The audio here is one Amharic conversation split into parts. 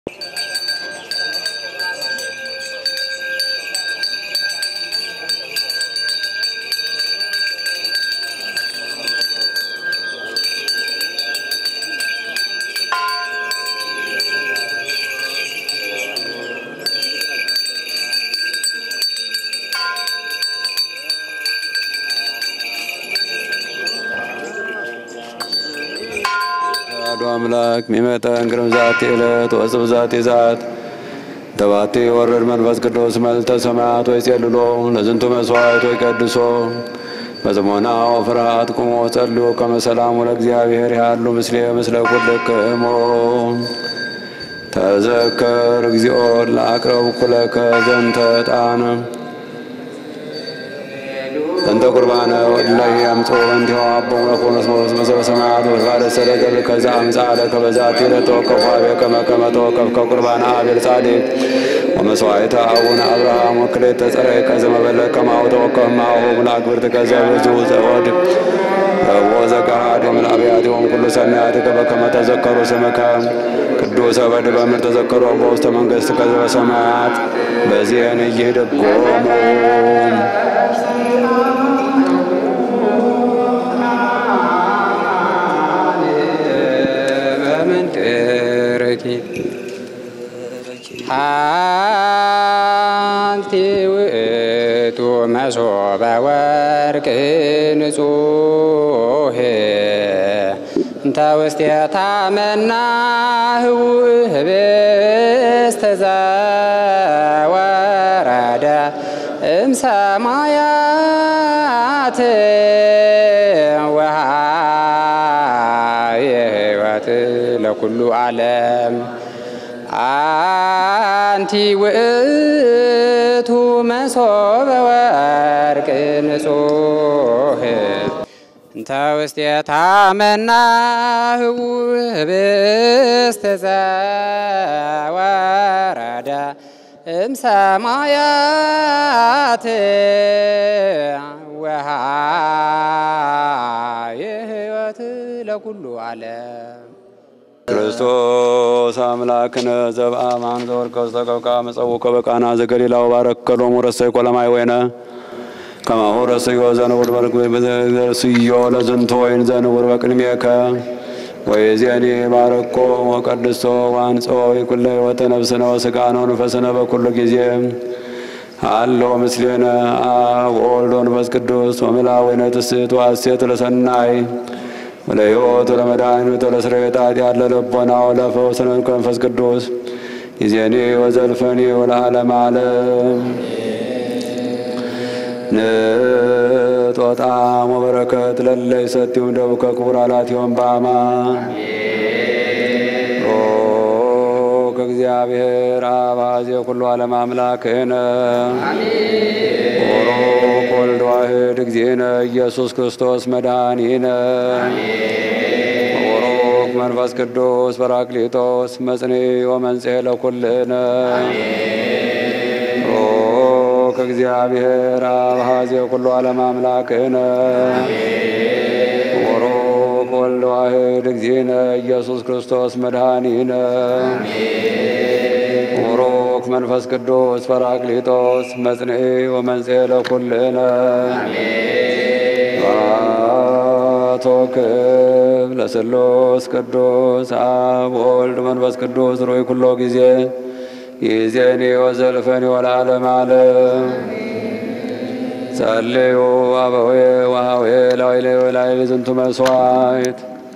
አሐዱ አምላክ ሚመጠን ግርም ዛቲ ዕለት ወጽብ ዛቲ ዛት ተባቲ ወረድ መንፈስ ቅዱስ መልተ ሰማያት ወይ ጼልሎ ለዝንቱ መስዋዕት ወይ ቀድሶ በጽሞና ወፍርሃት ቁሞ ጸልዮ ከመሰላሙ ለእግዚአብሔር ያሉ ምስሌ ምስለ ኩልክሞ ተዘከር እግዚኦ ለአቅረብ ኩለከ ዘንተ ዕጣነ እንተ ቁርባነ ወድላይ አምጾ እንዲሁ አቦሙ ለኮኖስ ሞስ መሰበ ሰማያት ወባለ ሰደገል ከዛ አምጻለ ከበዛቲ ለተወከፉ አቤ ከመ ከመ ተወከፍከ ቁርባነ አቤል ጻድቅ ወመስዋዕተ አቡነ አብርሃም ወክሌተ ጸረይ ከዘ መበለ ከማሁ ተወከፍ ማሁ ምላክብርት ከዘ ብዙ ዘወድ ረቦ ዘጋሃድ ወምልአብያቲሆም ኩሉ ሰናያትከ በከመ ተዘከሩ ስምከ ቅዱሰ በድበ ምድር ተዘከሩ በውስተ መንግሥት ከዘ በሰማያት በዚህን እይህድጎሙ በምንትርኪ አንቲ ውእቱ መሶበ ወርቅ ንጹሕ እንተ ውስቴታ መናህው ህብስተ ዘወረደ እምሰማያት ወሃብ ሕይወት ለኩሉ ዓለም አንቲ ውእቱ መሶበ ወርቅ ንጹሕ እንተ ውስቴታ መናህው ህብስተ ዘወረደ እምሰማያት ወሃብ ሕይወት ለኩሉ ዓለም ክርስቶስ አምላክነ ዘብአማን ዘወርቀ ዝተቀብቃ መጸውከ በቃና ዘገሊላው ባረከሎሙ ረሰይ ቆለማይ ወይነ ከማሁ ረሰዮ ዘንውር በርክስዮ ለዝንቶ ወይን ዘንውር በቅድሜከ ወይዜኒ ባረኮ ወቀድሶ ዋንጾ ይኩለ ሕይወተ ነፍስነ ወሥጋነ ወንፈስነ በኩሉ ጊዜ አሎ ምስሌነ አብ ወወልድ ወመንፈስ ቅዱስ ወምልአወይነ ትስብእት ወሐሴት ለሰናይ ወለሕይወት ወለመድኃኒት ወለስርየት ኃጢአት ለልቦና ወለፈውስ መንፈስ ቅዱስ ይዜኒ ወዘልፈኒ ወለዓለመ ዓለም ንጦጣም ወበረከት ለለይ ሰቲም ደቡከ ክቡር አላትዮም በአማ ኦ ከእግዚአብሔር አብ አዜ ኩሉ ዓለም አምላክነ ኦሮክ ወልድ ዋሕድ እግዚእነ ኢየሱስ ክርስቶስ መድኃኒነ ኦሮክ መንፈስ ቅዱስ በራክሊጦስ መጽኔ ወመንጽሔ ለኩልነ ኦክ እግዚአብሔር አብ አዜ ኩሉ ዓለም አምላክነ ኦሮክ ወልድ ዋሕድ እግዚእነ ኢየሱስ ክርስቶስ መድኃኒነ ቡሩክ መንፈስ ቅዱስ ጰራቅሊጦስ መጽንዒ ወመንጽሔ ለኩልነ ባቶ ክብ ለስሉስ ቅዱስ አብ ወልድ መንፈስ ቅዱስ ሩይ ኩሎ ጊዜ ይዜኒ ወዘልፈኒ ወለዓለመ ዓለም ጸልዩ አበዌ ወሃዌ ላይሌ ወላይሌ ዝንቱ መስዋዕት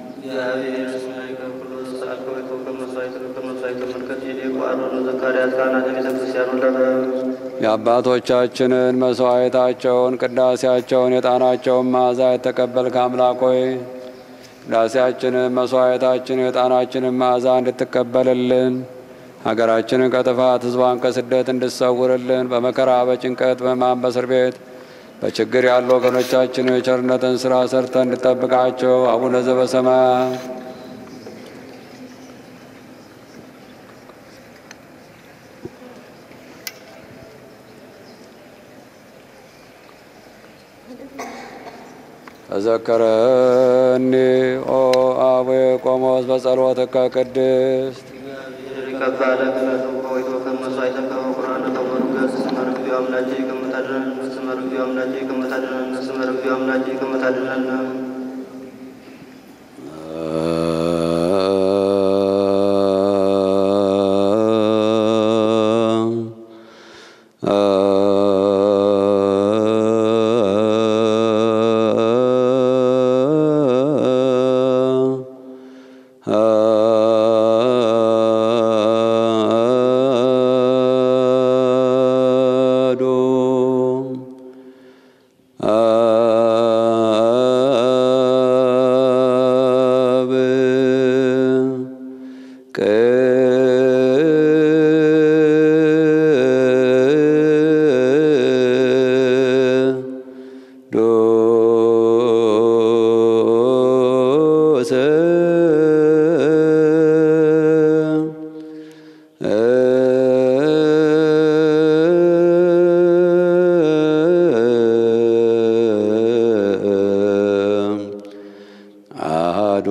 የአባቶቻችንን መስዋዕታቸውን ቅዳሴያቸውን የጣናቸውን መዓዛ የተቀበልክ አምላክ ሆይ ቅዳሴያችንን መስዋዕታችንን የጣናችንን መዓዛ እንድትቀበልልን ሀገራችንን ከጥፋት ሕዝቧን ከስደት እንድትሰውርልን በመከራ በጭንቀት በሕማም በእስር ቤት በችግር ያሉ ወገኖቻችንን የቸርነትን ስራ ሰርተ እንድጠብቃቸው አቡነ ዘበሰማያት ተዘከረኒ ኦ አቡየ ቆሞስ በጸሎትከ ቅድስት ሊቀ ከፍ አለ ክነቱ ከወይቶ ከመስዋዕተ ከበኩራን ከበሩ ገጽ ስመር እግዚኦ አምላኬ ከምታድነን ስመር እግዚኦ አምላኬ ከምታድነን ስመር እግዚኦ አምላኬ ከምታድነን አሐዱ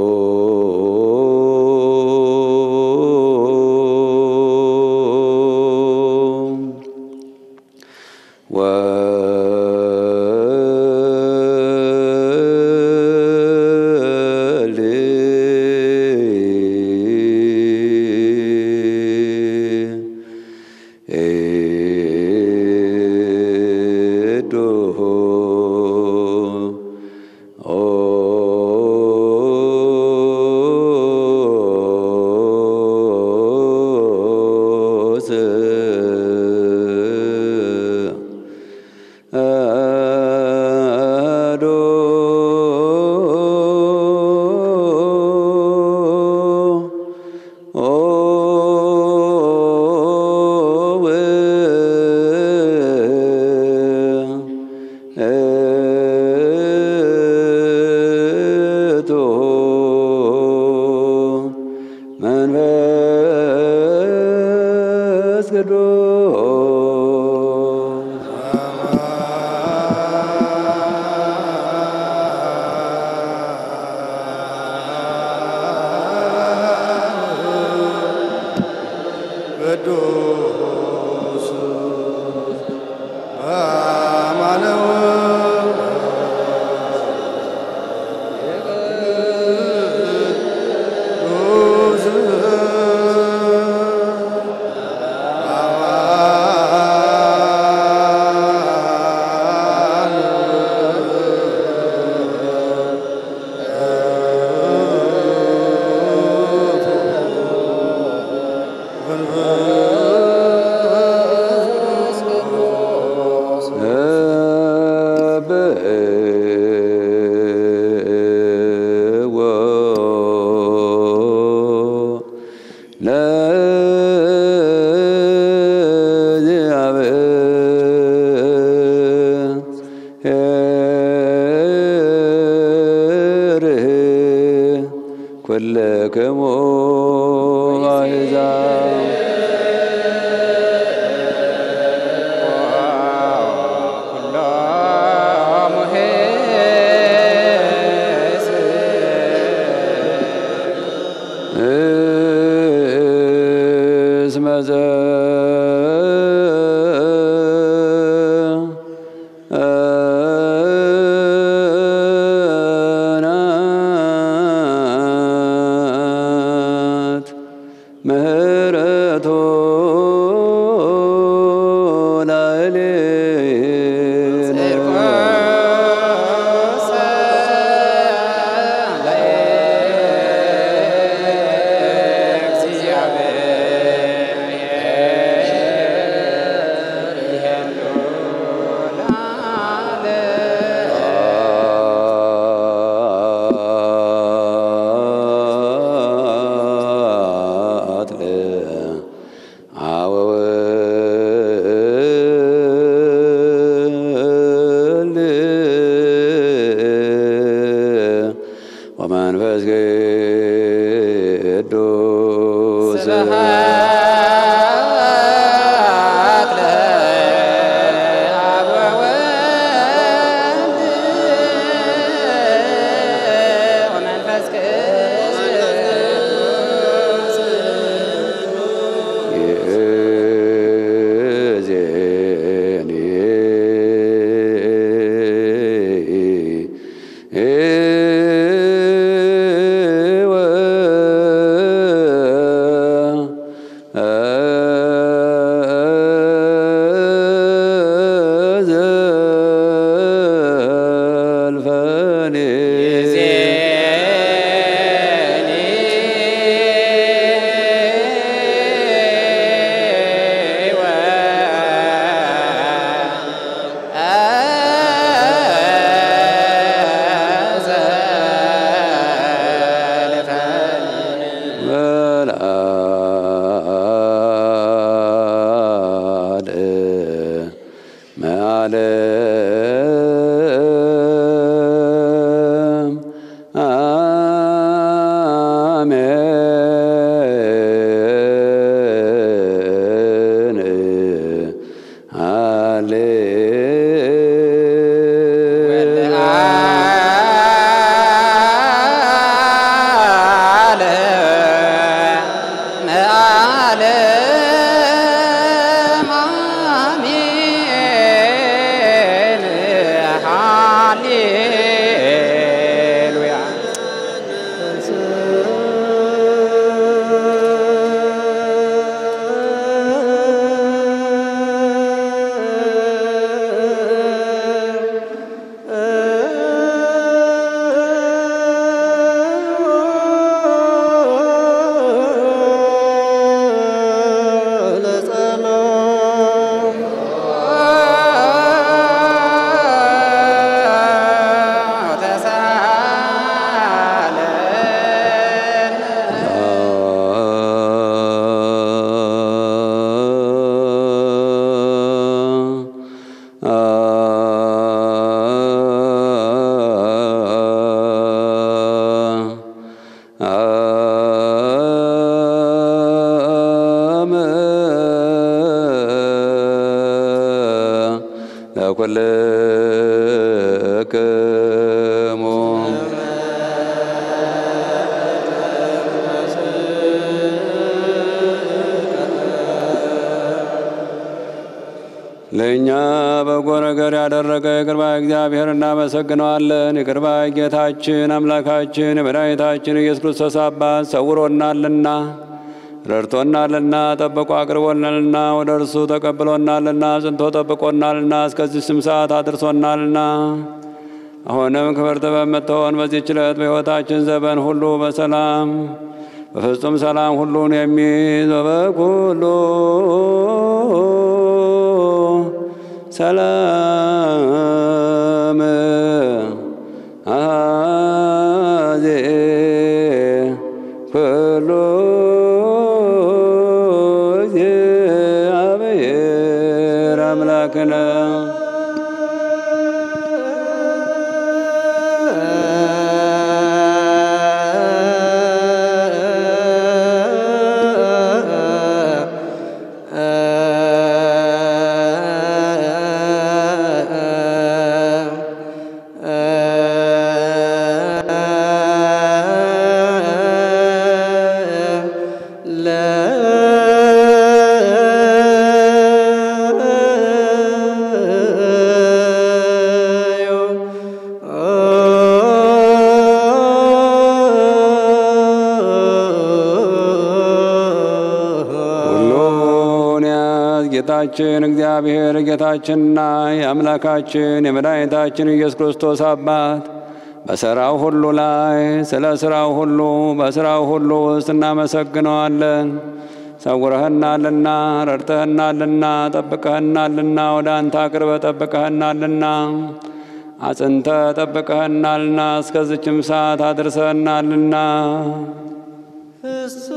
መንፈስ ቅዱስ ቅዱስ አማነው ቅዱስ ብእዎ ለእግዚአብሔር ኩልክሙ አሕዛብ ኩሎሙ እስመ ዘናት ምህረቶ ላዕሌነ ወመንፈስ ቅዱስ ስብሐት ለአብ ወወልድ ወመንፈስ ቅዱስ ለዓለም አሜን ሃሌሉያ ተሳለን ለኩልክሙ ለእኛ በጎ ነገር ያደረገ የቅርባ እግዚአብሔር እናመሰግነዋለን። የቅርባ ጌታችን አምላካችን የመድኃኒታችን ኢየሱስ ክርስቶስ አባት ሰውሮናልና ረድቶናልና ጠብቆ አቅርቦናልና ወደ እርሱ ተቀብሎናልና ጽንቶ ጠብቆናልና እስከዚህ ስም ሰዓት አድርሶናልና አሁንም ክብርት በምትሆን በዚህ ችለት በሕይወታችን ዘመን ሁሉ በሰላም በፍጹም ሰላም ሁሉን የሚይዝ በበኩሉ ሰላም አዜ ኩሉ እግዚአብሔር አምላክነ ሁሉን ያዝ ጌታችን እግዚአብሔር ጌታችንና የአምላካችን የመድኃኒታችን ኢየሱስ ክርስቶስ አባት በሥራው ሁሉ ላይ ስለ ሥራው ሁሉ በሥራው ሁሉ ውስጥ እናመሰግነዋለን። ሰውረህናልና፣ ረድተህናልና፣ ጠብቀህናልና፣ ወደ አንተ አቅርበ ጠብቀህናልና፣ አጽንተ ጠብቀህናልና፣ እስከዚችም ሰዓት አድርሰህናልና እሱ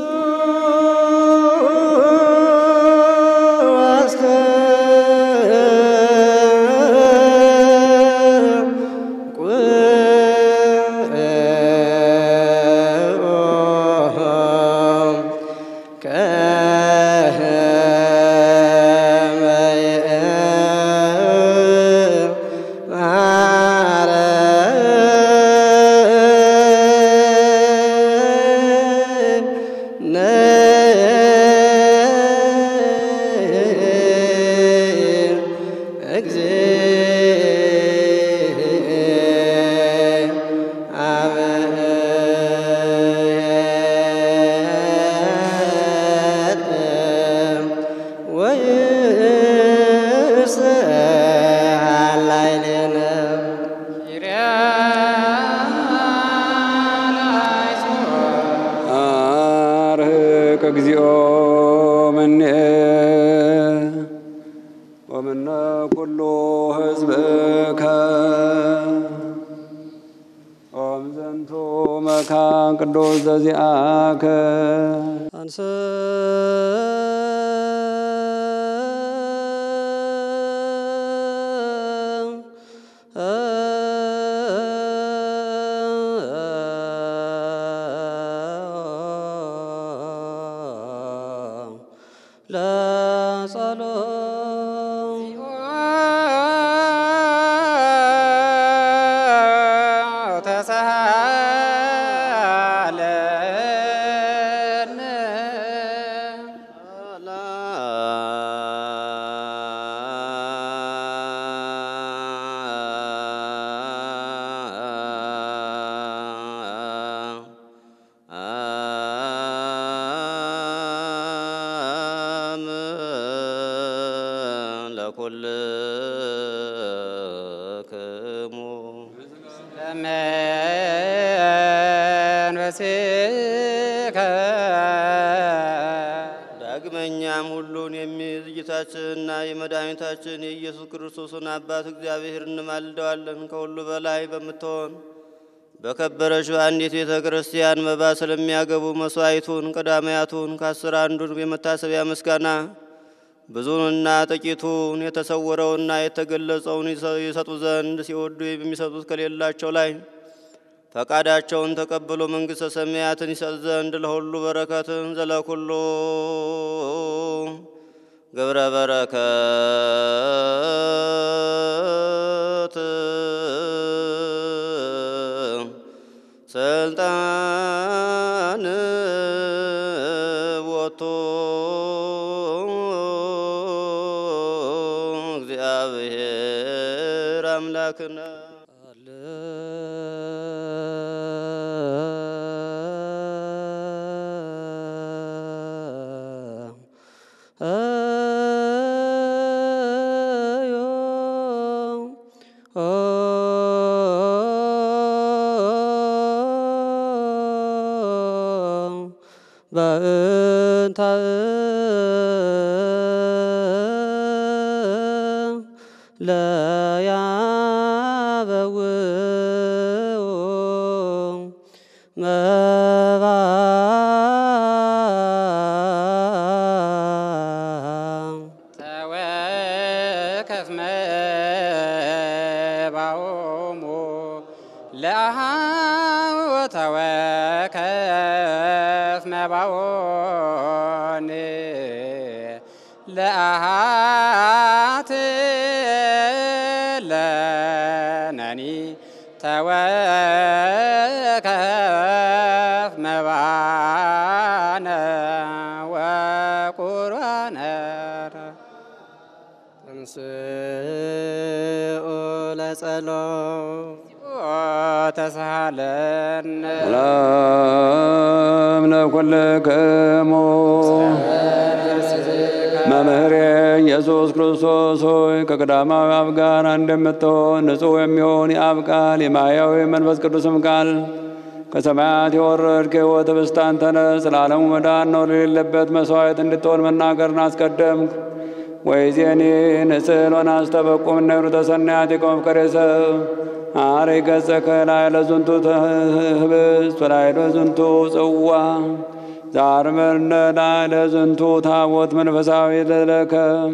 አርህቅ እግዚኦ ምኔ ወምነ ኩሉ ሕዝብከ ኦም ዘንቱ መካን ቅዱስ ዘዚአከ አንሰ ለጸሎት ተሳለን ኩልክሙ ለመንፈስከ ዳግመኛም ሁሉን የሚይዝ ጌታችንና የመድኃኒታችን የኢየሱስ ክርስቶስን አባት እግዚአብሔር እንማልደዋለን። ከሁሉ በላይ በምትሆን በከበረች በአንዲት ቤተ ክርስቲያን መባ ስለሚያገቡ መስዋዕቱን ቀዳማያቱን ከአስር አንዱን የመታሰቢያ ምስጋና ብዙንና ጥቂቱን የተሰወረውና የተገለጸውን ይሰጡ ዘንድ ሲወዱ የሚሰጡት ከሌላቸው ላይ ፈቃዳቸውን ተቀብሎ መንግሥተ ሰማያትን ይሰጥ ዘንድ ለሁሉ በረከትን ዘለኩሉ ገብረ በረከት ስልጣን ቦቱ እግዚአብሔር አምላክነ በእንተ ለያበውኡ መባ ተወከፍ መባኦሙ ለአሃው ተወከፍ መባኦን ለአሃት ለነኒ ተወከፍ መባነ ወቁርባነ እንስኡ ለጸሎት ተሳለን ሰላም ለኩልክሙ መምህሬ ኢየሱስ ክርስቶስ ሆይ ከቀዳማዊ አብ ጋር እንደምትሆን ንጹሕ የሚሆን የአብ ቃል የማያዊ መንፈስ ቅዱስም ቃል ከሰማያት የወረድክ ሕይወት ኅብስት አንተ ነህ። ስለ ዓለሙ መዳን ነው ለሌለበት መሥዋዕት እንድትሆን መናገርን አስቀደምክ። ወይዜኒ ንስል ወናስተበቁም እነሩ ተሰናያት የቆመፍቀሬሰ አሬ ገጸከ ላዕለ ዝንቱ ህብስት ወላዕለ ዝንቱ ጽዋ ዛርመርነ ላዕለ ዝንቱ ታቦት መንፈሳዊ ለለከ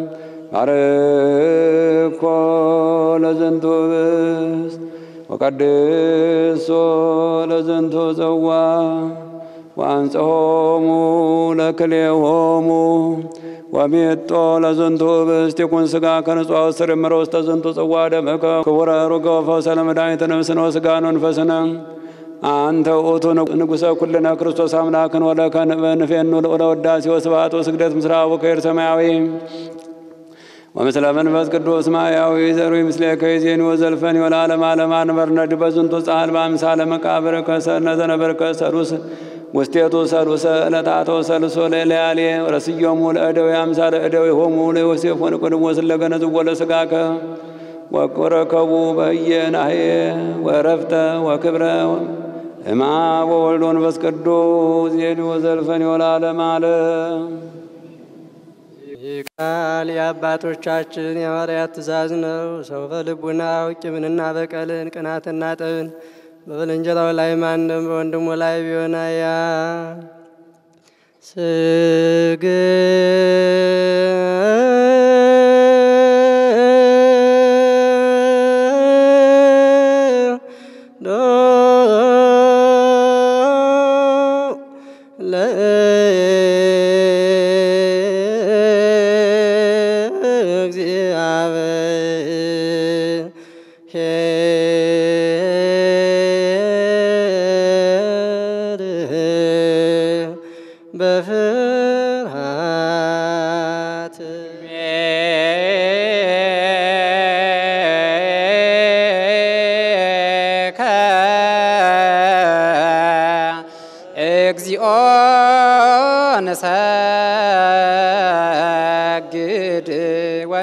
ባርኮ ለዝንቱ ህብስት ወቀድሶ ለዝንቱ ጽዋ ወአንጽሖሙ ለክልኤሆሙ ወሚጦ ለዝንቱ ህብስት ይኩን ሥጋ ከንጹሕ አውስር እምሮ ውስተ ዝንቱ ጽዋ ደምከ ክቡረ ሩገ ፈውሰ ለመድኃኒተ ነፍስነ ወሥጋነ ወመንፈስነ አንተ ውእቱ ንጉሠ ኩልነ ክርስቶስ አምላክን ወለከ ንፌኑ ለውዳሴ ወስብሐት ወስግደት ምስለ አቡከ ሰማያዊ ወምስለ መንፈስ ቅዱስ ማያዊ ዘሩ ምስሌከ ይዜኒ ወዘልፈኒ ወለዓለመ ዓለም አንበርነድ በዝንቱ ጻል በአምሳለ መቃብር ከሰነ ዘነበርከ ሰሉስ ውስቴቱ ሰሉሰ ዕለታቶ ሰልሶ ለለያሌ ወረስዮሙ ለእደዊ አምሳለ እደዊ ሆሙ ለዮሴፍ ወንቁድሞ ስለገነዝዎ ለሥጋከ ወረከቡ በየናሄ ወረፍተ ወክብረ እማ ወወልድ ወመንፈስ ቅዱስ ዜኒ ወዘልፈኒ ወለዓለመ ዓለም ይህ ቃል የአባቶቻችን የሐዋርያት ትእዛዝ ነው። ሰው በልቡናው ቂምንና በቀልን ቅናትና ጠብን በባልንጀራው ላይ ማንም በወንድሙ ላይ ቢሆን ያ ለእግዚአብሔር በፍርሃት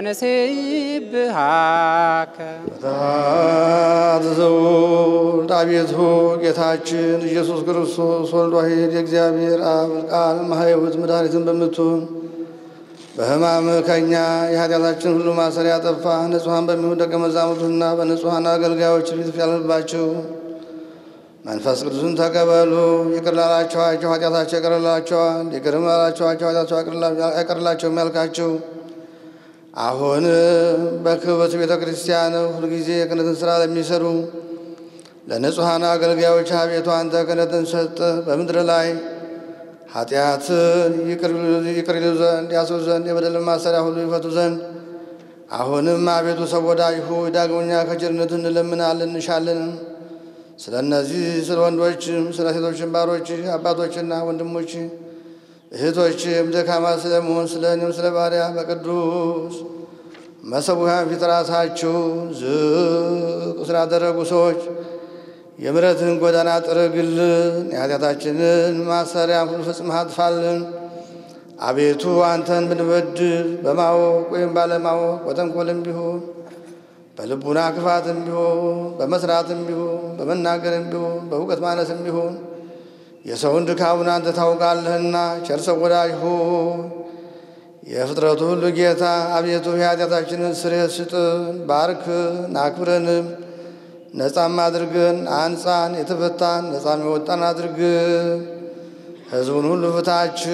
ወንሴብሃከ ታዘውል አቤቱ ጌታችን ኢየሱስ ክርስቶስ ወልድ ዋሕድ የእግዚአብሔር አብ ቃል ማህይወት መድኃኒትን በምትሆን በሕማም ከኛ የኃጢአታችን ሁሉ ማሰሪያ ጠፋ። ንጹሐን በሚሆን ደቀ መዛሙርቱና በንጹሐን አገልጋዮች ፊት ያለባቸው መንፈስ ቅዱስን ተቀበሉ። ይቅር ላላችኋቸው ኃጢአታቸው ይቀርላቸዋል፣ ይቅርም ላላችኋቸው ኃጢአታቸው አይቀርላቸውም ያልካቸው አሁን በክብርት ቤተ ክርስቲያን ሁልጊዜ የክህነትን ሥራ ለሚሰሩ ለንጹሐን አገልጋዮች አቤቱ አንተ ክህነትን ሰጥ በምድር ላይ ኃጢአትን ይቅር ይሉ ዘንድ ያስሩ ዘንድ የበደልን ማሰሪያ ሁሉ ይፈቱ ዘንድ አሁንም አቤቱ ሰው ወዳጅ ሆይ ዳግመኛ ከቸርነትህ እንለምናለን እንሻለን። ስለ እነዚህ ስለ ወንዶችም ስለ ሴቶችም ባሮች አባቶችና ወንድሞች እህቶችም ደካማ ስለመሆን ስለ እኔም ስለ ባሪያ በቅዱስ መሰዊያን ፊት ራሳቸውን ዝቅ ስላደረጉ ሰዎች የምሕረትህን ጎዳና ጥረግልን፣ የኃጢአታችንን ማሰሪያ ሁሉ ፈጽመህ አጥፋልን። አቤቱ አንተን ብንበድል በማወቅ ወይም ባለማወቅ በተንኮልም ቢሆን በልቡና ክፋትም ቢሆን በመስራትም ቢሆን በመናገርም ቢሆን በእውቀት ማነስም ቢሆን የሰውን ድካሙን አንተ ታውቃለህና ቸር ሰው ወዳጅ ሆይ የፍጥረቱ ሁሉ ጌታ አቤቱ የኃጢአታችንን ስርየት ስጥን፣ ባርክን፣ አክብረንም ነፃም አድርገን አንጻን፣ የተፈታን ነፃም የወጣን አድርገን ሕዝቡን ሁሉ ፍታችሁ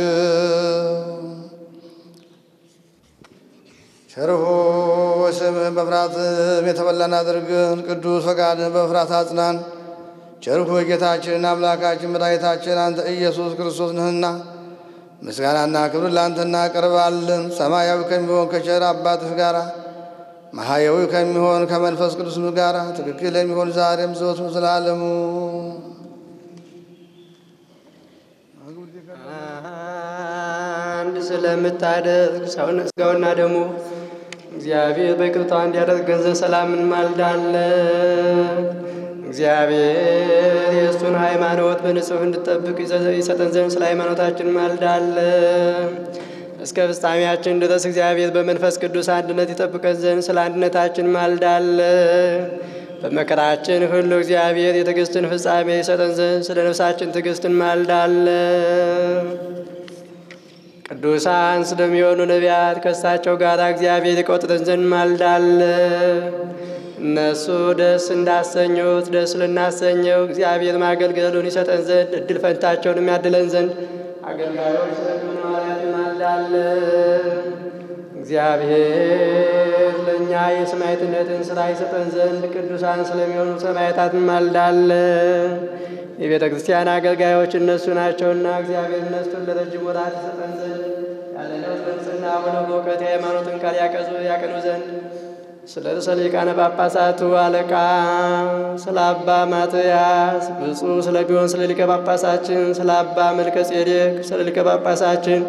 ቸርሆ ስምህን በፍርሃትም የተበላን አድርገን ቅዱስ ፈቃድን በፍርሃት አጽናን። ቸርሆ ጌታችንና አምላካችን መድኃኒታችን አንተ ኢየሱስ ክርስቶስ ነህና ምስጋናና ክብር ለአንተ እናቀርባለን። ሰማያዊ ከሚሆን ከቸር አባትህ ጋራ መሐያዊ ከሚሆን ከመንፈስ ቅዱስ ጋራ ትክክል የሚሆን ዛሬም ዘወትም ስላለሙ አንድ ስለምታደርግ ሰውን ስጋውና ደሙ እግዚአብሔር በይቅርታ እንዲያደርግ ገንዘብ ሰላም እንማልዳለን። እግዚአብሔር የእሱን ሃይማኖት በንጹሕ እንድጠብቅ ይሰጠን ዘንድ ስለ ሃይማኖታችን እንማልዳለን። እስከ ፍጻሜያችን ድረስ እግዚአብሔር በመንፈስ ቅዱስ አንድነት ይጠብቀን ዘንድ ስለ አንድነታችን እንማልዳለን። በመከራችን ሁሉ እግዚአብሔር የትዕግስትን ፍጻሜ ይሰጠን ዘንድ ስለ ነፍሳችን ትዕግስት እንማልዳለን። ቅዱሳን ስለሚሆኑ ነቢያት ከእሳቸው ጋር እግዚአብሔር ይቆጥረን ዘንድ እንማልዳለን። እነሱ ደስ እንዳሰኙት ደስ ልናሰኘው እግዚአብሔር ማገልገሉን ይሰጠን ዘንድ እድል ፈንታቸውን የሚያድለን ዘንድ አገልጋዮች ስለሚሆኑ ሐዋርያት እንማልዳለን። እግዚአብሔር ለእኛ የሰማዕትነትን ሥራ ይሰጠን ዘንድ ቅዱሳን ስለሚሆኑ ሰማዕታት እንማልዳለን። የቤተ ክርስቲያን አገልጋዮች እነሱ ናቸውና እግዚአብሔር እነሱን ለረጅም ወራት ይሰጠን ዘንድ ያለ ነውር በንጽሕና ሆነው በእውቀት የሃይማኖትን ቃል ያቀዙ ያቀኑ ዘንድ ስለ ርዕሰ ሊቃነ ጳጳሳቱ አለቃ ስለ አባ ማትያስ ብፁዕ ስለሚሆን ስለ ሊቀ ጳጳሳችን ስለ አባ መልከ ጼዴቅ ስለ ሊቀ ጳጳሳችን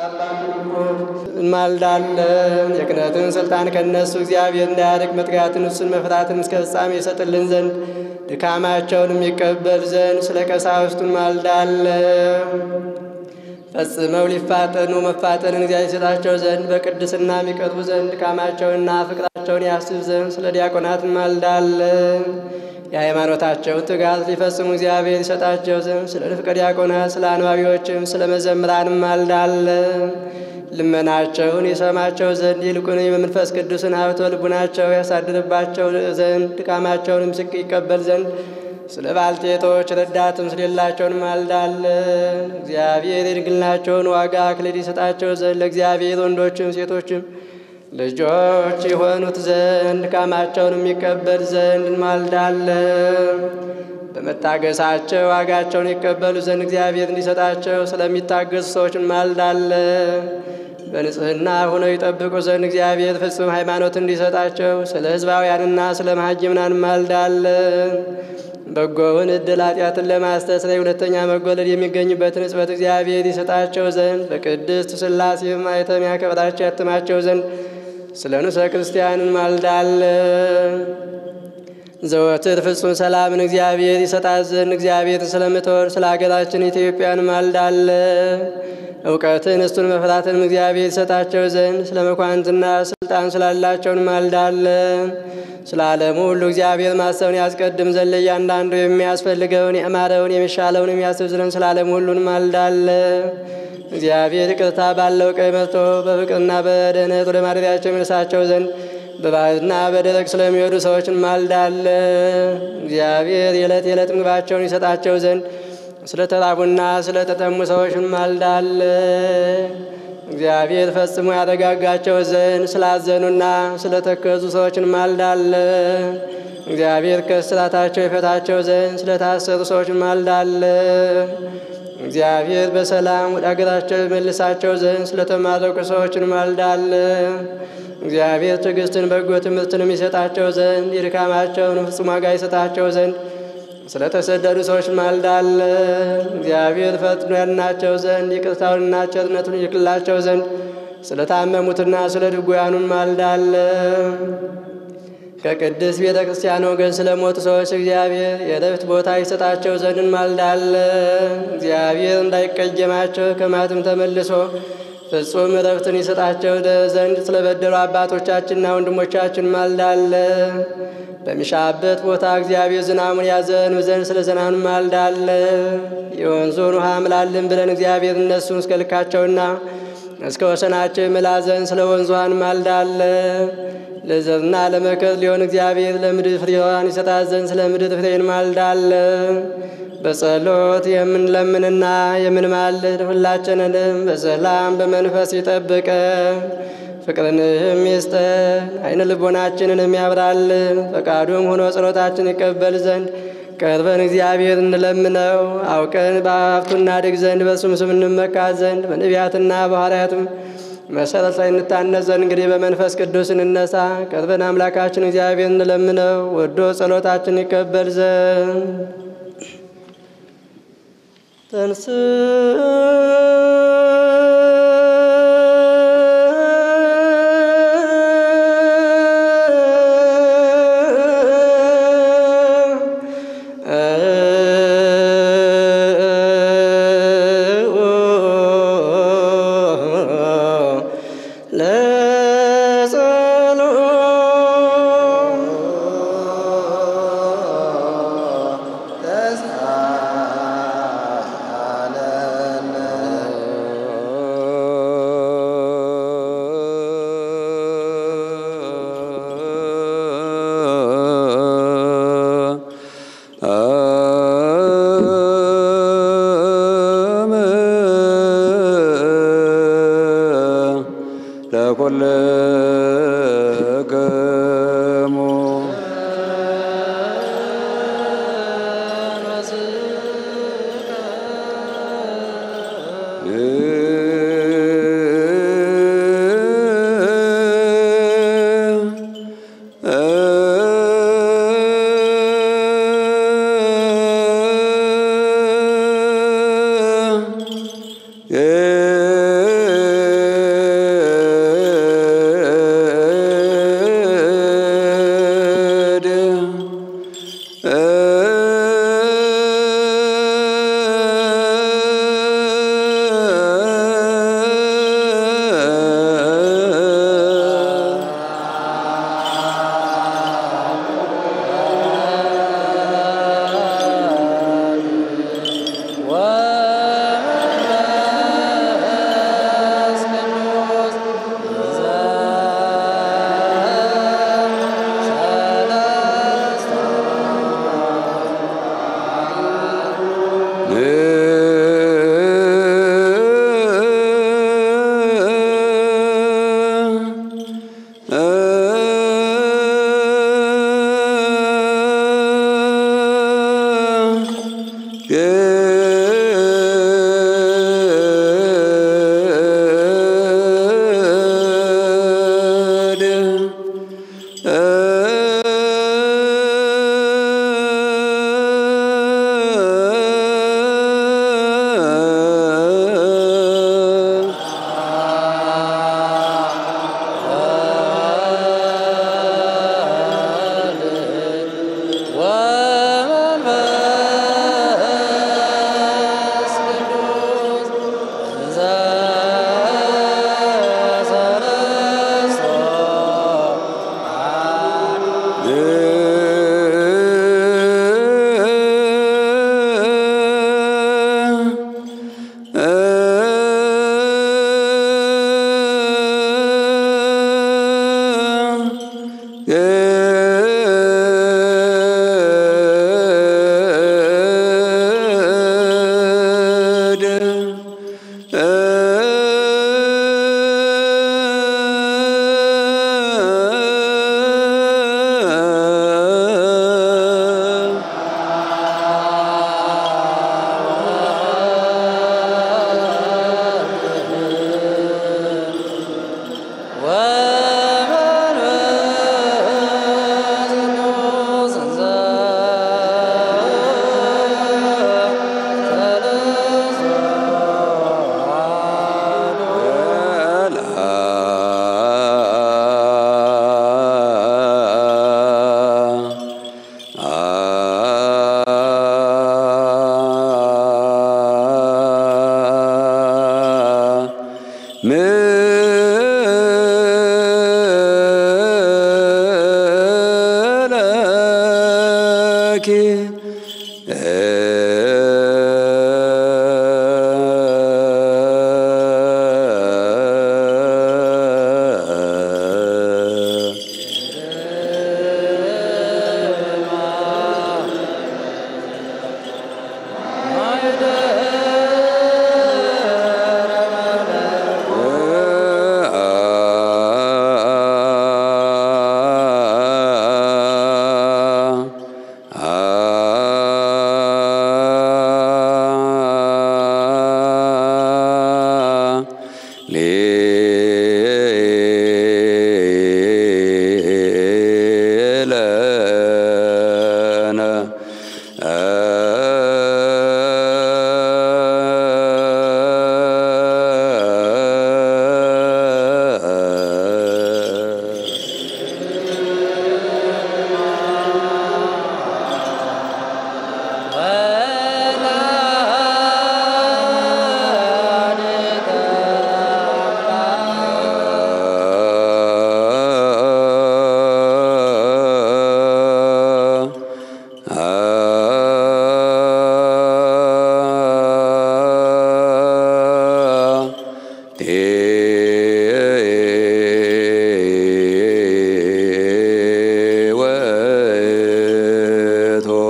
እንማልዳለን። የክህነትን ስልጣን ከነሱ እግዚአብሔር እንዳያርቅ መትጋትን እሱን መፍራትን እስከ ፍጻሜ ይሰጥልን ዘንድ ድካማቸውን የሚቀበል ዘንድ ስለ ቀሳውስቱ እንማልዳለን። ፈጽመው ሊፋጠኑ መፋጠንን እግዚአብሔር ይሰጣቸው ዘንድ በቅድስና የሚቀርቡ ዘንድ ድካማቸውንና ፍቅራቸውን ያስብ ዘንድ ስለ ዲያቆናት እንማልዳለን። የሃይማኖታቸውን ትጋት ሊፈጽሙ እግዚአብሔር ይሰጣቸው ዘንድ ስለ ንፍቀ ዲያቆናት፣ ስለ አንባቢዎችም ስለ መዘምራን እንማልዳለን። ልመናቸውን ይሰማቸው ዘንድ ይልቁን በመንፈስ ቅዱስን ሀብቶ ልቡናቸው ያሳድርባቸው ዘንድ ድካማቸውንም ስቅ ይቀበል ዘንድ ስለ ባልቴቶች ረዳትም ስለሌላቸው እንማልዳለን። እግዚአብሔር የድንግልናቸውን ዋጋ አክሊል ይሰጣቸው ዘንድ ለእግዚአብሔር ወንዶችም ሴቶችም ልጆች የሆኑት ዘንድ ድካማቸውን የሚቀበል ዘንድ እንማልዳለን። በመታገሳቸው ዋጋቸውን ይቀበሉ ዘንድ እግዚአብሔር እንዲሰጣቸው ስለሚታገሱ ሰዎች እንማልዳለን። በንጽህና ሆነው ይጠብቁ ዘንድ እግዚአብሔር ፍጹም ሃይማኖት እንዲሰጣቸው ስለ ሕዝባውያንና ስለ መሐይምናን እንማልዳለን። በጎውን ዕድል ኃጢአትን ለማስተስረይ ሁለተኛ መጎለድ የሚገኝበትን ሕጽበት እግዚአብሔር ይሰጣቸው ዘንድ በቅድስት ሥላሴ ማኅተም ያከብራቸው ያትማቸው ዘንድ ስለ ንዑሰ ክርስቲያን እንማልዳለን። ዘወትር ፍጹም ሰላምን እግዚአብሔር ይሰጣት ዘንድ እግዚአብሔርን ስለምትወድ ስለ ሀገራችን ኢትዮጵያ እንማልዳለን። እውቀትን እስቱን መፍራትንም እግዚአብሔር ይሰጣቸው ዘንድ ስለ መኳንንትና ስልጣን ስላላቸው እንማልዳለን። ስለ ዓለሙ ሁሉ እግዚአብሔር ማሰብን ያስቀድም ዘንድ ለእያንዳንዱ የሚያስፈልገውን የአማረውን የሚሻለውን የሚያስብ ዘንድ ስለ ዓለሙ ሁሉ እንማልዳለን። እግዚአብሔር ይቅርታ ባለው ቀይ መጥቶ በፍቅርና በደህንነት ወደ ማደሪያቸው የሚነሳቸው ዘንድ በባህርና በደረቅ ስለሚወዱ ሰዎች እንማልዳለን። እግዚአብሔር የዕለት የዕለት ምግባቸውን ይሰጣቸው ዘንድ ስለ ተራቡና ስለ ተጠሙ ሰዎች እንማልዳለን። እግዚአብሔር ፈጽሞ ያረጋጋቸው ዘንድ ስላዘኑና ስለ ተከዙ ሰዎች እንማልዳለን። እግዚአብሔር ከእስራታቸው ይፈታቸው ዘንድ ስለታሰሩ ሰዎች እንማልዳለን። እግዚአብሔር በሰላም ወደ አገራቸው መልሳቸው ዘንድ ስለተማረኩ ሰዎች እንማልዳለን። እግዚአብሔር ትዕግስትን በጎ ትምህርትንም ይሰጣቸው ዘንድ የድካማቸውን ፍጹም ዋጋ ይሰጣቸው ዘንድ ስለተሰደዱ ሰዎች እንማልዳለን። እግዚአብሔር ፈጥኖ ያድናቸው ዘንድ ይቅርታውንና ቸርነቱን ይልክላቸው ዘንድ ስለታመሙትና ስለ ድውያኑ እንማልዳለን። ከቅድስት ቤተ ክርስቲያን ወገን ስለሞቱ ሰዎች እግዚአብሔር የረፍት ቦታ ይሰጣቸው ዘንድ እንማልዳለን። እግዚአብሔር እንዳይቀየማቸው ከማትም ተመልሶ ፍጹም እረፍትን ይሰጣቸው ዘንድ ስለበደሉ አባቶቻችንና ወንድሞቻችን እንማልዳለን። በሚሻበት ቦታ እግዚአብሔር ዝናሙን ያዘንብ ዘንድ ስለ ዝናሙ እንማልዳለን። የወንዙን ውሃ ምላልን ብለን እግዚአብሔር እነሱን እስከ ልካቸውና እስከ ወሰናቸው ይምላ ዘንድ ስለ ወንዙ ውሃ እንማልዳለን። ለዘርና ለመከር ሊሆን እግዚአብሔር ለምድር ፍሬዋን ይሰጣት ዘንድ ስለ ምድር ፍሬ እንማልዳለን። በጸሎት የምንለምንና የምንማልድ ሁላችንንም በሰላም በመንፈስ ይጠብቀ ፍቅርንም ይስጠን፣ አይነ ልቦናችንን ያብራልን። ፈቃዱም ሆኖ ጸሎታችን ይቀበል ዘንድ ቀርበን እግዚአብሔር እንለምነው። አውቀን በሀብቱ እናድግ ዘንድ በሱም ስም እንመካ ዘንድ በነቢያትና በሐዋርያትም መሰረት ላይ እንታነጽ ዘንድ እንግዲህ በመንፈስ ቅዱስ እንነሳ። ቀርበን አምላካችን እግዚአብሔር እንለምነው ወዶ ጸሎታችን ይቀበል ዘንድ ተንስ ለኩልክሙ ምለኪ ሌለነ ወቶ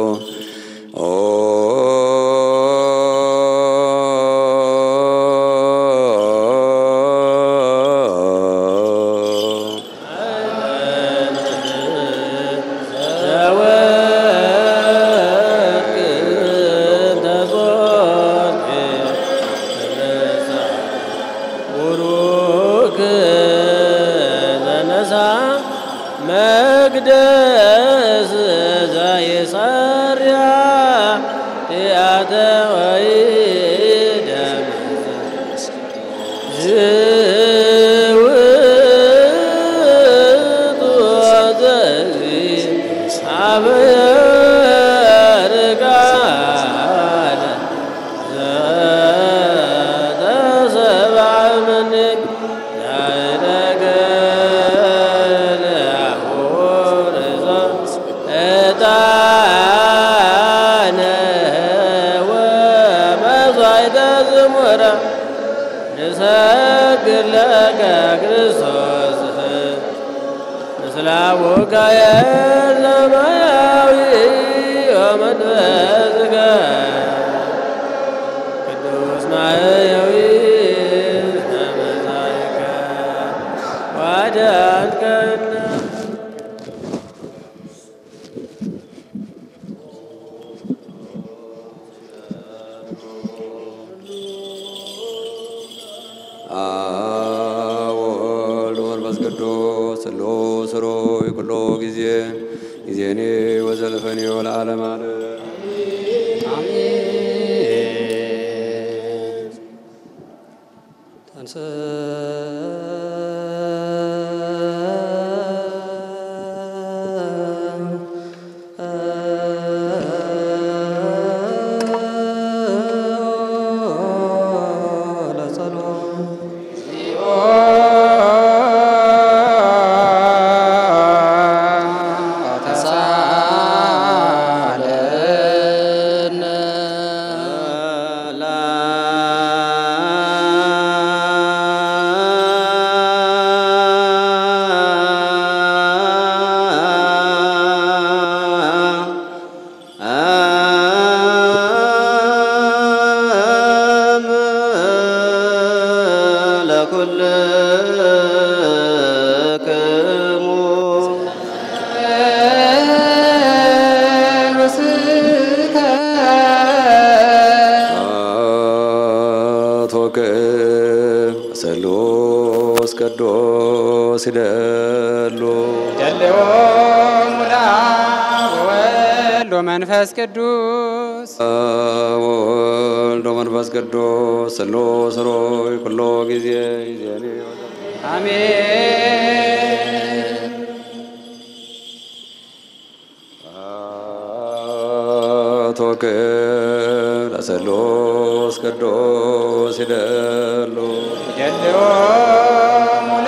መቅደስ ዘየሰርያ ያተ ወይ ዝውቱ ዘዚ አበርቃለ ዘተሰብዐ ምንክ ዛይደገል አሁርዘ ዕጣነ ወመሥዋዕተ ዝሙረ ንሰግድ ለከ ክርስቶስ ምስለ አቡከ የሰማያዊ ወመንፈስከ ቅዱስ ማሕየዊ ዘመጻእከ ወአዳንከነ ወወልድ ወመንፈስ ቅዱስ ስሉስ ሩይ ኩሎ ጊዜ ጊዜኔ ወዘልፈኔ ወለዓለመ ዓለም ተሳለ ቅዱስ ይደሉ ደልዎ ሙላ ወወልድ ወመንፈስ ቅዱስ ወወልድ ወመንፈስ ቅዱስ ስሉስ ሮይ ኩሎ ጊዜ ይዜኒ አሜን ቶክ ለስሉስ ቅዱስ ይደሉ ደልዎ ሙላ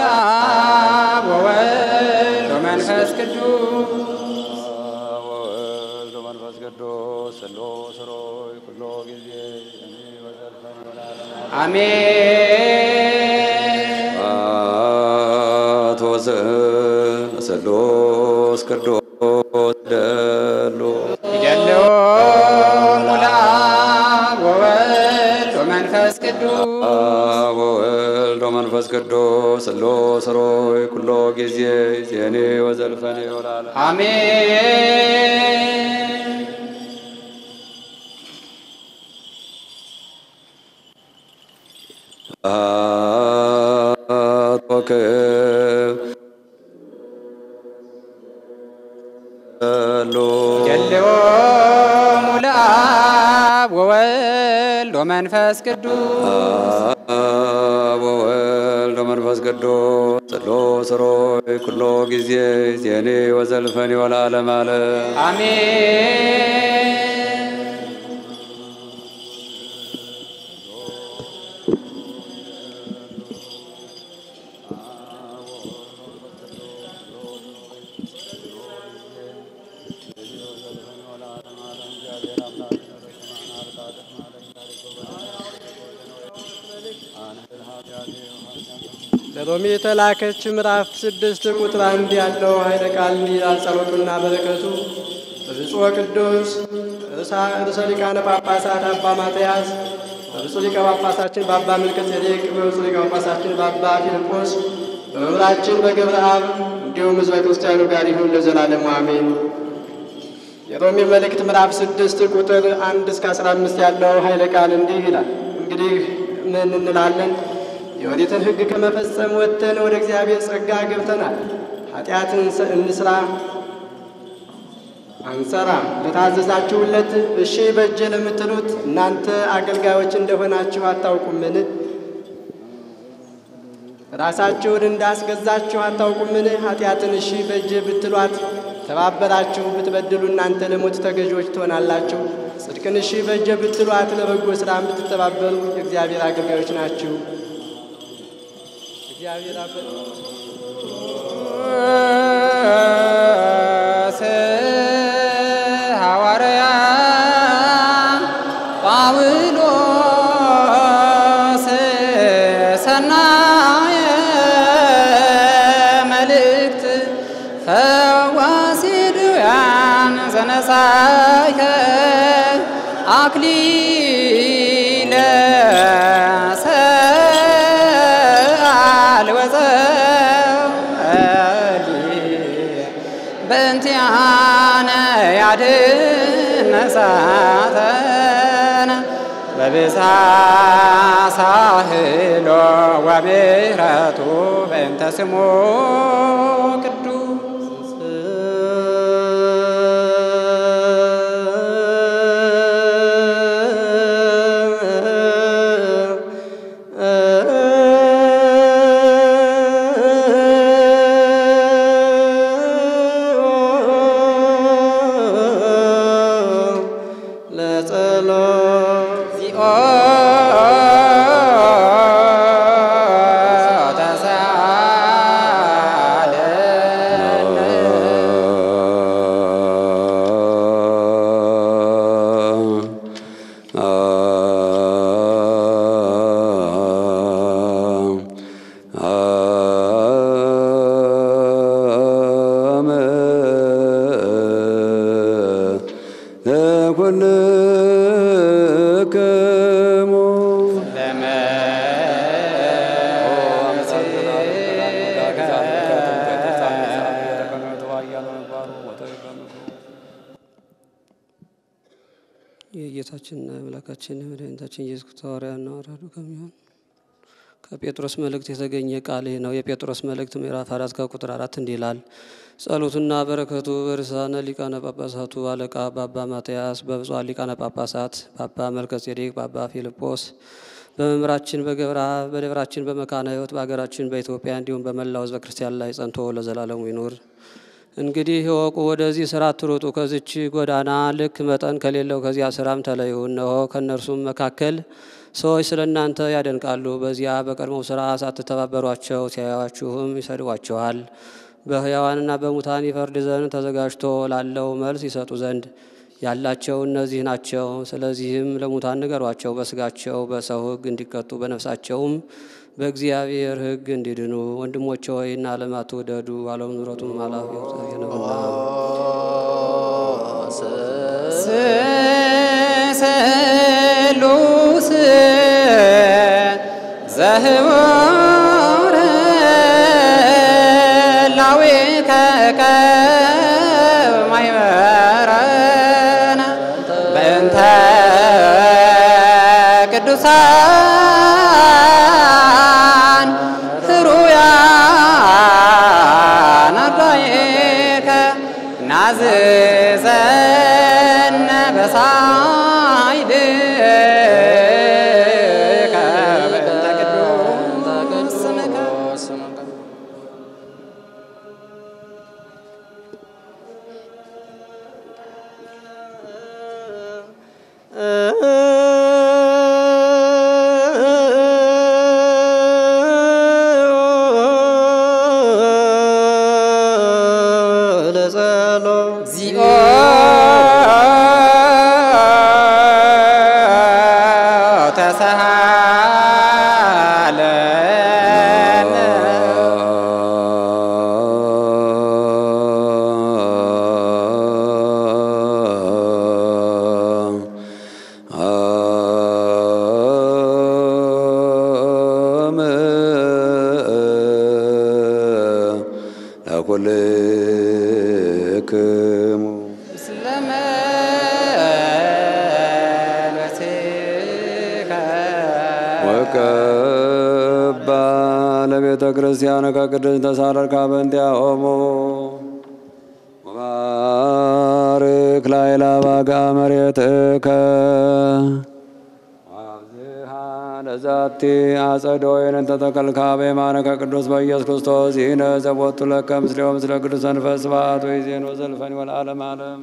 ወወልድ ወመንፈስ ቅዱስ ወወልድ ወመንፈስ ቅዱስ ስሉስ ሮይ ኩሎ ጊዜ ይዜኒ ወዘልፈኒ ወለዓለመ አሜን አቶስ ለስሉስ ቅዱስ ይደሉ ይደልዎ ሙላ ወወልድ ወመንፈስ ቅዱስ ወወልድ ወመንፈስ ቅዱስ ስሉስ ሮይ ኩሎ ጊዜ ይዜኒ ወዘልፈኒ ወለዓለመ አሜን ቶክ ሉ ደልዎ ሙላ ወወልድ ወመንፈስ ቅዱስ ወወልድ ወመንፈስ ቅዱስ ስሉስ ሮይ ኩሎ ጊዜ ይዜኒ ወዘልፈኒ ወለዓለመ ዓለም አሜን ለሮሜ የተላከች ምዕራፍ ስድስት ቁጥር አንድ ያለው ኃይለ ቃል እንዲህ ይላል። ጸሎቱና በረከቱ በብፁዕ ቅዱስ ርዕሰ ሊቃነ ጳጳሳት አባ ማትያስ፣ በብፁዕ ሊቀ ጳጳሳችን በአባ መልከ ጼዴቅ፣ በብፁዕ ሊቀ ጳጳሳችን በአባ ፊልጶስ፣ በመምህራችን በገብረ አብ እንዲሁም ሕዝበ ክርስቲያኑ ጋር ይሁን ለዘላለሙ አሜን። የሮሜ መልእክት ምዕራፍ ስድስት ቁጥር አንድ እስከ አስራ አምስት ያለው ኃይለ ቃል እንዲህ ይላል። እንግዲህ ምን እንላለን? የኦሪትን ሕግ ከመፈጸም ወጥተን ወደ እግዚአብሔር ጸጋ ገብተናል። ኃጢአትን እንስ- እንስራ አንሰራም። ለታዘዛችሁለት እሺ በጀ ለምትሉት እናንተ አገልጋዮች እንደሆናችሁ አታውቁምን? ራሳችሁን እንዳስገዛችሁ አታውቁምን? ኃጢአትን እሺ በጀ ብትሏት ተባበራችሁ፣ ብትበድሉ እናንተ ለሞት ተገዢዎች ትሆናላችሁ። ጽድቅን እሺ በጀ ብትሏት ለበጎ ሥራም ብትተባበሩ የእግዚአብሔር አገልጋዮች ናችሁ። እግዚአብሔር አበ ሐዋርያ ጳውሎስ ሰናየ መልእክት ፈዋሲ ድውያን ዘነሳይከ አክሊለ ሰአል ወጸሊ በእንቲአነ ያድኅነ ሳተነ በብዛ ሳህሎ ወምሕረቱ በእንተ ስሙ ቅዱስ ለጸሎት ዚኦ ተሳለነ የጌታችንና የአምላካችን የመድኃኒታችን ኢየሱስ ክርስቶስ ሐዋርያና ወራዱ ከሚሆን ከጴጥሮስ መልእክት የተገኘ ቃል ይህ ነው። የጴጥሮስ መልእክት ምዕራፍ አራት ከቁጥር አራት እንዲህ ይላል። ጸሎቱና በረከቱ በርዕሳነ ሊቃነ ጳጳሳቱ አለቃ በአባ ማትያስ፣ በብፁዓን ሊቃነ ጳጳሳት በአባ መልከጼዴቅ፣ በአባ ፊልጶስ፣ በመምህራችን በገብረ አብ፣ በደብራችን በመካነ ሕይወት፣ በሀገራችን በኢትዮጵያ እንዲሁም በመላው ሕዝበ ክርስቲያን ላይ ጸንቶ ለዘላለሙ ይኑር። እንግዲህ እወቁ፣ ወደዚህ ስራ አትሩጡ። ከዚች ጎዳና ልክ መጠን ከሌለው ከዚያ ስራም ተለዩ። እነሆ ከእነርሱም መካከል ሰዎች ስለ እናንተ ያደንቃሉ። በዚያ በቀድሞው ስራ ሳትተባበሯቸው ሲያዩአችሁም ይሰድቧችኋል። በሕያዋንና በሙታን ይፈርድ ዘንድ ተዘጋጅቶ ላለው መልስ ይሰጡ ዘንድ ያላቸው እነዚህ ናቸው። ስለዚህም ለሙታን ንገሯቸው፣ በስጋቸው በሰው ሕግ እንዲቀጡ በነፍሳቸውም በእግዚአብሔር ሕግ እንዲድኑ። ወንድሞቼ ሆይ እና ዓለም አትውደዱ፣ ዓለም ንብረቱም ኃላፊ ነውና። ስሉስ ዘህቡር ላዊ ከማይመረነ በእንተ ቅዱሳን ህሩያን አርዳኢከ ናዝዘነ በሳይድከ በእንተ ቅዱስ ስምከ እግዚኦ ተሳሃለነ ለኩልክሙ ምስለ መንፈስከ ወቀባ ለቤተ ክርስቲያን ከቅድስት ተሳለርካ በእንቲአሆሙ ወባርክ ላዕለ አባጋ መሬትከ ወአብዝሃ ለዛቲ አጸደ ወይን እንተ ተከልካ በየማነከ ቅዱስ በኢየሱስ ክርስቶስ ይህነ ዘቦቱ ለከ ምስሌው ምስለ ቅዱስ መንፈስ ስብሐት ወይዜን ወዘልፈኒ ወለዓለመ ዓለም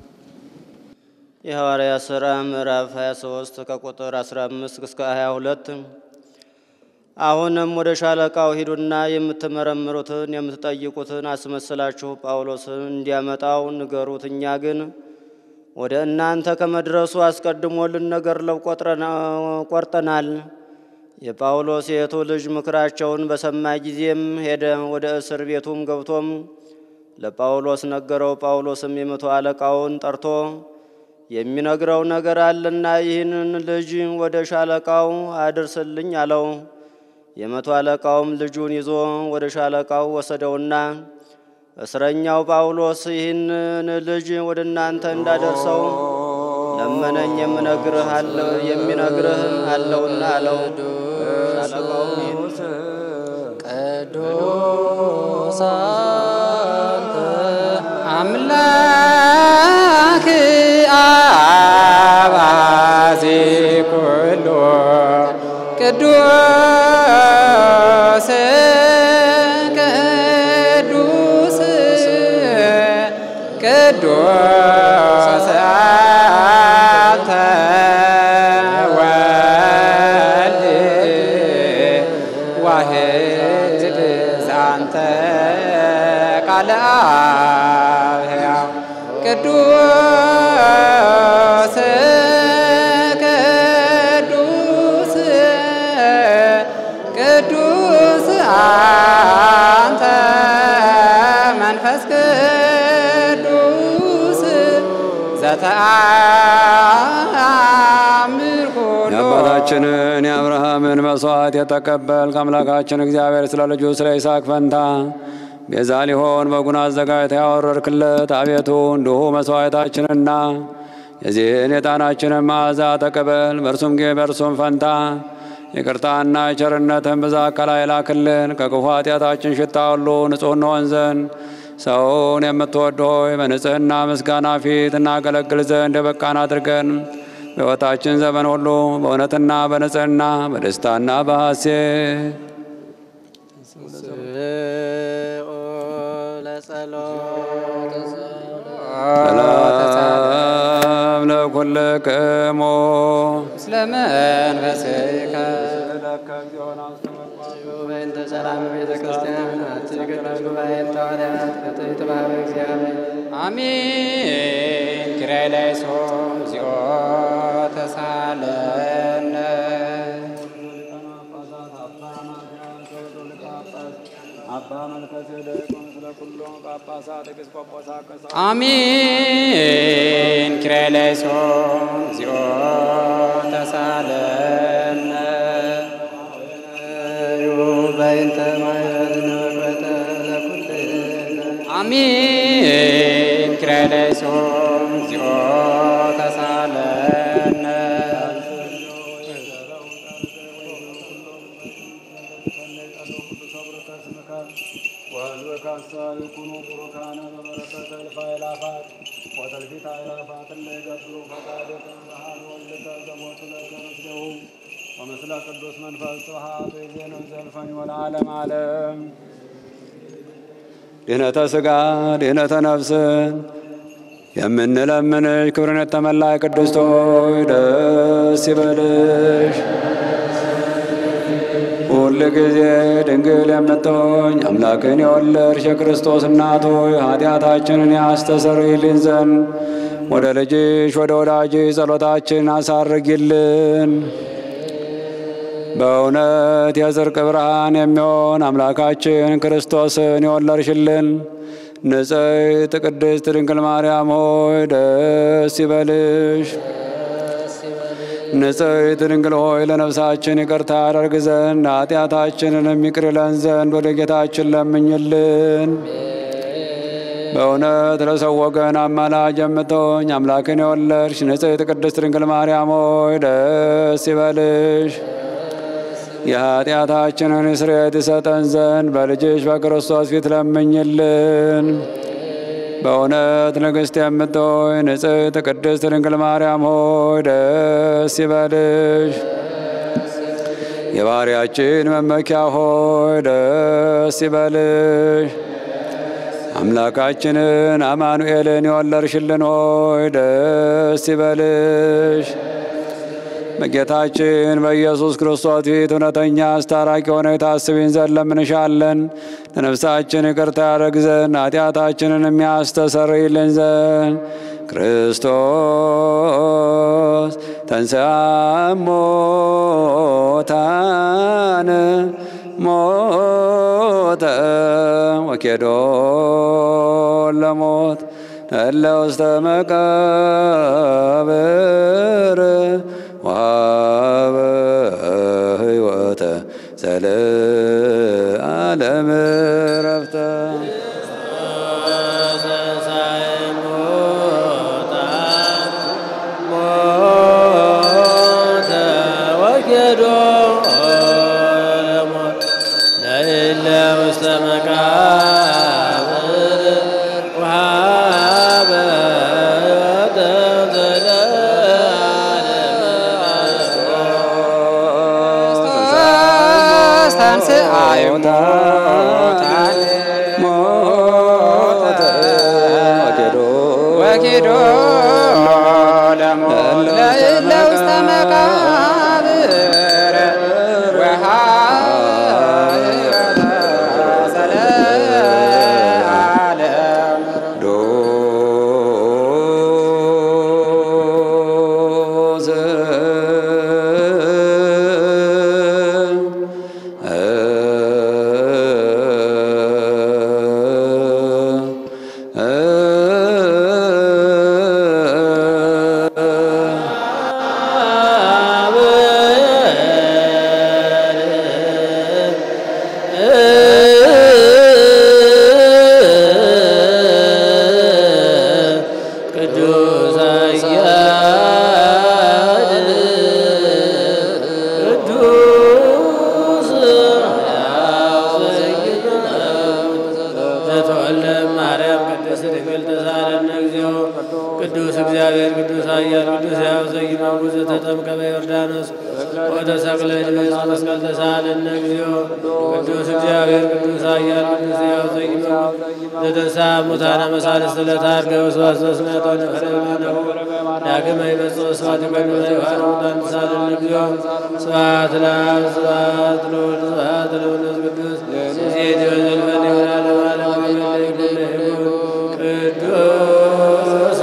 የሐዋርያት ሥራ ምዕራፍ 23 ከቁጥር 15 እስከ 22 አሁንም ወደ ሻለቃው ሂዱና የምትመረምሩትን የምትጠይቁትን አስመስላችሁ ጳውሎስን እንዲያመጣው ንገሩት። እኛ ግን ወደ እናንተ ከመድረሱ አስቀድሞ ልንነግረው ቆርጠናል። የጳውሎስ የእህቱ ልጅ ምክራቸውን በሰማ ጊዜም ሄደ። ወደ እስር ቤቱም ገብቶም ለጳውሎስ ነገረው። ጳውሎስም የመቶ አለቃውን ጠርቶ የሚነግረው ነገር አለና ይህንን ልጅ ወደ ሻለቃው አድርስልኝ አለው። የመቶ አለቃውም ልጁን ይዞ ወደ ሻለቃው ወሰደውና እስረኛው ጳውሎስ ይህንን ልጅ ወደ እናንተ እንዳደርሰው ለመነኝ፣ የምነግርህ አለው የሚነግርህ አለውና አለው። ሻለቃውም ይህን ቅዱስ አንተ አምላክ አባዜ ኩሉ ቅዱስ ቅዱስ ቅዱስ አንተ ወልድ ዋህድ ዛንተ ቃለ አብ ሕያው ቅዱስ ቅዱስ ቅዱስ አንተ መንፈስ ቅዱስ ዘተአምር ኩሎ የአባታችንን የአብርሃምን መስዋዕት የተቀበል ከአምላካችን እግዚአብሔር ስለ ልጁ ስለ ይስሐቅ ፈንታ ቤዛ ሊሆን በጉን አዘጋጅተህ ያወረድክለት አቤቱ እንዲሁ መስዋዕታችንና የዚህን የጣናችንን መዓዛ ተቀበል። በእርሱም ጊዜ በእርሱም ፈንታ ይቅርታና ቸርነትን ብዛት ከላይ ላክልን። ከክፉ ኃጢአታችን ሽታ ሁሉ ንጹሕ እንሆን ዘንድ ሰውን የምትወድ ሆይ በንጽሕና ምስጋና ፊት እናገለግል ዘንድ የበቃን አድርገን በሕይወታችን ዘመን ሁሉ በእውነትና በንጽሕና በደስታና በሐሴት ስብኦ ለጸሎት ሰላም ለኩልክሙ ምስለ መንፈስከ በእንተ ሰላም ቤተ ክርስቲያን አትቅደስ ጉባኤን ተዋልያት ፍትሕት ባህበ እግዚአብሔር አሜን ኪራይ ላይ ሶም እግዚኦ ተሳለነ አሜን ኪራይ ላይ ሶም እግዚኦ ተሳለነ በእንተ ማይበርነ መቅበተ ለኩልነ አሜን ኪራይ ላይ ሶም እግዚኦ ተሳለነ ወምስለ ቅዱስ መንፈስ ስብሐት ወይዜነው ዘልፈኝ ወለዓለመ ዓለም ድህነተ ሥጋ ድህነተ ነፍስን የምንለምንሽ ክብርን የተመላ ቅድስት ሆይ ደስ ይበልሽ። ሁል ጊዜ ድንግል የምትሆኝ አምላክን የወለድሽ የክርስቶስ እናት ሆይ ኃጢአታችንን ያስተሰርይልን ዘንድ ወደ ልጅሽ ወደ ወዳጅሽ ጸሎታችን አሳርጊልን። በእውነት የጽድቅ ብርሃን የሚሆን አምላካችን ክርስቶስን የወለድሽልን ንጽሕት ቅድስት ድንግል ማርያም ሆይ ደስ ይበልሽ። ንጽሕት ድንግል ሆይ ለነፍሳችን ይቅርታ ያደርግ ዘንድ ኃጢአታችንንም ይቅር ይለን ዘንድ ወደ ጌታችን ለምኝልን። በእውነት ለሰው ወገን አማላጅ የምትሆኝ አምላክን የወለድሽ ንጽሕት ቅድስት ድንግል ማርያም ሆይ ደስ ይበልሽ። የኃጢአታችንን ስርየት ይሰጠን ዘንድ በልጅሽ በክርስቶስ ፊት ለምኝልን። በእውነት ንግሥት የምትሆይ ንጽሕት ቅድስት ድንግል ማርያም ሆይ ደስ ይበልሽ። የባሕርያችን መመኪያ ሆይ ደስ ይበልሽ። አምላካችንን አማኑኤልን የወለድሽልን ሆይ ደስ ይበልሽ። በጌታችን በኢየሱስ ክርስቶስ ፊት እውነተኛ አስታራቂ ሆነ የታስቢን ዘንድ ለምንሻለን። ለነፍሳችን ይቅርታ ያደርግ ዘንድ ኃጢአታችንን የሚያስተሰርይልን ዘንድ ክርስቶስ ተንሥአ እሙታን ሞተ ወኬዶ ለሞት እለ ውስተ መቃብር ወሀበ ሕይወተ ዘለዓለም ዕረፍተ ክርስቶስ ተንሥአ እሙታን ሞተ ወኬዶ ወኪዶ ለሞት ለእለ ውስተ መቃብር ወሀበ ዘለዓለም ዶዘ ኃያል ቅዱስ ሕያው ዘኢይመውት ዘተጠምቀ በዮርዳኖስ ወተሰቅለ ድኅረ መስቀል ተሳሃለነ እግዚኦ ቅዱስ እግዚአብሔር ቅዱስ ኃያል ቅዱስ ሕያው ዘኢይመውት ዘተንሥአ እሙታነ መሳልስት ዕለተ ዓርገ ወስብሐት ዘስምዐተ ወነፈረ እምኔሁ ዳግመ ይመጽእ ስብሐት ይኮኑ ለይሁዳን ሙታን ተሳሃለነ እግዚኦ ስብሐት ለአብ ስብሐት ለወልድ ስብሐት ለመንፈስ ቅዱስ ሴት ወዘልፈን ይሆናል ለዓለሙ አሜን ለይኩን ለይኩን ቅዱስ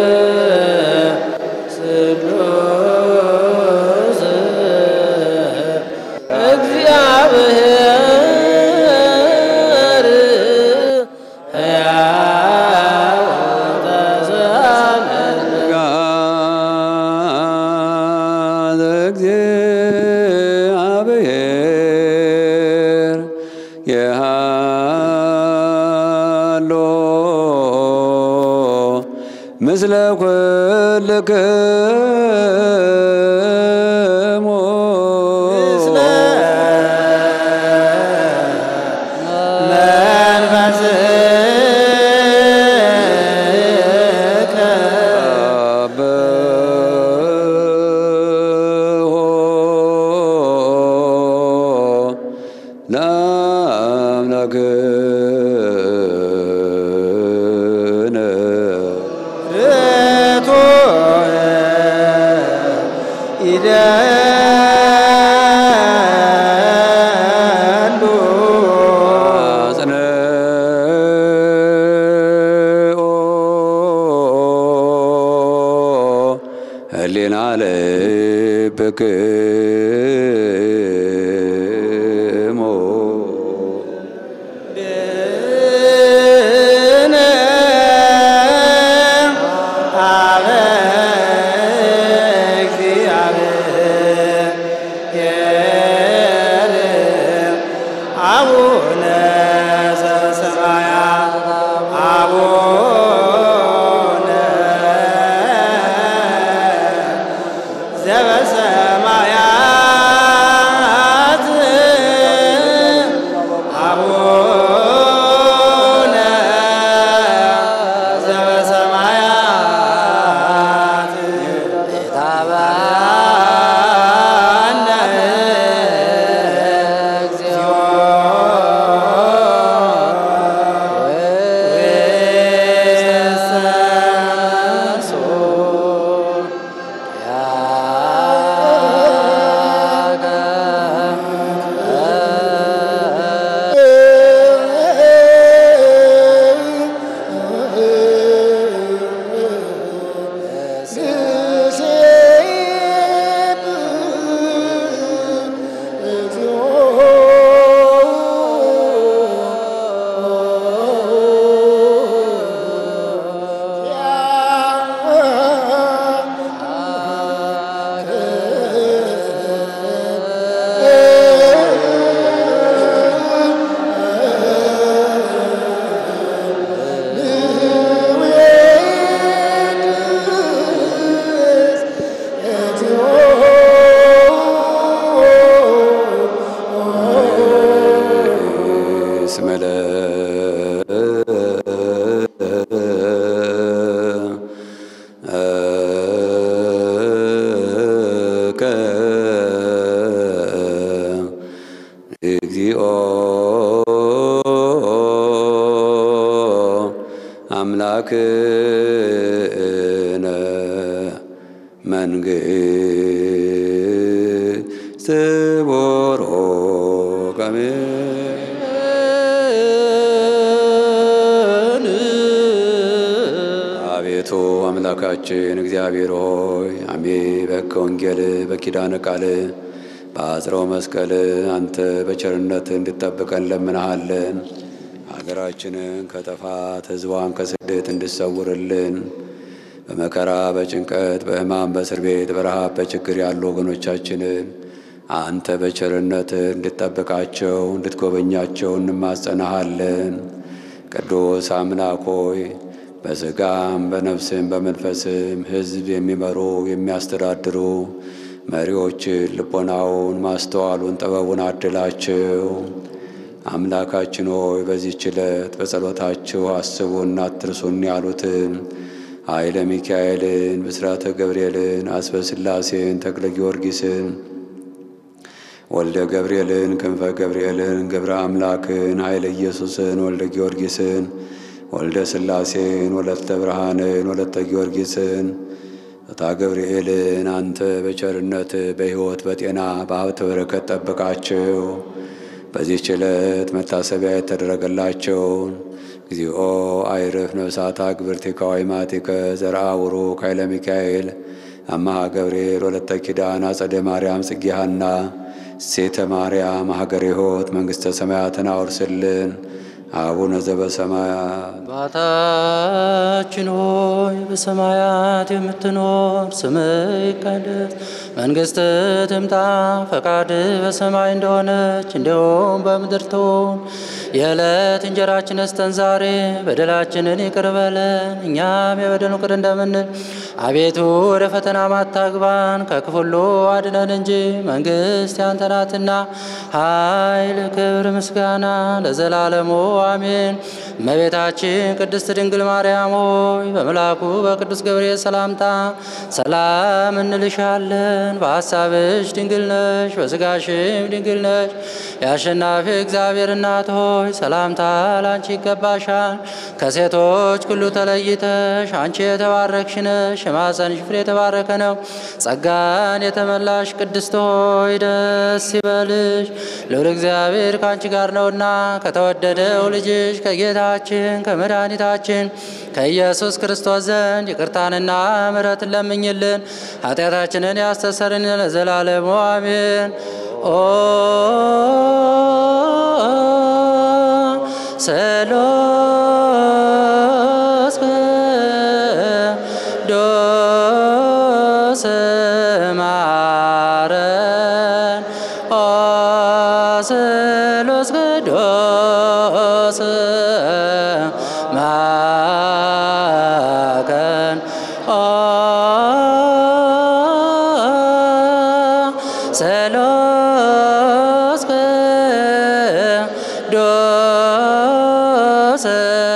ስሉስ እግዚአብሔር ሕያው ተሳለነ ጋዘ እግዚአብሔር የሃሎ ምስለ ኩልክሙ አብሆ ለአምላክነ አጽንኦ ህሊና ልብክሙ አቡነ ዘበሰማያት አቡነ ዘበሰማያት አቡነ ዘበሰማያት ታባነ እግዚኦ እስመለ ከ እግዚኦ አምላክነ መንግሥት ቦሮ ቀሜ አቤቱ አምላካችን እግዚአብሔር ሆይ አሜ በከ ወንጌል በኪዳነ ቃል በአጽረው መስቀል አንተ በቸርነት እንድጠብቀን ለምንሃለን። ሀገራችንን ከጥፋት ሕዝቧን ከስደት እንድሰውርልን በመከራ በጭንቀት በሕማም በእስር ቤት በረሃብ በችግር ያሉ ወገኖቻችንን አንተ በቸርነት እንድጠብቃቸው እንድትጎበኛቸው እንማጸናሃለን። ቅዱስ አምላክ ሆይ በሥጋም በነፍስም በመንፈስም ሕዝብ የሚመሩ የሚያስተዳድሩ መሪዎችን ልቦናውን ማስተዋሉን ጥበቡን አድላቸው። አምላካችን ሆይ በዚህች ዕለት በጸሎታችሁ አስቡን አትርሱን ያሉትን ኃይለ ሚካኤልን፣ ብስራተ ገብርኤልን፣ አስበ ሥላሴን፣ ተክለ ጊዮርጊስን፣ ወልደ ገብርኤልን፣ ክንፈ ገብርኤልን፣ ገብረ አምላክን፣ ኃይለ ኢየሱስን፣ ወልደ ጊዮርጊስን፣ ወልደ ሥላሴን፣ ወለተ ብርሃንን፣ ወለተ ጊዮርጊስን እታ ገብርኤልን አንተ በቸርነት በሕይወት በጤና በሀብት በረከት ጠብቃቸው። በዚህች ዕለት መታሰቢያ የተደረገላቸውን እግዚኦ አይርፍ ነፍሳታ ግብርቲከ ወይማቲከ ዘርአ ቡሩክ ኃይለ ሚካኤል አማሃ ገብርኤል ወለተ ኪዳን አጸደ ማርያም ጽጌ ሐና ሴተ ማርያም ሀገረ ሕይወት መንግሥተ ሰማያትን አውርስልን። አቡነ ዘበሰማያት አባታችን ሆይ በሰማያት የምትኖር ስምህ ይቀደስ፣ መንግሥትህ ትምጣ፣ ፈቃድህ በሰማይ እንደሆነች እንዲሁም በምድር ትሁን። የዕለት እንጀራችንን ስጠን ዛሬ፣ በደላችንን ይቅር በለን እኛም የበደሉን ይቅር እንደምንል። አቤቱ ወደ ፈተና አታግባን፣ ከክፉ ሁሉ አድነን እንጂ መንግሥት ያንተ ናትና ኃይል፣ ክብር፣ ምስጋና ለዘላለሙ አሜን። እመቤታችን ቅድስት ድንግል ማርያም ሆይ በመልአኩ በቅዱስ ገብርኤል ሰላምታ ሰላም እንልሻለን። በሐሳብሽ ድንግል ነሽ፣ በሥጋሽም ድንግል ነሽ። የአሸናፊ እግዚአብሔር እናት ሆይ ሰላምታ ላንቺ ይገባሻል። ከሴቶች ሁሉ ተለይተሽ አንቺ የተባረክሽ ነሽ፣ የማኅፀንሽ ፍሬ የተባረከ ነው። ጸጋን የተመላሽ ቅድስት ሆይ ደስ ይበልሽ፣ ልዑል እግዚአብሔር ከአንቺ ጋር ነውና ከተወደደው ልጅሽ ከጌታችን ከመድኃኒታችን ከኢየሱስ ክርስቶስ ዘንድ ይቅርታንና ምሕረትን ለምኝልን ኃጢአታችንን ያስተሰርን ለዘላለሙ አሜን። ኦ ሰሎስ ቅዱስ ማረን ኦ ሰሎስ ቅዱስ ማከን ኦ ሰሎስ ቅዱስ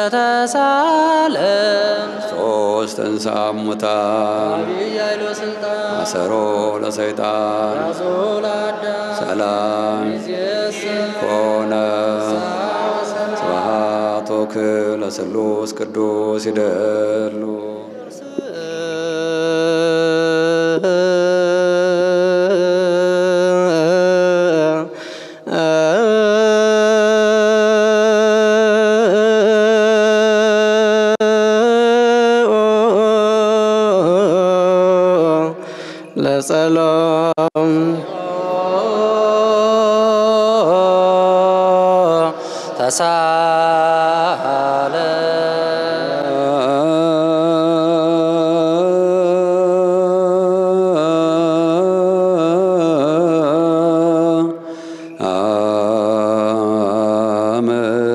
ተሳለም ሶስት እንስአ እሙታን ያይሎ ስልጣን አሰሮ ለሰይጣን ራሱ ለአዳም ሰላም ኮነ ስብሐት ወክብር ለስሉስ ቅዱስ ይደሉ ለጸሎም ተሳለ አመ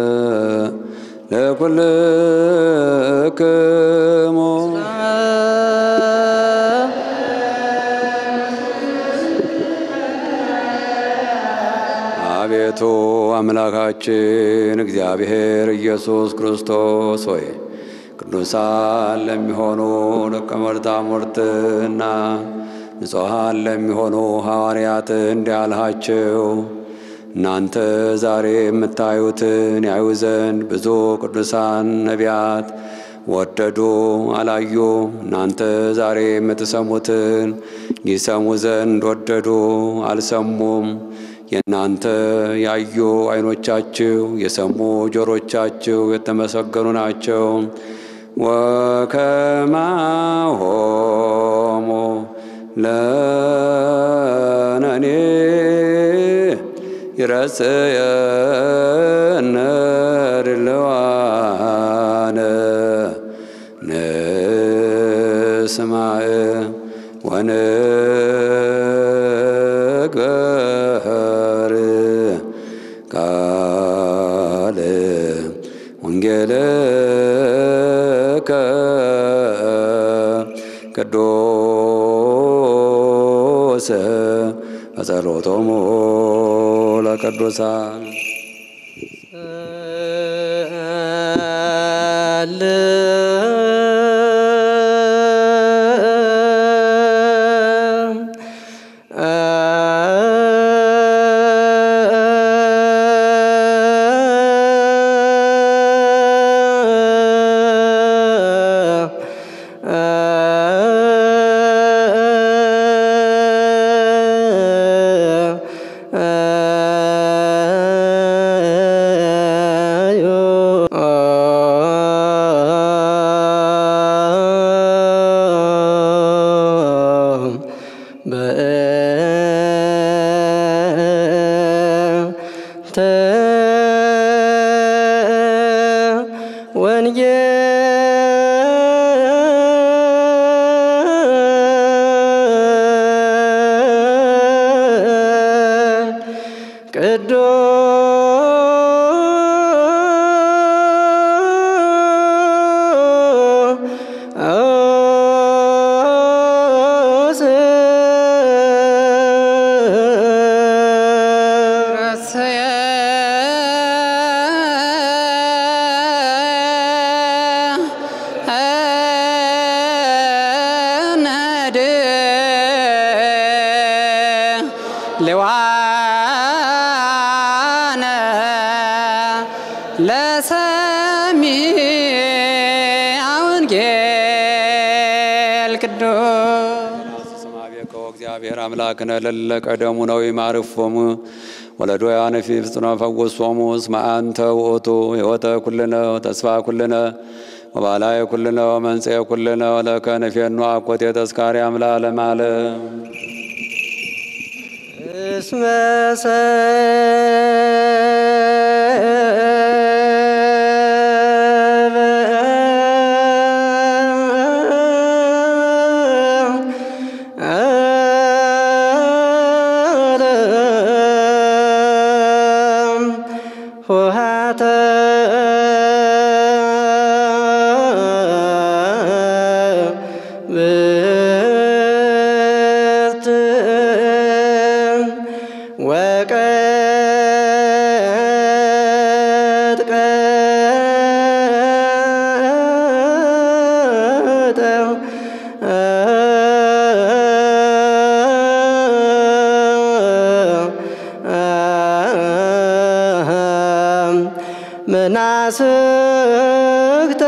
ለኩልክሙ አቤቱ አምላካችን እግዚአብሔር ኢየሱስ ክርስቶስ ሆይ ቅዱሳን ለሚሆኑ ደቀ መዛሙርትና ንጹሐን ለሚሆኑ ሐዋርያት እንዲህ አልሃቸው። እናንተ ዛሬ የምታዩትን ያዩ ዘንድ ብዙ ቅዱሳን ነቢያት ወደዱ፣ አላዩ። እናንተ ዛሬ የምትሰሙትን ይሰሙ ዘንድ ወደዱ፣ አልሰሙም። የእናንተ ያዩ ዓይኖቻችሁ የሰሙ ጆሮቻችሁ የተመሰገኑ ናቸው። ወከማሆሙ ለነኔ ይረጽየነ ድልዋነ ንስማዕ ወንግበር ቃል ወንጌልከ ቅዱስ በጸሎቶሙ ለቅዱሳን ል ወንጌል ቅዱስ ረሰየ ነድ ልዋነ ለሰሚዐ ወንጌል ቅዱስ ስማቤከ እግዚአብሔር አምላክነ ለለ ቀደሙ ነው ይማርፎሙ ወለዶያነ ፊ ፍጽኖ ፈወሶሙ እስመ አንተ ውእቱ ሕይወተ ኩልነ ተስፋ ኩልነ ወባላየ ኩልነ ወመንጽኤ ኩልነ ወለከ ንፌኑ አኮቴ ተስካሪ አምላ ለማለም እስመ ሆሃተ ብርት ወቀጥቀጠ መናስክተ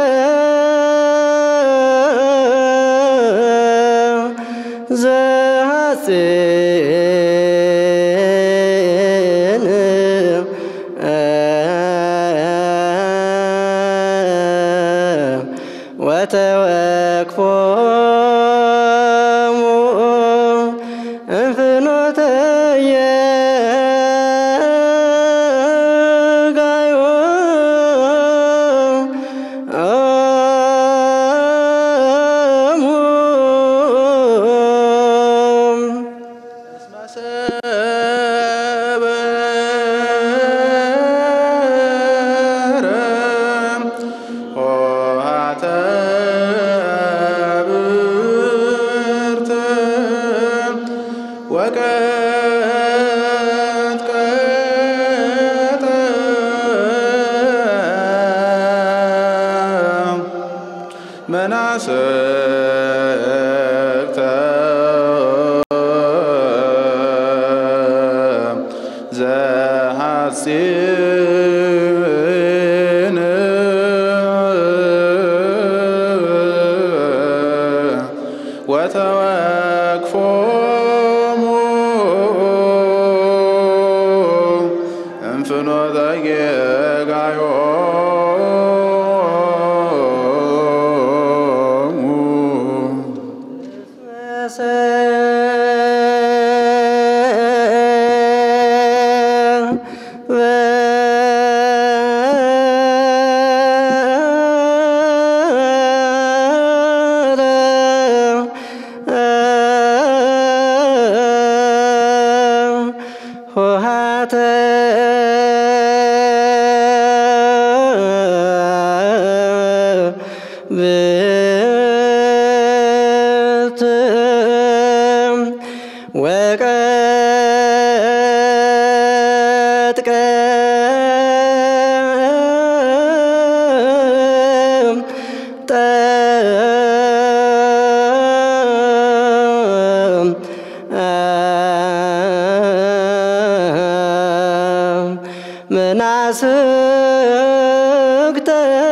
ዘሐሴን ወተወክፎሙ እንፍኖተ የጋዮ መናስክተ ዘሐጺን ወተወክፎሙ እንፍኖተ ጌጋዮሙ ሆሃተ ብርት ወቀጥቀ መናስክተ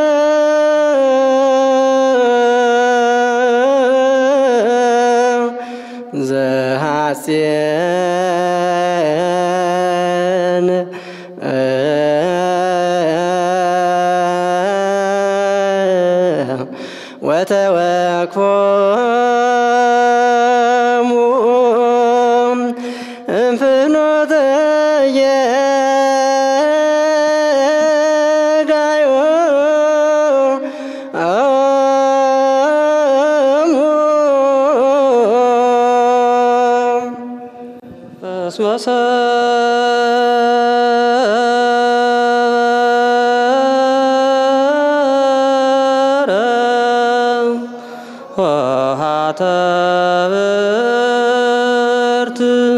ዘሐሴን ወተወክፎሙ እንፍኖተ የጋዮ ክርስቶስ ሆሃተ ብርት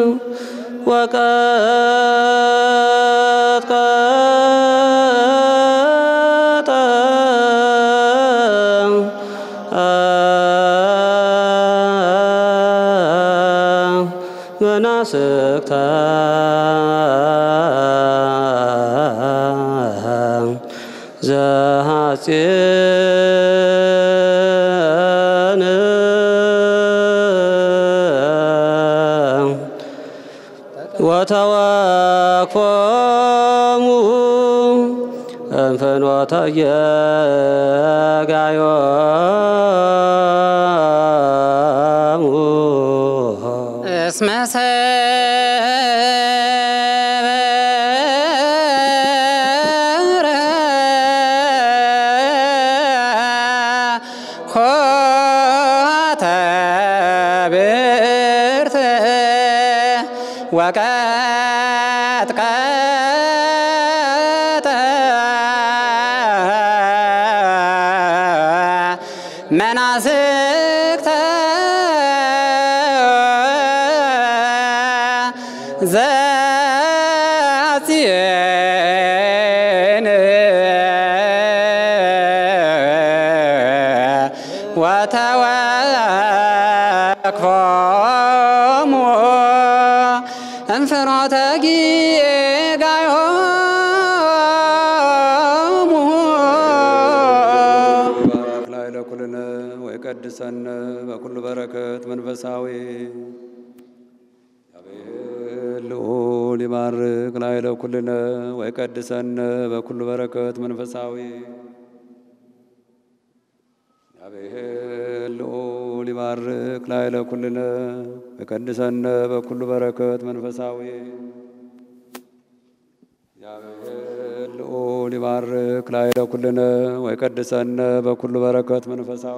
ወቀጥቀጠ መናስክተ ዘሐፄን ወተወክፎሙ እንፍኖተ የጋዮሙ እስመ ሰበረ ኆኃተ ብርት ወቀጥቀጠ መናስክተ ዘአጽየን ወተወክፎሙ እንፍኖተ ጊጋዮሙ ባረክ ላይ ለኩልነ ወይቀድሰነ በኩሉ በረከት መንፈሳዊ እግዚአብሔር ልዑል ይባርክ ላይ ለኩልነ ወይቀድሰነ በኩሉ በረከት መንፈሳዊ እግዚአብሔር ልዑል ይባርክ ላይ ለኩልነ ወይቀድሰነ በኩሉ በረከት መንፈሳዊ እግዚአብሔር ልዑል ይባርክ ላይ ለኩልነ ወይቀድሰነ በኩሉ በረከት መንፈሳዊ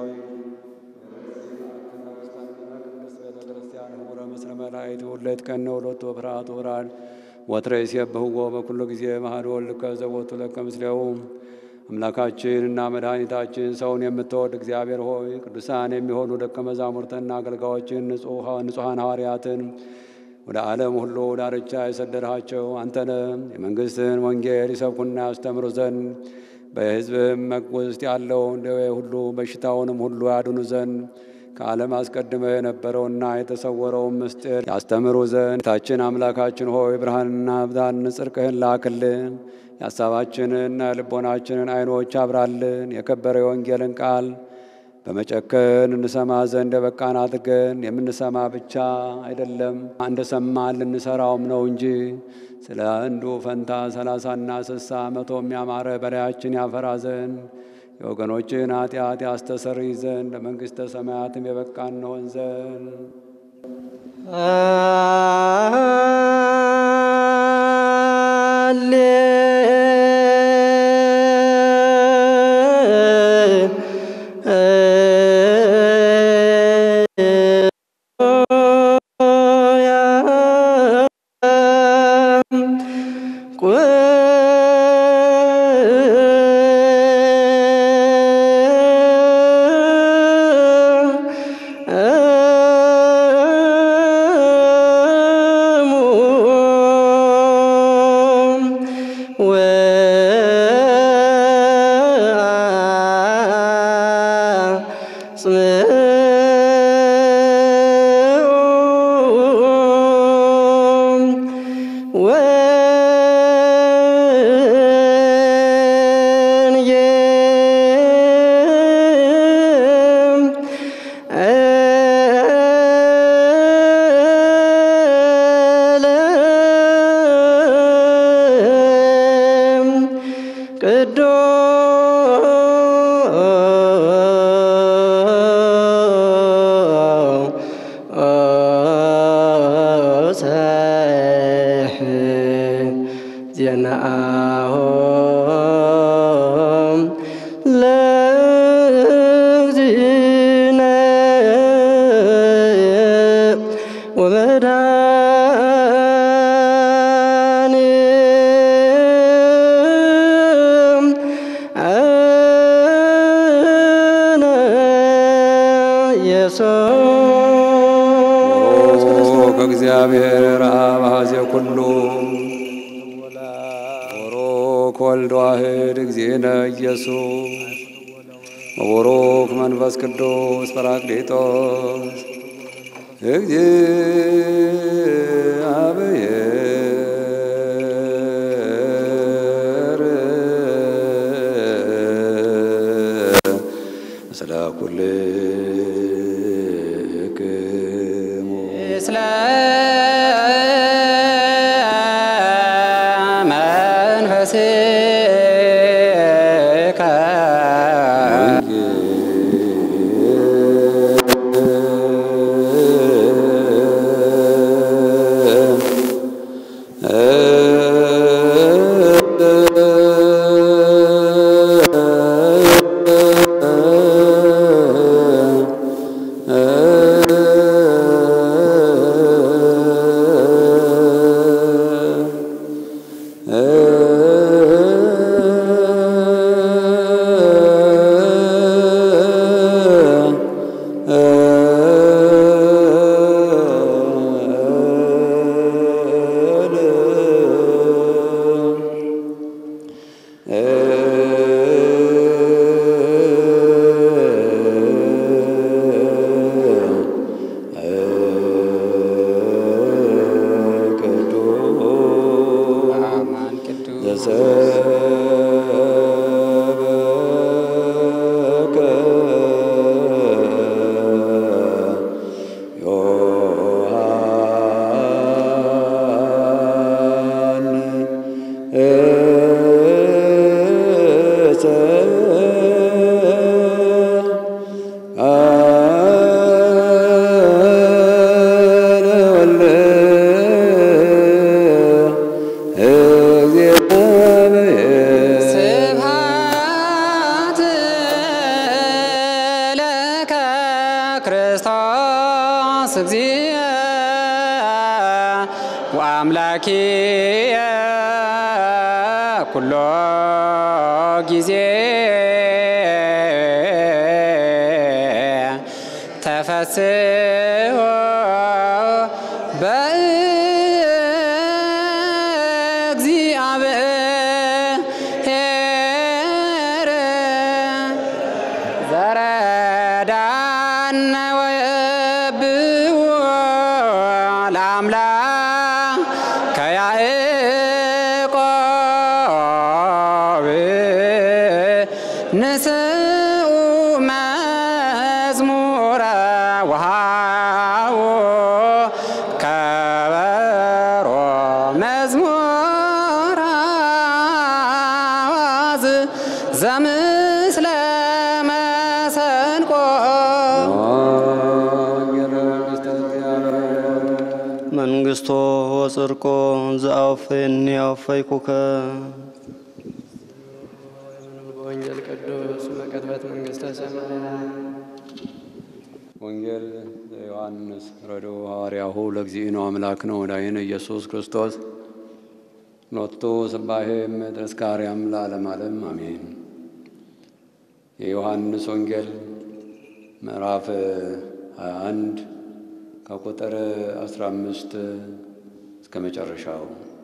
ህቡረ ምስለ መላእክት ሁለት ቀን ወሎቱ ፍርሃቱ ብርሃን ወትረ ይሴብሕዎ በኩሉ ጊዜ መሐዶ ልከ ዘቦቱ ለከ ምስሌው አምላካችን እና መድኃኒታችን ሰውን የምትወድ እግዚአብሔር ሆይ ቅዱሳን የሚሆኑ ደቀ መዛሙርትና አገልጋዮችን ንጹሐን ሐዋርያትን ወደ ዓለም ሁሉ ዳርቻ የሰደድሃቸው አንተነ የመንግሥትን ወንጌል ይሰብኩና ያስተምሩ ዘንድ በሕዝብም ውስጥ ያለውን ደዌ ሁሉ በሽታውንም ሁሉ ያድኑ ዘንድ ከዓለም አስቀድመ የነበረውና የተሰወረውን ምስጢር ያስተምሩ ዘንድ ታችን አምላካችን ሆይ ብርሃንና ብዛን ጽድቅህን ላክልን። የሐሳባችንንና የልቦናችንን ዓይኖች አብራልን። የከበረ የወንጌልን ቃል በመጨከን እንሰማ ዘንድ የበቃን አድርገን የምንሰማ ብቻ አይደለም እንደ ሰማን ልንሰራውም ነው እንጂ ስለ አንዱ ፈንታ ሰላሳና ስሳ መቶ የሚያማረ በላያችን ያፈራ ዘንድ የወገኖችን ኃጢአት ያስተሰርይ ዘንድ ለመንግሥተ ሰማያትም የበቃን እንሆን ዘንድ እግዚአብሔር አብ ኀዜ ኩሉ ቡሩክ ወልድ ዋሕድ እግዚእነ ኢየሱስ ወቡሩክ መንፈስ ቅዱስ ጰራቅሊጦስ እግዚአብሔር ምስለ ኩልክሙ ምስለ መንፈስከ አማን ቅዱስ ዘሰበከ ዮሐን አነ ወልደ እግዚአብሔር ስብሐት ለከ ክርስቶስ እግዚእ ወአምላኪየ ኩሎ ጊዜ ተፈስሖ በእግዚአብሔር ዘረዳነ ወየብዎ ለአምላክ ከያዕቆብ ንስኡ መዝሙረ ወሃቦ ከበሮ መዝሙረ አዋዝ ዘምስለ መሰንቆ መንግስቶ ወጽድቆ ዘአውፈኒ አውፈይኩከ በወንጌል ቅዱስ መቀጥበት መንግሥተ ሰማያት ወንጌል ዘዮሐንስ ረዶ ሐዋርያሁ ለእግዚእነ አምላክ ነው ወዳይነ ኢየሱስ ክርስቶስ ሎቱ ስባሄ ተስካርያም ለዓለም ዓለም አሜን። የዮሐንስ ወንጌል ምዕራፍ 21 ከቁጥር 15 እስከ መጨረሻው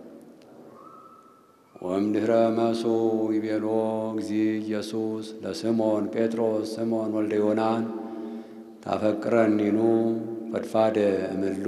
ወእምድኅረ መሱ ይቤሎ እግዚእ ኢየሱስ ለስምዖን ጴጥሮስ ስምዖን ወልደ ዮናን ታፈቅረኒኑ ፈድፋደ እምሉ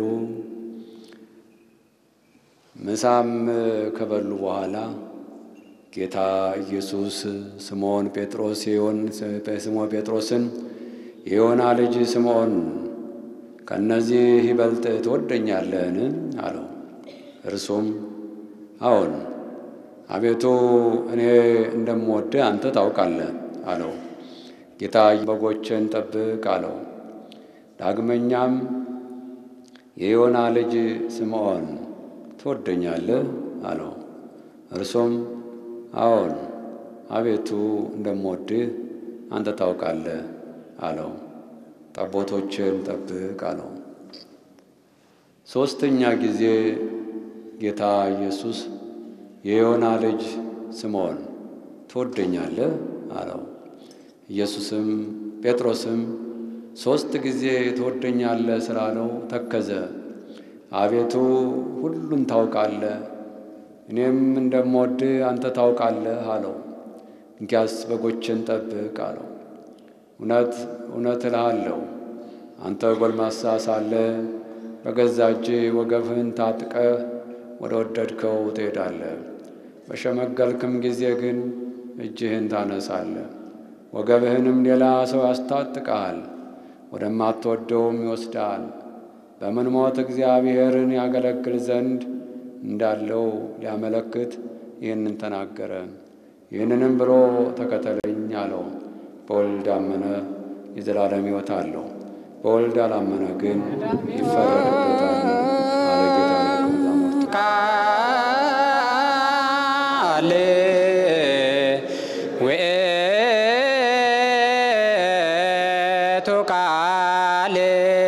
ምሳም ከበሉ በኋላ ጌታ ኢየሱስ ስምዖን ጴጥሮስ የዮን ስምዖን ጴጥሮስን የዮና ልጅ ስምዖን ከእነዚህ ይበልጥ ትወደኛለህን? አለው። እርሱም አዎን አቤቱ እኔ እንደምወድህ አንተ ታውቃለህ አለው። ጌታ በጎችን ጠብቅ አለው። ዳግመኛም የዮና ልጅ ስምዖን ትወደኛለህ አለው። እርሱም አዎን አቤቱ እንደምወድህ አንተ ታውቃለህ አለው። ጠቦቶችን ጠብቅ አለው። ሦስተኛ ጊዜ ጌታ ኢየሱስ የዮና ልጅ ስምዖን ትወደኛለህ አለው። ኢየሱስም ጴጥሮስም ሦስት ጊዜ ትወደኛለህ ስላለው ተከዘ። አቤቱ ሁሉን ታውቃለህ፣ እኔም እንደምወድህ አንተ ታውቃለህ አለው። እንኪያስ በጎችን ጠብቅ አለው። እውነት እውነት እልሃለሁ አንተ ጎልማሳ ሳለህ በገዛ እጅህ ወገብህን ታጥቀህ ወደ ወደድከው ትሄዳለህ። በሸመገልክም ጊዜ ግን እጅህን ታነሳለህ፣ ወገብህንም ሌላ ሰው ያስታጥቀሃል፣ ወደማትወደውም ይወስድሃል። በምን ሞት እግዚአብሔርን ያገለግል ዘንድ እንዳለው ሊያመለክት ይህንን ተናገረ። ይህንንም ብሎ ተከተለኝ አለው። በወልድ አመነ የዘላለም ሕይወት አለው፣ በወልድ አላመነ ግን ይፈረድበታል አለ ጌታ ለደቀ መዛሙርቱ። ቃል ውእቱ ቃል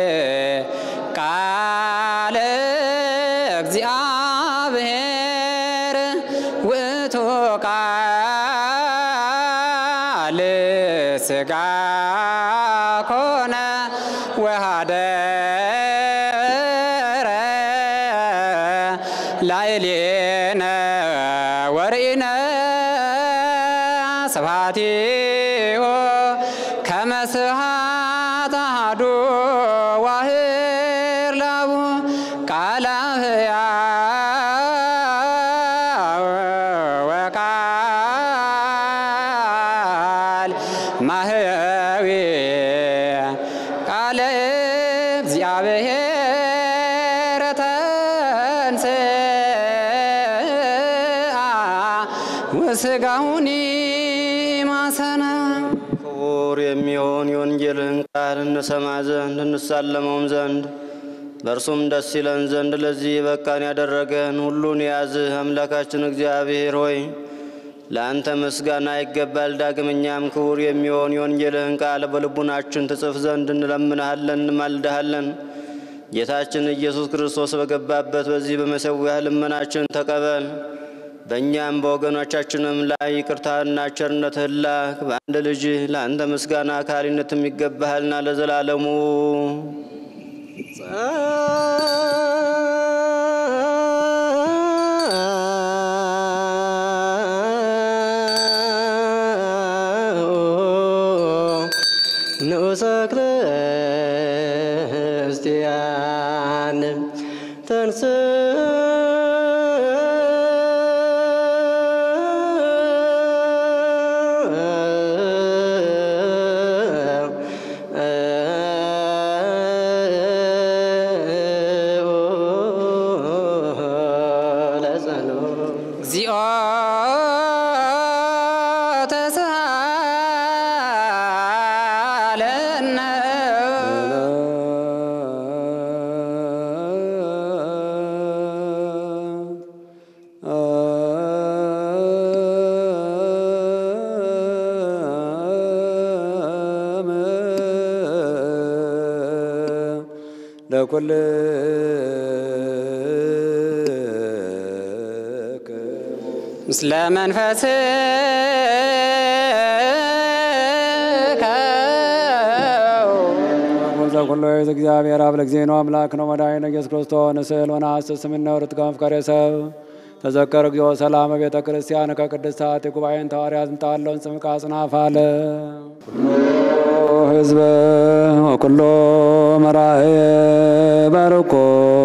ቃል እግዚአብሔር ውእቱ ቃል ሥጋ ኮነ ወኀደረ ላዕሌነ ወርኢነ ስብሐቲሁ ከመ ስብሐት አሐዱ ዋህር ላቡ ቃለ ሕያው ወቃል ማህያዊ ቃለ እግዚአብሔር ተንሥአ ወሥጋሁኒ ማሰነ ክቡር የሚሆን የወንጌልህን ቃል እንሰማ ዘንድ እንሳለመውም ዘንድ በእርሱም ደስ ይለን ዘንድ ለዚህ በቃን ያደረገን ሁሉን የያዝህ አምላካችን እግዚአብሔር ሆይ ለአንተ ምስጋና ይገባል። ዳግመኛም ክቡር የሚሆን የወንጌልህን ቃል በልቡናችን ትጽፍ ዘንድ እንለምንሃለን፣ እንማልድሃለን። ጌታችን ኢየሱስ ክርስቶስ በገባበት በዚህ በመሠዊያ ልመናችን ተቀበል። በእኛም በወገኖቻችንም ላይ ይቅርታና ቸርነትህን ላክ። በአንድ ልጅ ለአንተ ምስጋና ካህሊነትም ይገባሃልና ለዘላለሙ ንዑሰ ክርስቲያን ተንስ እግዚኦ ተሳሃለነ ለኩል ምስለ መንፈስከ ወዛ ኩሎ እግዚአብሔር አብ ለእግዚእነ አምላክ ነው መድኃኒነ ኢየሱስ ክርስቶስ ንስል ወነሐስስ ስምነ ወርትከ መፍቀሬ ሰብ ተዘከር እግዚኦ ሰላመ ቤተ ክርስቲያን ከቅድስት የጉባኤን ተዋርያት ምጣለውን ጽምቃ ጽናፍ አለ ህዝበ ወኩሎ መራእየ ባርኮሙ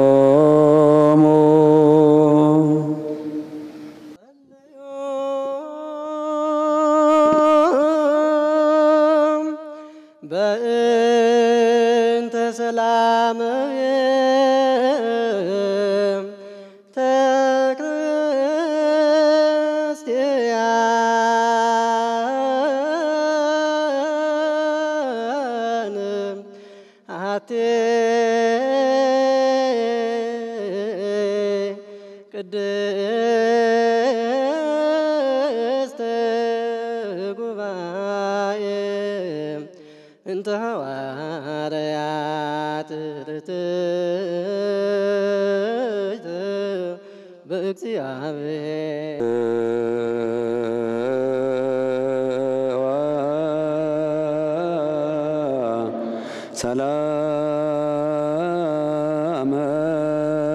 በእንተ ሰላም ተክርስቲያን አቴ ቅድስት ጉባኤ እንተ ሐዋርያት ርትዕት በእግዚአብሔር ሰላም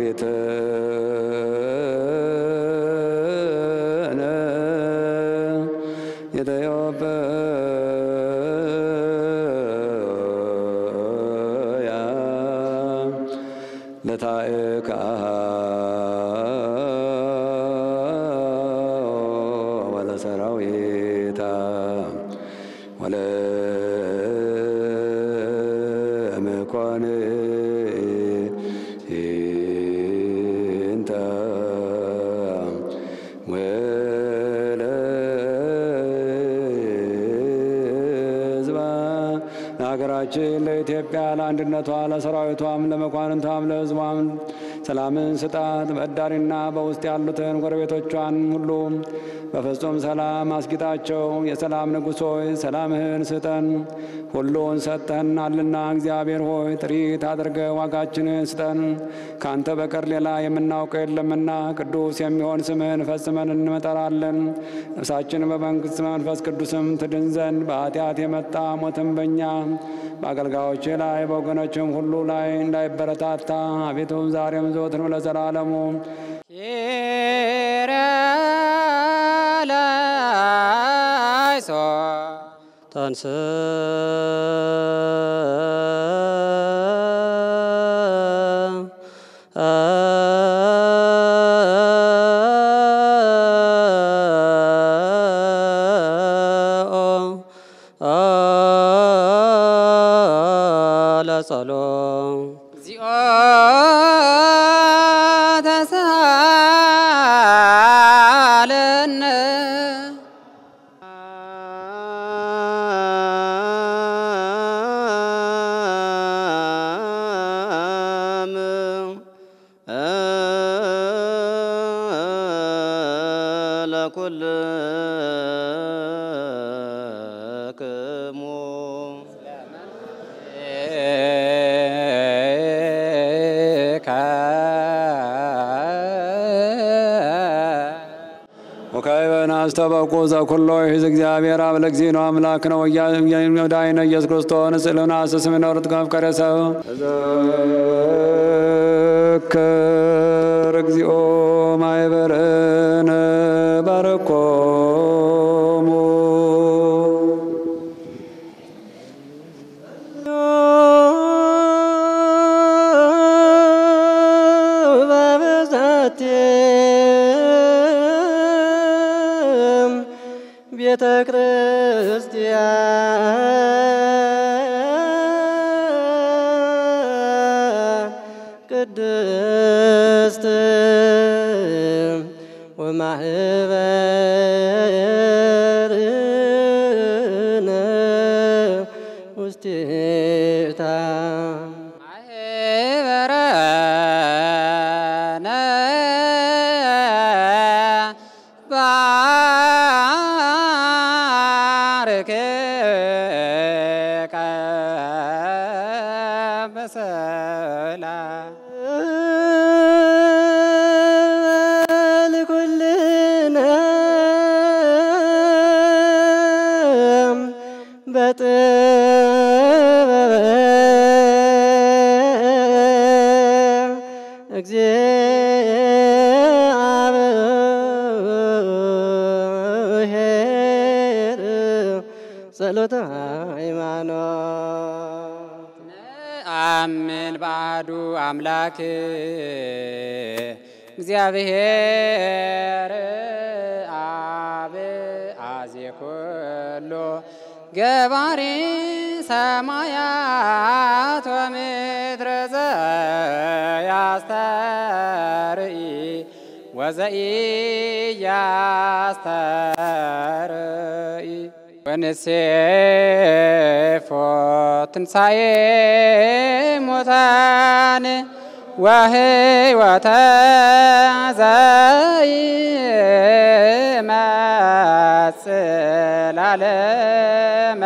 ኢትዮጵያ ለታእካ ወለሰራዊታ ወለመኳንንተ ወለሕዝባ ለሀገራችን ለኢትዮጵያ ለአንድነቷ ለሰራዊቷም ለመኳንንቷም ለሕዝቧም ሰላምን ስጣት። በዳሪና በውስጥ ያሉትን ጎረቤቶቿን ሁሉ በፍጹም ሰላም አስጊጣቸው። የሰላም ንጉሥ ሆይ ሰላምህን ስጠን። ሁሉን ሰጥተህናልና እግዚአብሔር ሆይ ጥሪት አድርገ ዋጋችንን ስጠን። ከአንተ በቀር ሌላ የምናውቀው የለምና ቅዱስ የሚሆን ስምህን ፈጽመን እንመጠራለን። ነፍሳችን በመንግሥት መንፈስ ቅዱስም ትድን ዘንድ በኃጢአት የመጣ ሞትም በእኛ በአገልጋዮች ላይ በወገኖችም ሁሉ ላይ እንዳይበረታታ አቤቱ ዛሬም ዘወትርም ለዘላለሙ ተንስ ለጸሎም እግዚኦ ተሳለነ ለኩልክሙ ወካይበን አስተበቁ ዘኩሎ ሂዝ እግዚአብሔር አብ ለእግዚእነ አምላክ ነው ወዳይነ ኢየሱስ ክርስቶስ ንጽሕልና ስስም ነርት ከመፍቀረ ሰብ ዘክር እግዚኦ ማይበርነ ባረኮሙ በብዛቴም ቤተ ክርስቲያን ቅድስት ወማህበርነ ውስቴታ ማህበረነ ባርክከ በሰላም ልኩልነ በጥበብ እግዚአብሔር ጸሎተ ሃይማኖት አምን ባዱ አምላክ እግዚአብሔር አብ አዜ ኩሎ ገባሪ ሰማያት ወምድረ ዘያስተርኢ ወዘኢያስተርኢ ወንሴፎ ትንሣኤ ሙታን ወህይወተ ዘይመጽእ ላለመ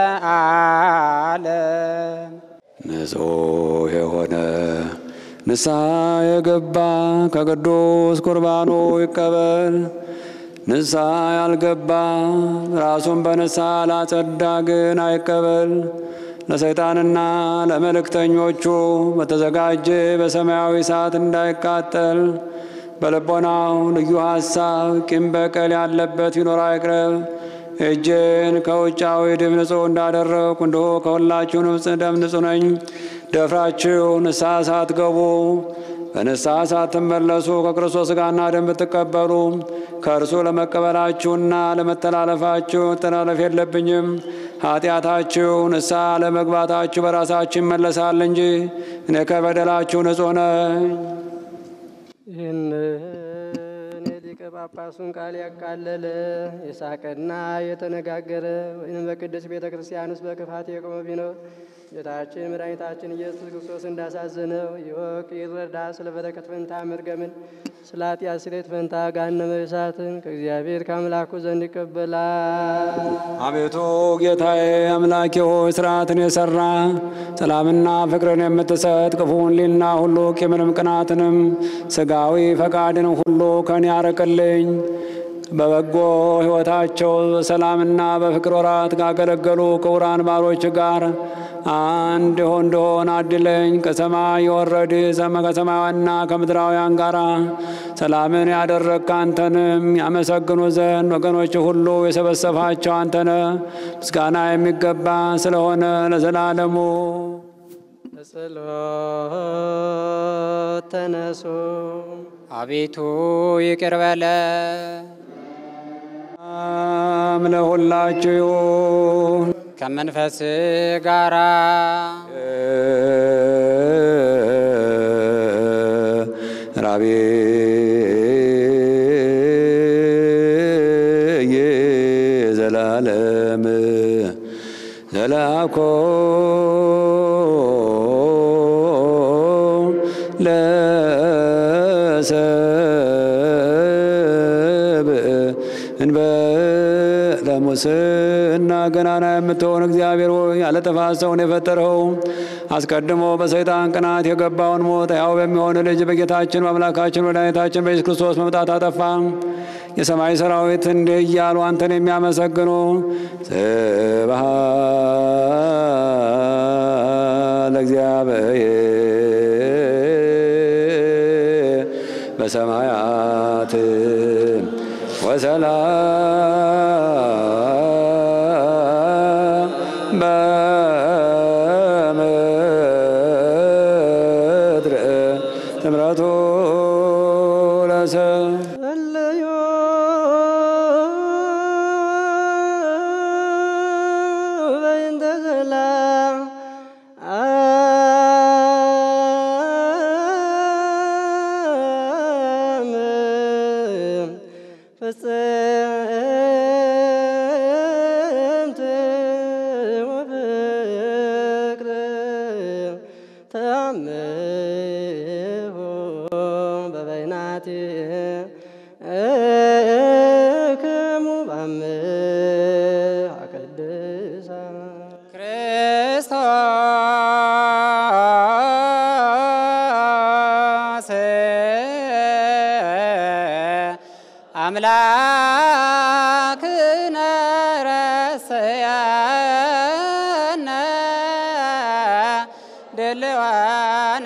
ዓለም ንጹሕ የሆነ ንስሐ የገባ ከቅዱስ ቁርባኑ ይቀበል። ንስሐ ያልገባ ራሱን በንስሐ ላጸዳ ግን አይቀበል። ለሰይጣንና ለመልእክተኞቹ በተዘጋጀ በሰማያዊ እሳት እንዳይቃጠል በልቦናው ልዩ ሐሳብ ቂም በቀል ያለበት ቢኖር አይቅረብ። እጄን ከውጫዊ ደም ንጹሕ እንዳደረግኩ እንዲሁ ከሁላችሁ ንጹሕ ደም ንጹሕ ነኝ። ደፍራችሁ ንስሐ ሳትገቡ በንስሐ ሳትመለሱ ከክርስቶስ ሥጋና ደም ብትቀበሉ ከእርሱ ለመቀበላችሁና ለመተላለፋችሁ መተላለፍ የለብኝም። ኃጢአታችሁ ንስሐ ለመግባታችሁ በራሳችሁ ይመለሳል እንጂ እኔ ከበደላችሁ ንጹሕ ነኝ። ይህንን የሊቀ ጳጳሱን ቃል ያቃለለ የሳቀና የተነጋገረ ወይም በቅድስት ቤተ ክርስቲያን ውስጥ በክፋት የቆመ ቢኖር ጌታችን መድኃኒታችን ኢየሱስ ክርስቶስ እንዳሳዘነው ይወቅ ይረዳ። ስለ በረከት ፈንታ መርገምን፣ ስለ ኃጢአት ስርየት ፈንታ ገሃነመ እሳትን ከእግዚአብሔር ከአምላኩ ዘንድ ይቀበላል። አቤቱ ጌታዬ አምላኬ ሆይ ስርዓትን የሰራ ሰላምና ፍቅርን የምትሰጥ ክፉን ሊና ሁሉ ቂምንም ቅናትንም ስጋዊ ፈቃድንም ሁሉ ከኔ ያርቅልኝ። በበጎ ሕይወታቸው በሰላምና በፍቅር ወራት ካገለገሉ ክቡራን ባሮች ጋር አንድ ሆን እንደሆን አድለኝ። ከሰማይ የወረድ ከሰማያውያንና ከምድራውያን ጋር ሰላምን ያደረግክ አንተንም ያመሰግኑ ዘንድ ወገኖች ሁሉ የሰበሰባቸው አንተነ ምስጋና የሚገባ ስለሆነ ለዘላለሙ በጸሎት ተነሱ። አቤቱ ይቅር በለ ሰላም ለሁላችሁ ይሁን። ከመንፈስ ጋራ ራቤ ዘላለም ዘላኮ ለሰብ እንበለ ሙስና ገናና የምትሆን እግዚአብሔር ሆይ ያለ ጥፋት ሰውን የፈጠረው አስቀድሞ በሰይጣን ቅናት የገባውን ሞት ያው በሚሆን ልጅ በጌታችን በአምላካችን መድኃኒታችን በኢየሱስ ክርስቶስ መምጣት አጠፋ። የሰማይ ሰራዊት እንዲህ እያሉ አንተን የሚያመሰግኑ ስብሐት ለእግዚአብሔር በሰማያት ወሰላም በምድር ትምረቱ ለሰብ እለዮ በእንተ ሰላም አም ፍጽምት ወፍቅር ተአምሆ በበይናት እክሙ በአምሃ ቅድሳን ክርስቶስ አምላክነ ረስያነ ድልዋነ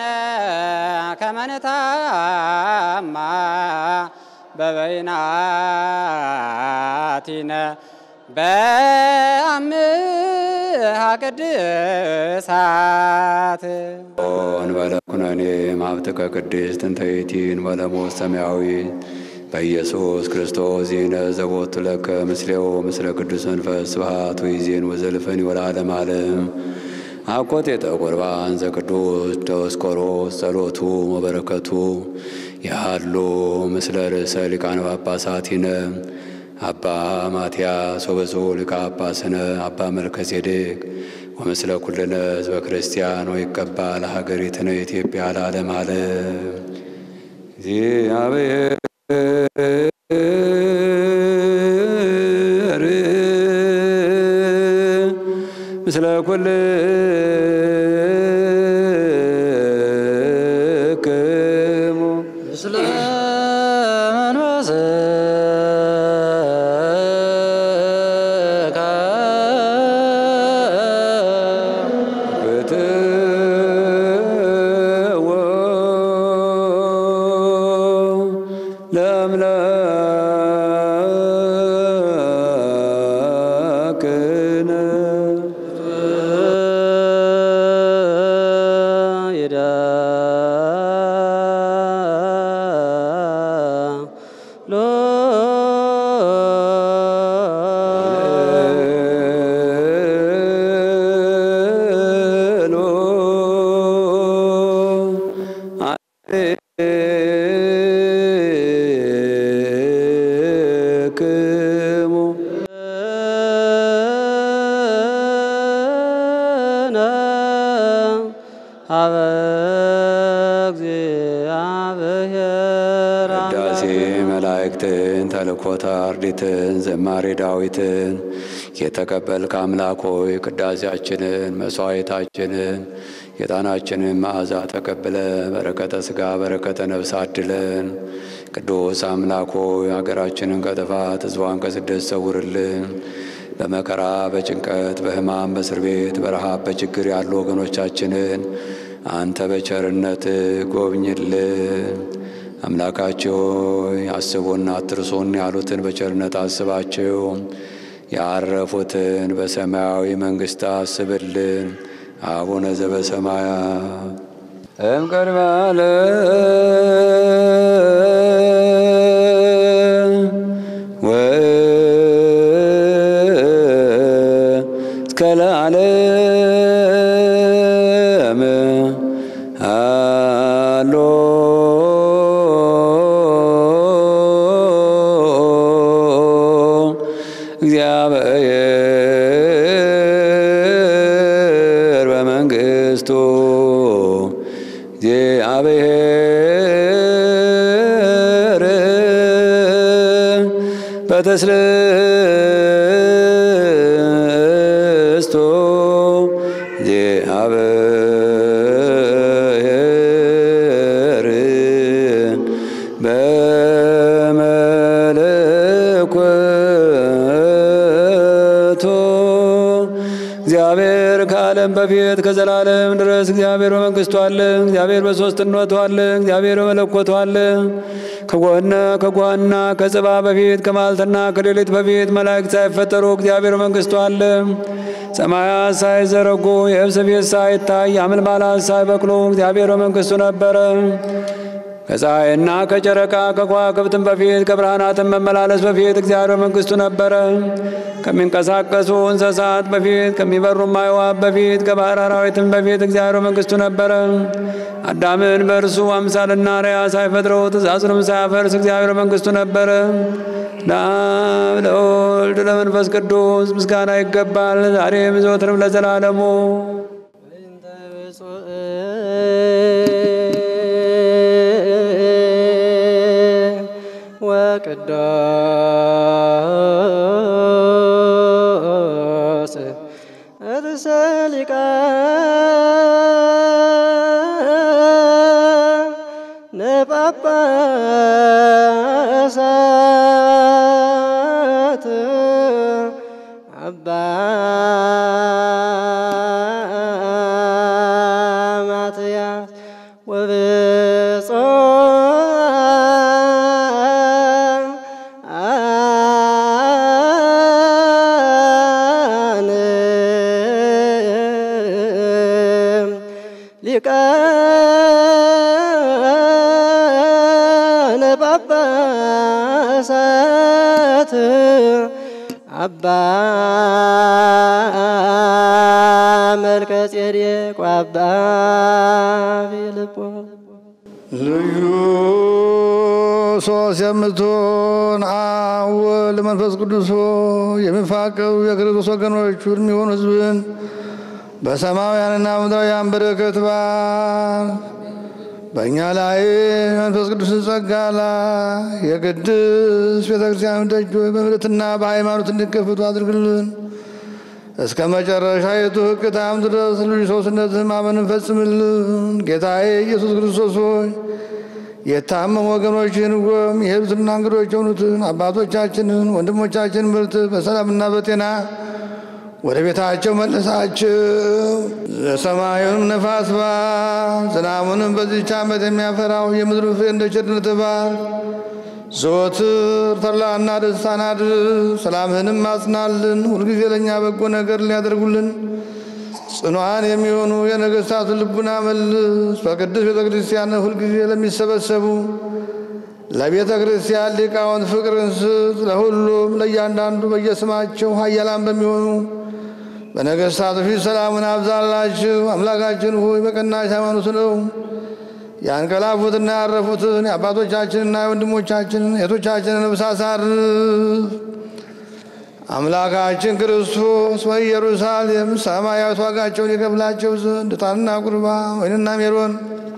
ከመንታማ በበይናቲነ በአምሃ ቅድሳት እንበለ ኩነኔ ማብትከ ቅድስት እንተ ይእቲን ወለሞት ሰማያዊ በኢየሱስ ክርስቶስ ዜነ ዘቦቱ ለከ ምስሌው ምስለ ቅዱስ መንፈስ ስብሐት ወይዜን ወዘልፈን ወለዓለመ ዓለም አኮቴተ ቁርባን ዘቅዱስ ዲዮስቆሮስ ጸሎቱ ወበረከቱ ያሉ ምስለ ርእሰ ሊቃነ ጳጳሳቲነ አባ ማትያስ ወብፁዕ ሊቀ ጳጳስነ አባ መልከጼዴቅ ወምስለ ኩልነ ህዝበ ክርስቲያን ወይቀባ ለሀገሪትነ ኢትዮጵያ ለዓለመ ዓለም እግዚአብሔር ምስለ ኩልክሙ ምስለ መንፈስከ ሀበ እግዚአብሔር ቅዳሴ መላእክትን ተልኮተ አርዲትን ዝማሬ ዳዊትን የተቀበልክ አምላክ ሆይ ቅዳሴያችንን መስዋዕታችንን የጣናችንን መዓዛ ተቀብለ በረከተ ሥጋ በረከተ ነፍስ አድለን። ቅዱስ አምላክ ሆይ አገራችንን ከጥፋት ሕዝቧን ከስደት ሰውርልን። በመከራ በጭንቀት በሕማም በእስር ቤት በረሃብ በችግር ያሉ ወገኖቻችንን አንተ በቸርነት ጎብኝልን። አምላካቸው ሆይ አስቡን አትርሱን ያሉትን በቸርነት አስባቸው። ያረፉትን በሰማያዊ መንግሥት አስብልን። አቡነ ዘበሰማያት እምቅድመ ዓለም ወእስከ ለዓለም አሎ እግዚአብሔር በመንግሥቱ እግዚአብሔር በተስልስቱ እግዚአብሔር በመለኮቱ እግዚአብሔር ከዓለም በፊት ከዘላለም ድረስ እግዚአብሔር በመንግሥቱ አለ። እግዚአብሔር በሦስትነቱ አለ። እግዚአብሔር በመለኮቱ አለ። ከጎነ ከጓና ከጽባ በፊት ከማልትና ከሌሊት በፊት መላእክት ሳይፈጠሩ እግዚአብሔር በመንግሥቱ አለ። ሰማያት ሳይዘረጉ የብስ ቤት ሳይታይ አምልማላት ሳይበቅሉ እግዚአብሔር በመንግሥቱ ነበረ። ከፀሐይና ከጨረቃ ከከዋክብትም በፊት ከብርሃናትም መመላለስ በፊት እግዚአብሔር በመንግሥቱ ነበረ። ከሚንቀሳቀሱ እንስሳት በፊት ከሚበሩም አዕዋፍ በፊት ከባሕር አራዊትም በፊት እግዚአብሔር በመንግሥቱ ነበረ። አዳምን በእርሱ አምሳልና አርአያ ሳይፈጥረው ትእዛዙንም ሳያፈርስ እግዚአብሔር በመንግሥቱ ነበረ። ለአብ ለወልድ ለመንፈስ ቅዱስ ምስጋና ይገባል፣ ዛሬም ዘወትርም ለዘላለሙ። በእንተ ብፁዕ ወቅዱስ ርእሰ ሊቃነ ጳጳሳት አባ ማትያስ ወብፁዓን ሊቃነ ጳጳሳት አባ መልከ ጼዴቅ ወአባ ፊልጶስ ልዩ ሶስት የምትሆን አብ ወልድ መንፈስ ቅዱስ ሆይ የሚፋቀሩ የክርስቶስ ወገኖች የሚሆኑ ሕዝብን በሰማያውያንና ምድራውያን በረከት ባል በእኛ ላይ መንፈስ ቅዱስን ጸጋ ላይ የቅድስት ቤተ ክርስቲያን ደጆች በምሕረትና በሃይማኖት እንዲከፈቱ አድርግልን። እስከ መጨረሻ የቱ ሕቅታም ድረስ ልዩ ሶስትነትህን ማመንን ፈጽምልን። ጌታዬ ኢየሱስ ክርስቶስ ሆይ የታመሙ ወገኖችን ጎም የሄዱትና እንግዶች የሆኑትን አባቶቻችንን ወንድሞቻችንን ምርት በሰላምና በጤና ወደ ቤታቸው መልሳቸው። የሰማዩንም ነፋስ ባር ዝናቡንም በዚህች ዓመት የሚያፈራው የምድር ፍሬ እንደ ቸርነት ባር ዘወትር ተድላና ደስታን አድርስ። ሰላምህንም አጽናልን። ሁልጊዜ ለእኛ በጎ ነገር ሊያደርጉልን ጽኗን የሚሆኑ የነገሥታትን ልቡና መልስ። በቅዱስ ቤተ ክርስቲያን ሁልጊዜ ለሚሰበሰቡ ለቤተ ክርስቲያን ሊቃውንት ፍቅርን ስጥ። ለሁሉም ለእያንዳንዱ በየስማቸው ኃያላን በሚሆኑ በነገሥታቱ ፊት ሰላሙን አብዛላችሁ። አምላካችን ሆይ በቀናች ሃይማኖት ነው ያንቀላፉትና ያረፉትን የአባቶቻችንና የወንድሞቻችንን እህቶቻችንን ነፍስ አሳርፍ። አምላካችን ክርስቶስ በኢየሩሳሌም ሰማያዊት ዋጋቸውን የከፍላቸው ዘንድ ዕጣንና ቁርባ ወይንና ሜሮን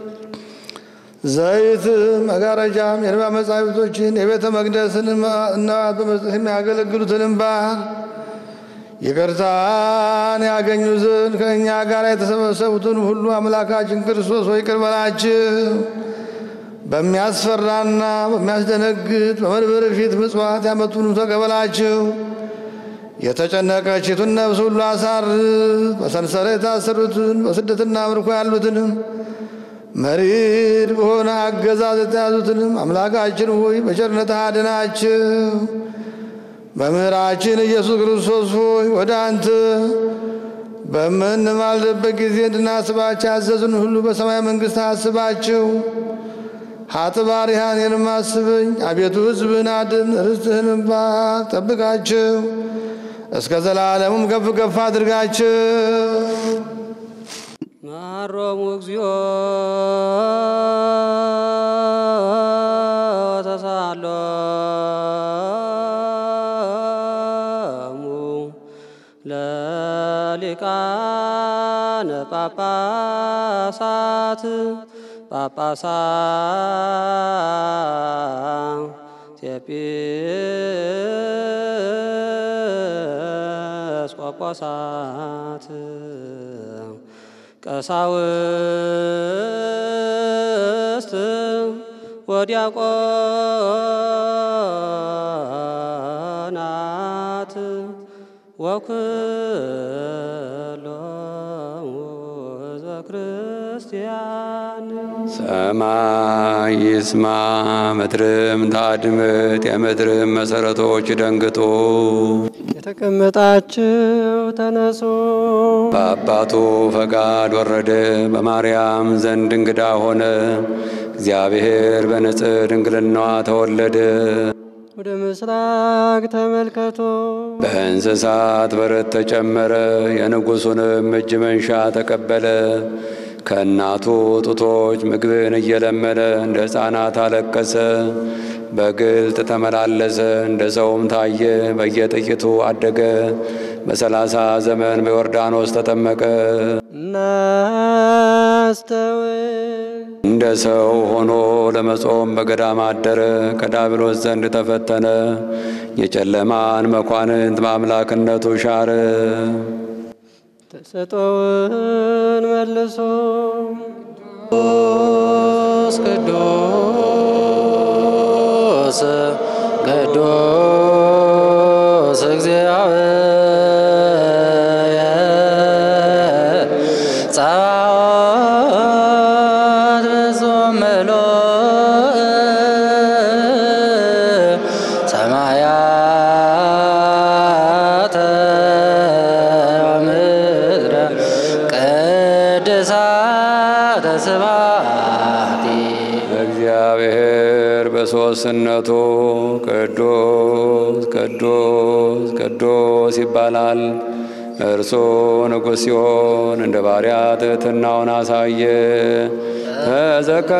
ዘይት መጋረጃም የንባ መጻሕፍቶችን የቤተ መቅደስን እናት በመስጠት የሚያገለግሉትንም ባህር ይቅርታን ያገኙ ዘንድ ከእኛ ጋር የተሰበሰቡትን ሁሉ አምላካችን ክርስቶስ ሆይ ይቅር በላቸው። በሚያስፈራና በሚያስደነግጥ በመንበር ፊት ምጽዋት ያመጡንም ተቀበላቸው። የተጨነቀችቱን ነፍስ ሁሉ አሳርፍ። በሰንሰለት የታሰሩትን በስደትና ምርኮ ያሉትንም መሪር በሆነ አገዛዝ የተያዙትንም አምላካችን ሆይ በቸርነትህ አድናቸው። መምህራችን ኢየሱስ ክርስቶስ ሆይ ወደ አንተ በምንማልድበት ጊዜ እንድናስባቸው ያዘዙን ሁሉ በሰማይ መንግሥት አስባቸው። ሀጥባሪያን እኔንም አስበኝ። አቤቱ ሕዝብህን አድን፣ ርስትህንም ባርክ፣ ጠብቃቸው፣ እስከ ዘላለሙም ከፍ ከፍ አድርጋቸው። ማሮሙ እግዚኦ ተሳሎሙ ለሊቃነ ጳጳሳት ጳጳሳት ኤጲስቆጶሳት ቀሳውስት ወዲያቆናት ወኩሎሙ ሕዝበ ክርስቲያን ሰማይ ይስማ ምድርም ታድምጥ የምድርም መሰረቶች ደንግጡ። የተቀመጣችሁ ተነሱ። በአባቱ ፈቃድ ወረደ፣ በማርያም ዘንድ እንግዳ ሆነ። እግዚአብሔር በንጽሕ ድንግልናዋ ተወለደ። ወደ ምስራቅ ተመልከቱ። በእንስሳት በረት ተጨመረ፣ የንጉሡንም እጅ መንሻ ተቀበለ። ከእናቱ ጡቶች ምግብን እየለመነ እንደ ሕፃናት አለቀሰ። በግልጥ ተመላለሰ፣ እንደ ሰውም ታየ። በየጥቂቱ አደገ። በሰላሳ ዘመን በዮርዳኖስ ተጠመቀ። እናስተውል። እንደ ሰው ሆኖ ለመጾም በገዳም አደረ። ከዳብሎስ ዘንድ ተፈተነ። የጨለማን መኳንንት በአምላክነቱ ሻረ። ተሰጦውን መልሶ ቅዱስ ቅዱስ እግዚአብሔር ጸባኦት ፍጹም ምሉእ ሰማያተ ወምድረ ቅድሳተ ስብሐቲከ እግዚአብሔር በሦስትነቱ ቅዱስ ቅዱስ ቅዱስ ይባላል። እርሱ ንጉሥ ሲሆን እንደ ባሪያ ትሕትናውን አሳየ። ተዘከረ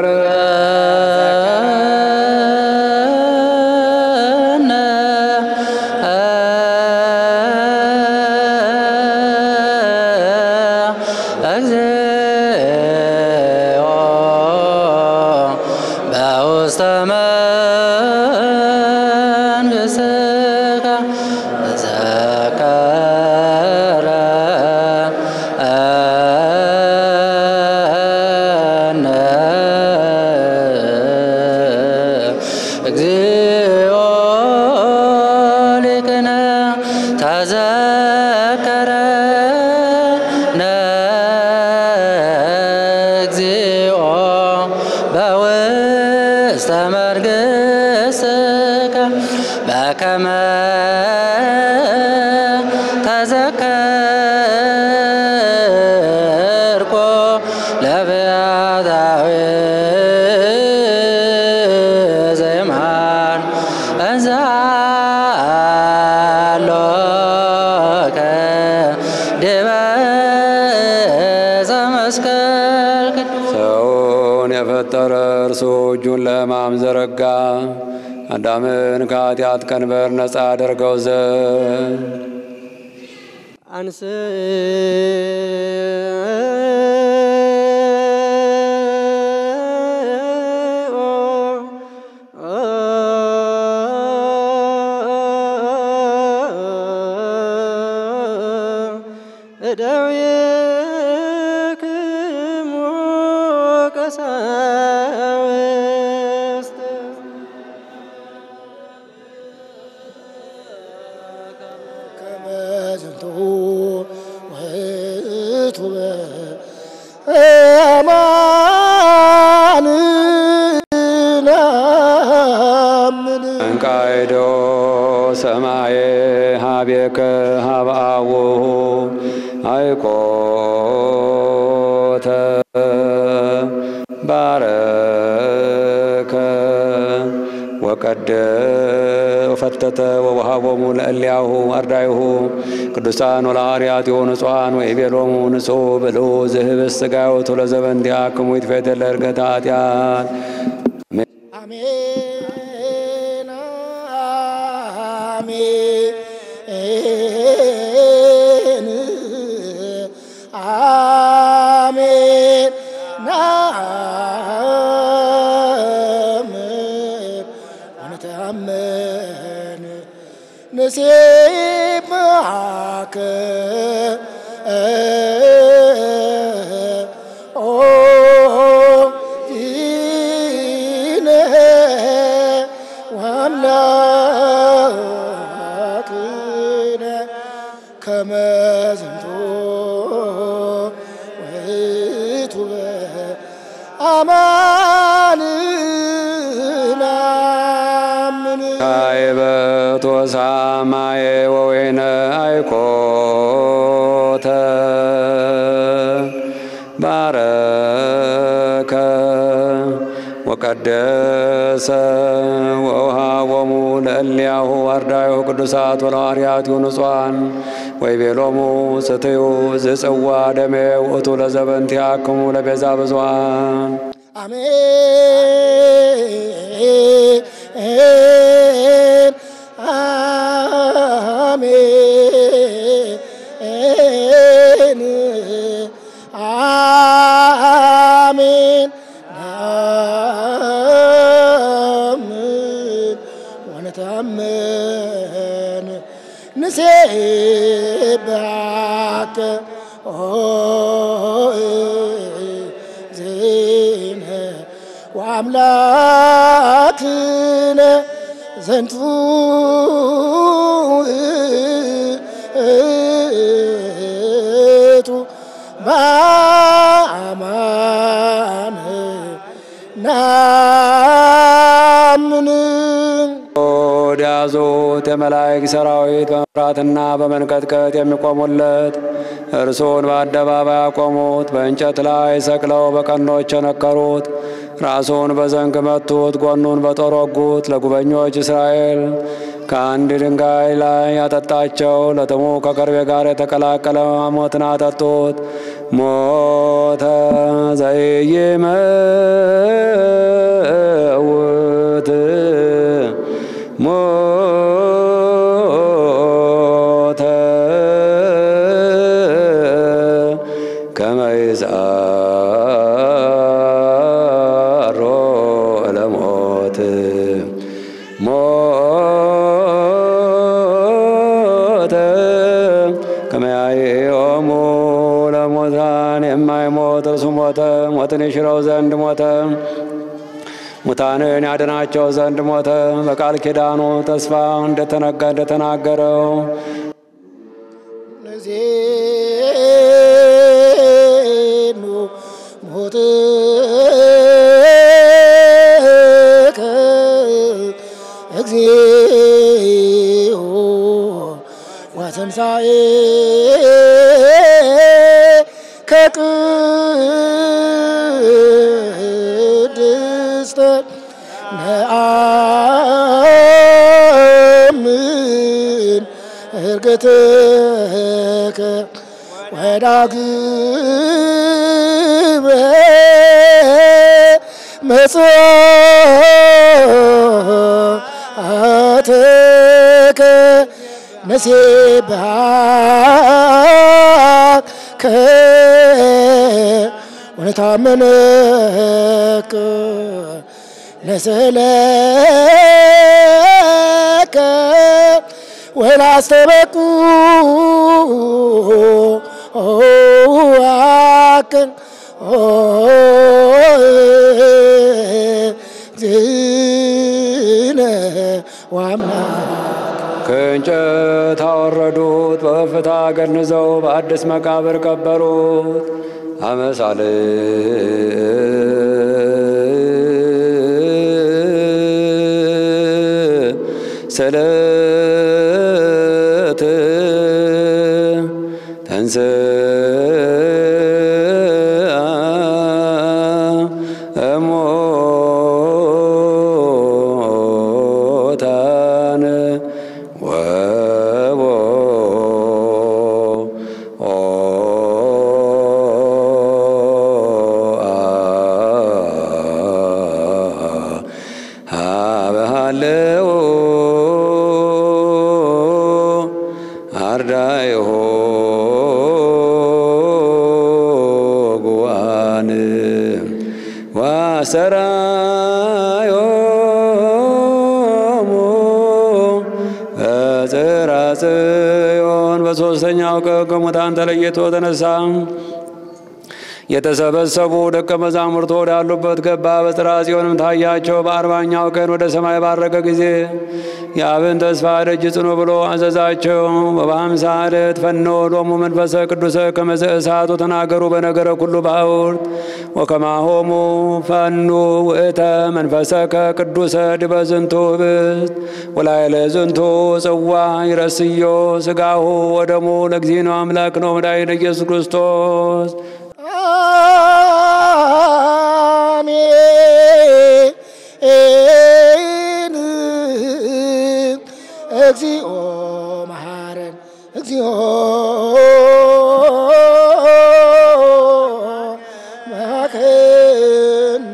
እግዚኦ በውስተ መንግሥትከ ዘከረ እግዚኦ ሊቅነ ተዘከረነ እግዚኦ በውስተ መንግሥትከ በከመ ተዘከርኮ ለብያታዊ ዘይማን እንዛሎከ ዲበ ዕፀ መስቀል ቅዱስ ሰውን የፈጠረ እርሱ እጁን ለሕማም ዘረጋ። አዳምን ከኃጢአት ቀንበር ነፃ አደርገው ዘንድ አንስ እደዊክሙ ቀሳውስት ከመዝንቱ ውእቱ በአማን ናምን እንቃይዶ ሰማየ ሀቤከ ሀብአዎ አይቆተ ባረከ ወቀደ ወፈተተ ወወሃቦሙ ለእልያሁ አርዳይሁ ቅዱሳን ወለሐዋርያት የሆኑ ንጹሐን ወይቤሎሙ ንጹሕ ብልዑ ዝህብስ ሥጋዮቱ ለዘበንቲአክሙ ይትፌተለ ዕርገተ ኃጢአት አሜን አሜን አሜን ናምን ወነተአመን ንሴብሐከ ኦ ዚነ ወአምላክነ ከመ ዝንቱ ውእቱ በአማን ናምን ካይበት ወሳማየ ወወይነ አይኮተ ባረከ ወቀደሰ ወውሃቦሙ ለእልያሁ አርዳዩ ቅዱሳት ወለሐዋርያት ንጹሐን ወይቤሎሙ ስትዩ ዝጽዋ ደሜ ውእቱ ለዘበንቲአክሙ ለቤዛ ብዙኃን አሜን አሜን አሜን ናምን ወነተአመን ንሴብሐከ ዜነ ወአምላክነ ዘንቱ ውእቱ በአማን ናምን ዲያዙት የመላእክት ሰራዊት በመፍራትና በመንቀጥቀጥ የሚቆሙለት እርሱን በአደባባይ ያቆሙት፣ በእንጨት ላይ ሰቅለው በቀኖች የነከሩት፣ ራሱን በዘንግ መቱት፣ ጎኑን በጦር ወጉት። ለጉበኞች እስራኤል ከአንድ ድንጋይ ላይ ያጠጣቸው፣ ለጥሙ ከከርቤ ጋር የተቀላቀለ ሞትን አጠጡት። ሞተ ዘይመውት ሞተ ከመ ይዛሮ ለሞት ሞተ ከመ ያየኦሙ ለሙታን የማይሞት እርሱ ሞተ። ሞትን ይሽረው ዘንድ ሞተ። ሙታንን ያድናቸው ዘንድ ሞተ። በቃል ኪዳኑ ተስፋ እንደተነጋ እንደተናገረው ነዜኑ ሞትከ እግዚኦ ወትንሣኤከ ቅድስተ ነአምን እርግትከ ወዳግመ አትከ ነሴብሃከ ወነታመነከ ነሰለከ ወላስተበቁ አከን ዝነ ዋምላክ ከእንጨት አወረዱት፣ በከፍታ ገንዘው በአዲስ መቃብር ቀበሩት። አመሳል ሰለት ተንሥአ እሙታን ወቦ አበሃለው አርዳይሆ ጉዋን ዋሰራዮሙ በጽርሐ ጽዮን በሦስተኛው ቀን ከሙታን ተለይቶ ተነሳ። የተሰበሰቡ ደቀ መዛሙርቱ ወዳሉበት ገባ። በጽርሐ ጽዮንም ታያቸው። በአርባኛው ቀን ወደ ሰማይ ባረገ ጊዜ የአብን ተስፋ ደጅ ጽኑ ብሎ አዘዛቸው። በበሃምሳ ዕለት ፈኖ ሎሙ መንፈሰ ቅዱሰ ከመዘ እሳቱ ተናገሩ በነገረ ኩሉ ባሕውርት ወከማሆሙ ፈኑ ውእተ መንፈሰከ ቅዱሰ ድበ ዝንቱ ህብስት ወላይለ ዝንቱ ጽዋ ይረስዮ ስጋሁ ወደሙ ለእግዚእነ አምላክ ነው መድኃኒነ ኢየሱስ ክርስቶስ አሜን እግዚኦ መሐረን እግዚኦ መሐከነ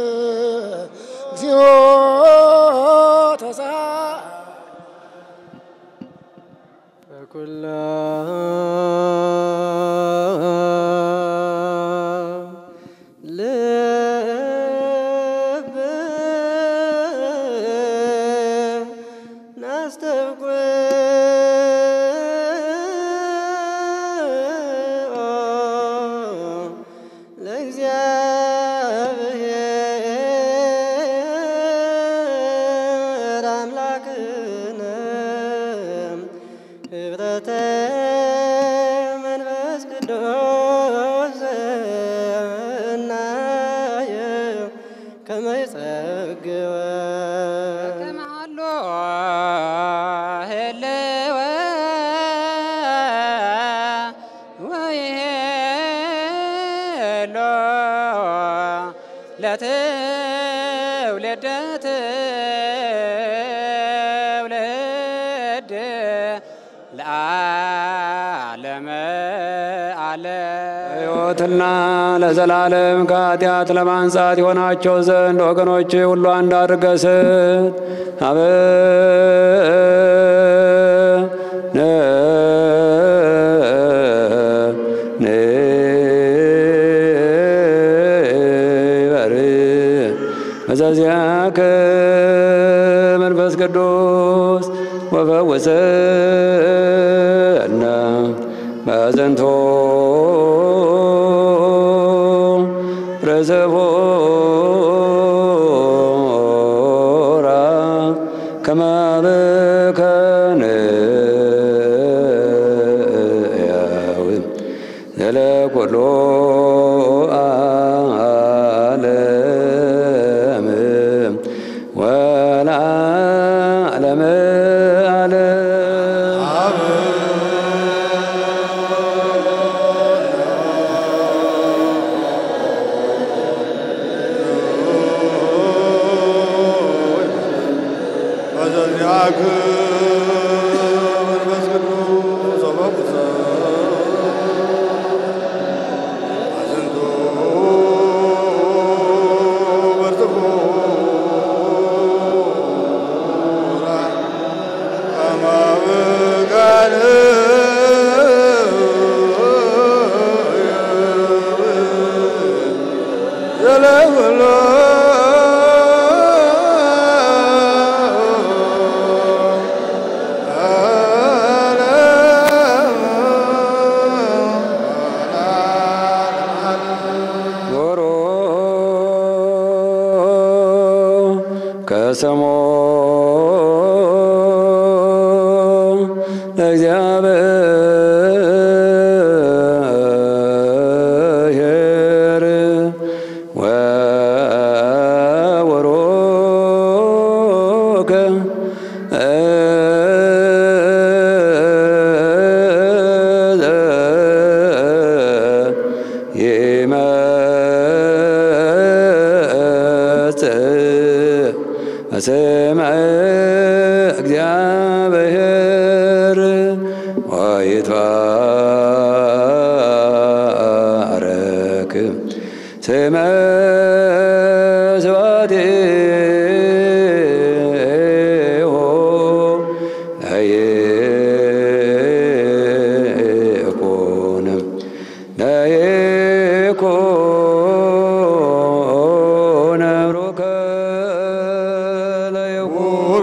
እግዚኦ ተሳ በኩላ ልብ ናስተውቅዖ ለእግዚአብሔር አምላክነ ህብረተ መንፈስ ቅዱስ እናየ ከመ ይጸግወ ከመሃሎ ህልወ ወይሄሎ ለትውልደ ትውልድ ለዓለመ ዓለም ሕይወትና ለዘላለም ከኃጢአት ለማንጻት የሆናቸው ዘንድ ወገኖች ሁሉ አንድ አድርገህ ስጥ። አበነ ንበር በዘዚያከ መንፈስ ቅዱስ ወፈውሰነ በዘንቶ ረዘቦራ ከማበከነ ያው ዘለኮሎ ዓለም ወለዓለመ ዓለም በዘዚአክ መንፈስ ቅዱስ ወበኩሰ ወስሞ ለእግዚአብሔር ወወሮከ ይመጽእ በስመ እግዚአብሔር ወይትባረክ ስመ ስብሐቲሁ ለይኩን ለይኩን ብሩከ ለይኩን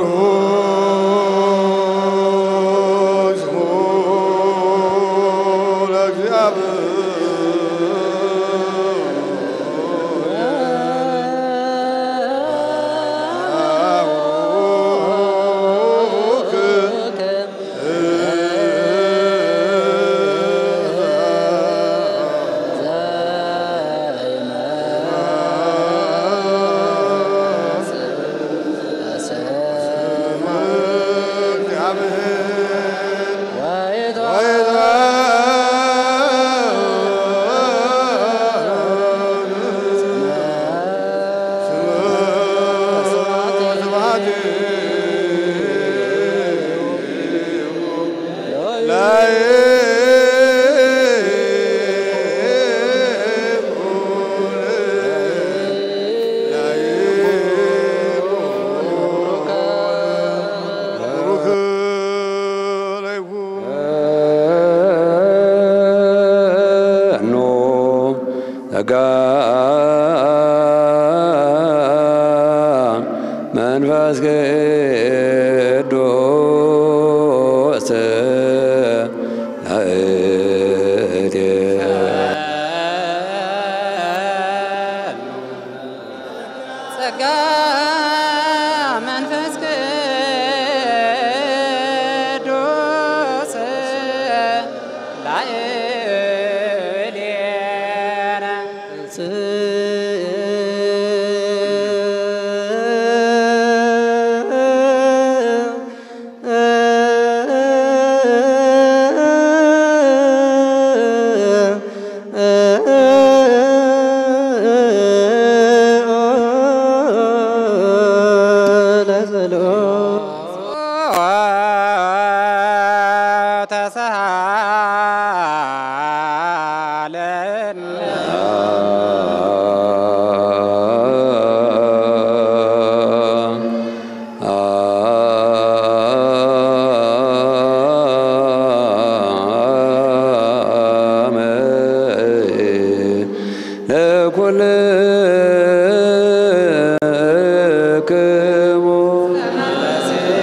ኖ ጸጋ መንፈስ ቅዱስ ላእቴ ጸጋ መንፈስ ቅዱስ ላዕሌነ ተሳሃለን ለኩልክሙ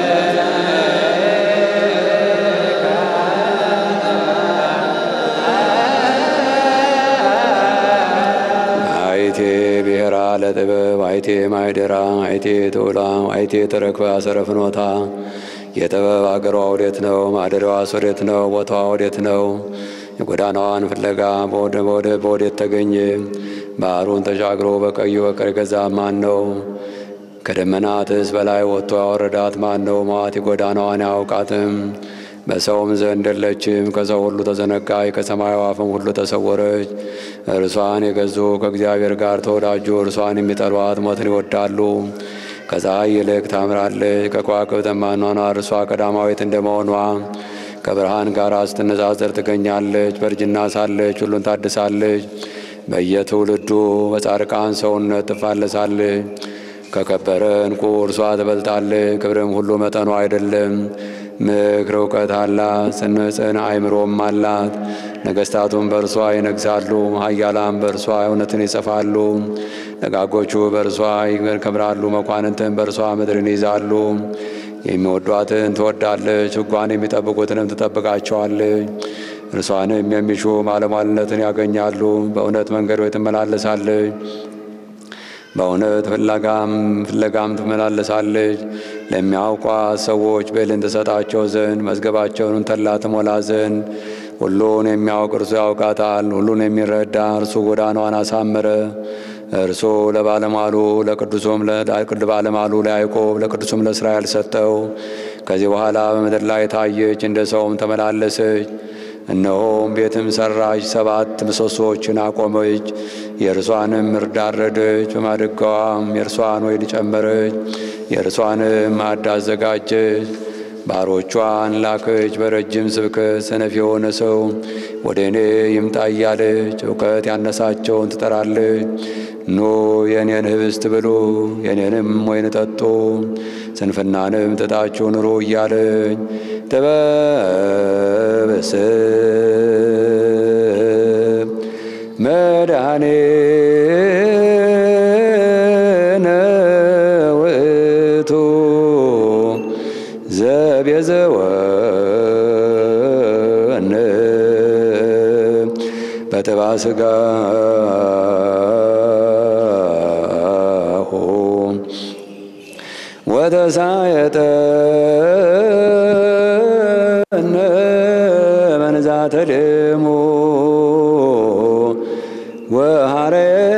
አይቴ ብሔራ ለጥበብ አይቴ ማይደራ አይቴ ተውላ አይቴ ተረክበ አሰረ ፍኖታ የጥበብ አገሯ ወዴት ነው? ማደሪያዋስ ወዴት ነው? ቦታዋ ወዴት ነው? የጎዳናዋን ፍለጋ በወደ- በወደ- በወዴት ተገኘ? ባህሩን ተሻግሮ በቀዩ በቀር ገዛ ማን ነው? ከደመናትስ በላይ ወጥቶ ያወረዳት ማን ነው? ሟት የጎዳናዋን አያውቃትም። በሰውም ዘንድ የለችም። ከሰው ሁሉ ተዘነጋች፣ ከሰማዩ አፍም ሁሉ ተሰወረች። እርሷን የገዙ ከእግዚአብሔር ጋር ተወዳጁ። እርሷን የሚጠሏት ሞትን ይወዳሉ። ከፀሐይ ይልቅ ታምራለች፣ ከከዋክብት ማኗኗር እርሷ ቀዳማዊት እንደመሆኗ ከብርሃን ጋር ስትነጻጸር ትገኛለች። በእርጅና ሳለች ሁሉን ታድሳለች። በየትውልዱ በጻድቃን ሰውነት ትፋለሳለች። ከከበረ ዕንቁ እርሷ ትበልጣለች። ክብርም ሁሉ መጠኗ አይደለም። ምክር እውቀት አላት፣ ጽንዕን አእምሮም አላት። ነገሥታቱም በእርሷ ይነግሳሉ፣ ኃያላን በእርሷ እውነትን ይጽፋሉ። ደጋጎቹ በእርሷ ይከብራሉ፣ መኳንንትን በእርሷ ምድርን ይይዛሉ። የሚወዷትን ትወዳለች፣ ሕጓን የሚጠብቁትንም ትጠብቃቸዋለች። እርሷንም የሚሹ ባለሟልነትን ያገኛሉ። በእውነት መንገዶች ትመላለሳለች። በእውነት ፍለጋም ፍለጋም ትመላለሳለች። ለሚያውቋት ሰዎች ብዕልን ትሰጣቸው ዘንድ መዝገባቸውን ተላ ትሞላ ዘንድ ሁሉን የሚያውቅ እርሱ ያውቃታል። ሁሉን የሚረዳ እርሱ ጎዳናዋን አሳመረ። እርሱ ለባለሟሉ ለቅዱሱም ባለሟሉ ለያዕቆብ ለቅዱሱም ለእስራኤል ሰጠው። ከዚህ በኋላ በምድር ላይ ታየች፣ እንደ ሰውም ተመላለሰች። እነሆም ቤትም ሰራች፣ ሰባት ምሰሶዎችን አቆመች። የእርሷንም እርድ አረደች፣ በማድጋዋም የእርሷን ወይን ጨመረች፣ የእርሷንም ማዕድ አዘጋጀች። ባሮቿን ላከች። በረጅም ስብከት ሰነፍ የሆነ ሰው ወደ እኔ ይምጣ እያለች እውቀት ያነሳቸውን ትጠራለች። ኑ የእኔን ህብስት ብሉ፣ የእኔንም ወይን ጠጡ፣ ስንፍናንም ትታችሁ ኑሩ እያለች ጥበብስብ መድኃኔነ ውእቱ ዘቤዘወነ በተባ ስጋሁ ወተሳየጠነ መንዛተ ደሙ ወሃረ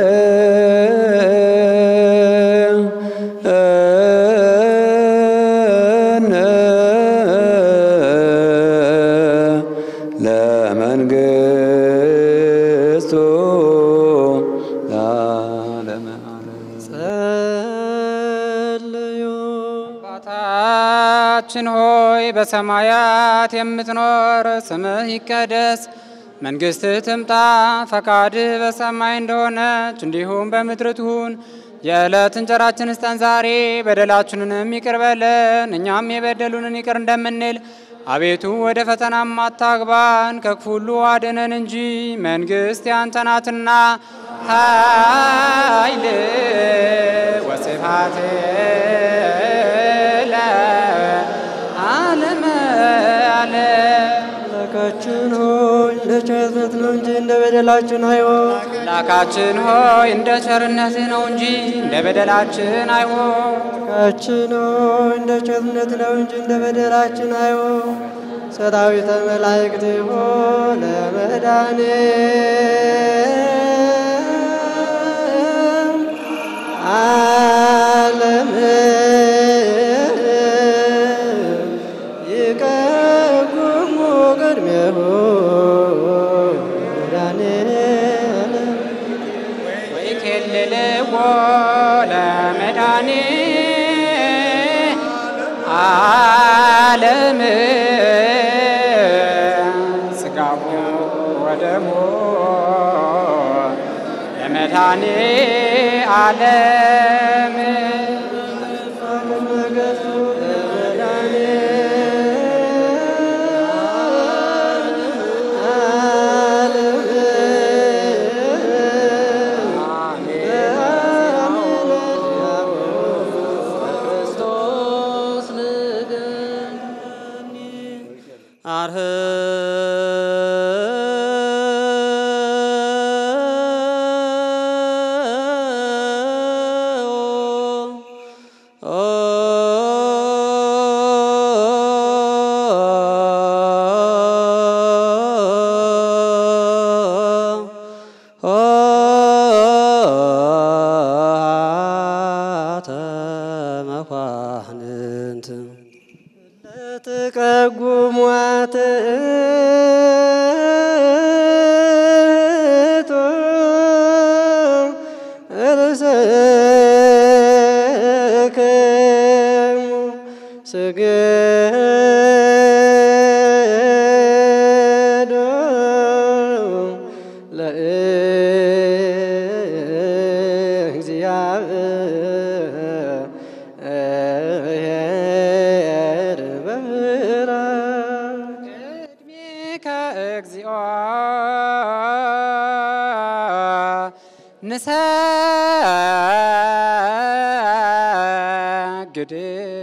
ለመንግስቱ ለዓለመ ዓለም ጸልዩ አባታችን ሆይ በሰማያት የምትኖር ስምህ ይቀደስ፣ መንግሥትህ ትምጣ፣ ፈቃድህ በሰማይ እንደሆነች እንዲሁም በምድር ትሁን። የዕለት እንጀራችንን ስጠን ዛሬ፣ በደላችንንም ይቅር በለን እኛም የበደሉንን ይቅር እንደምንል። አቤቱ ወደ ፈተናም አታግባን፣ ከክፉ ሁሉ አድነን እንጂ መንግሥት ያንተ ናትና ኃይል ወስብሐት ለዓለመ ዓለም። አምላካችን ሆይ እንደ ቸርነት ነው እንጂ እንደ በደላችን አይሆን። አምላካችን ሆይ እንደ ቸርነትህ ነው እንጂ እንደ በደላችን አይሆን። አምላካችን ሆይ እንደ ቸርነት ነው እንጂ እንደ በደላችን አይሆን። ሰራዊተ መላእክት ሆይ ለመዳኔ ዓለም ይቀጉሙ ቅድሜሁ መድኃኔዓለም ወይኬልልዎ ለመድኃኔ ዓለም ሥጋው ወደሙ ለመድኃኔ ዓለም ነገሥቱ ለመድኃኔ መኳንንት ለተቀጉሟት ርእሰክሙ ስገዶ ለእግዚአብሔር በምሕረት ቅድሜከ እግዚኦ ንሰግድ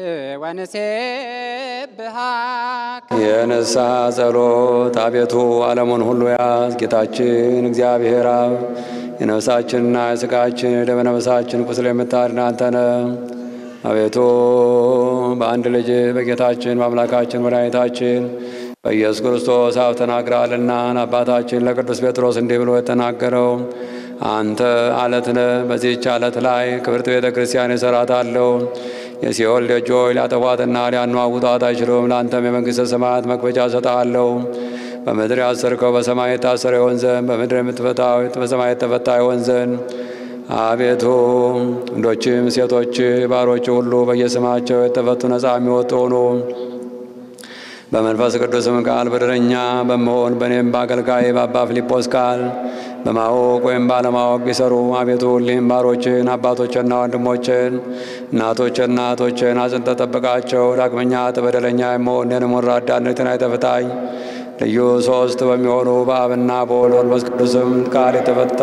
ወንሴብሐክ የንስሐ ጸሎት አቤቱ ዓለሙን ሁሉ ያዝ። ጌታችን እግዚአብሔር አብ የነፍሳችንና የሥጋችን የደመ ነፍሳችን ቁስል የምታድን አንተ ነህ። አቤቱ በአንድ ልጅ በጌታችን በአምላካችን መድኃኒታችን በኢየሱስ ክርስቶስ አብ ተናግረሃልና አባታችን ለቅዱስ ጴጥሮስ እንዲህ ብሎ የተናገረው አንተ አለት ነህ። በዚህች አለት ላይ ክብርት ቤተ ክርስቲያን እሠራታለሁ። የሲኦል ደጆች ሊያጠፏትና ሊያነዋውጧት አይችሉም። ለአንተም የመንግሥተ ሰማያት መክፈቻ እሰጥሃለሁ። በምድር ያሰርከው በሰማይ የታሰረ ይሆን ዘንድ በምድር የምትፈታው በሰማይ የተፈታ ይሆን ዘንድ አቤቱ ወንዶችም ሴቶች ባሮች ሁሉ በየስማቸው የተፈቱ ነፃ የሚወጡ ሆኑ። በመንፈስ ቅዱስም ቃል በደረኛ በመሆን በእኔም በአገልጋይ በአባ ፊልጶስ ቃል በማወቅ ወይም ባለማወቅ ቢሰሩ አቤቱ ሁሌም ባሮችን አባቶችና ወንድሞችን እናቶችና እህቶችን አጽንተ ጠብቃቸው። ዳግመኛ በደለኛ የመሆን እኔንም ወራዳነትን አይተፍታኝ። ልዩ ሶስት በሚሆኑ በአብና በወልድ በመንፈስ ቅዱስም ቃል የተፈታ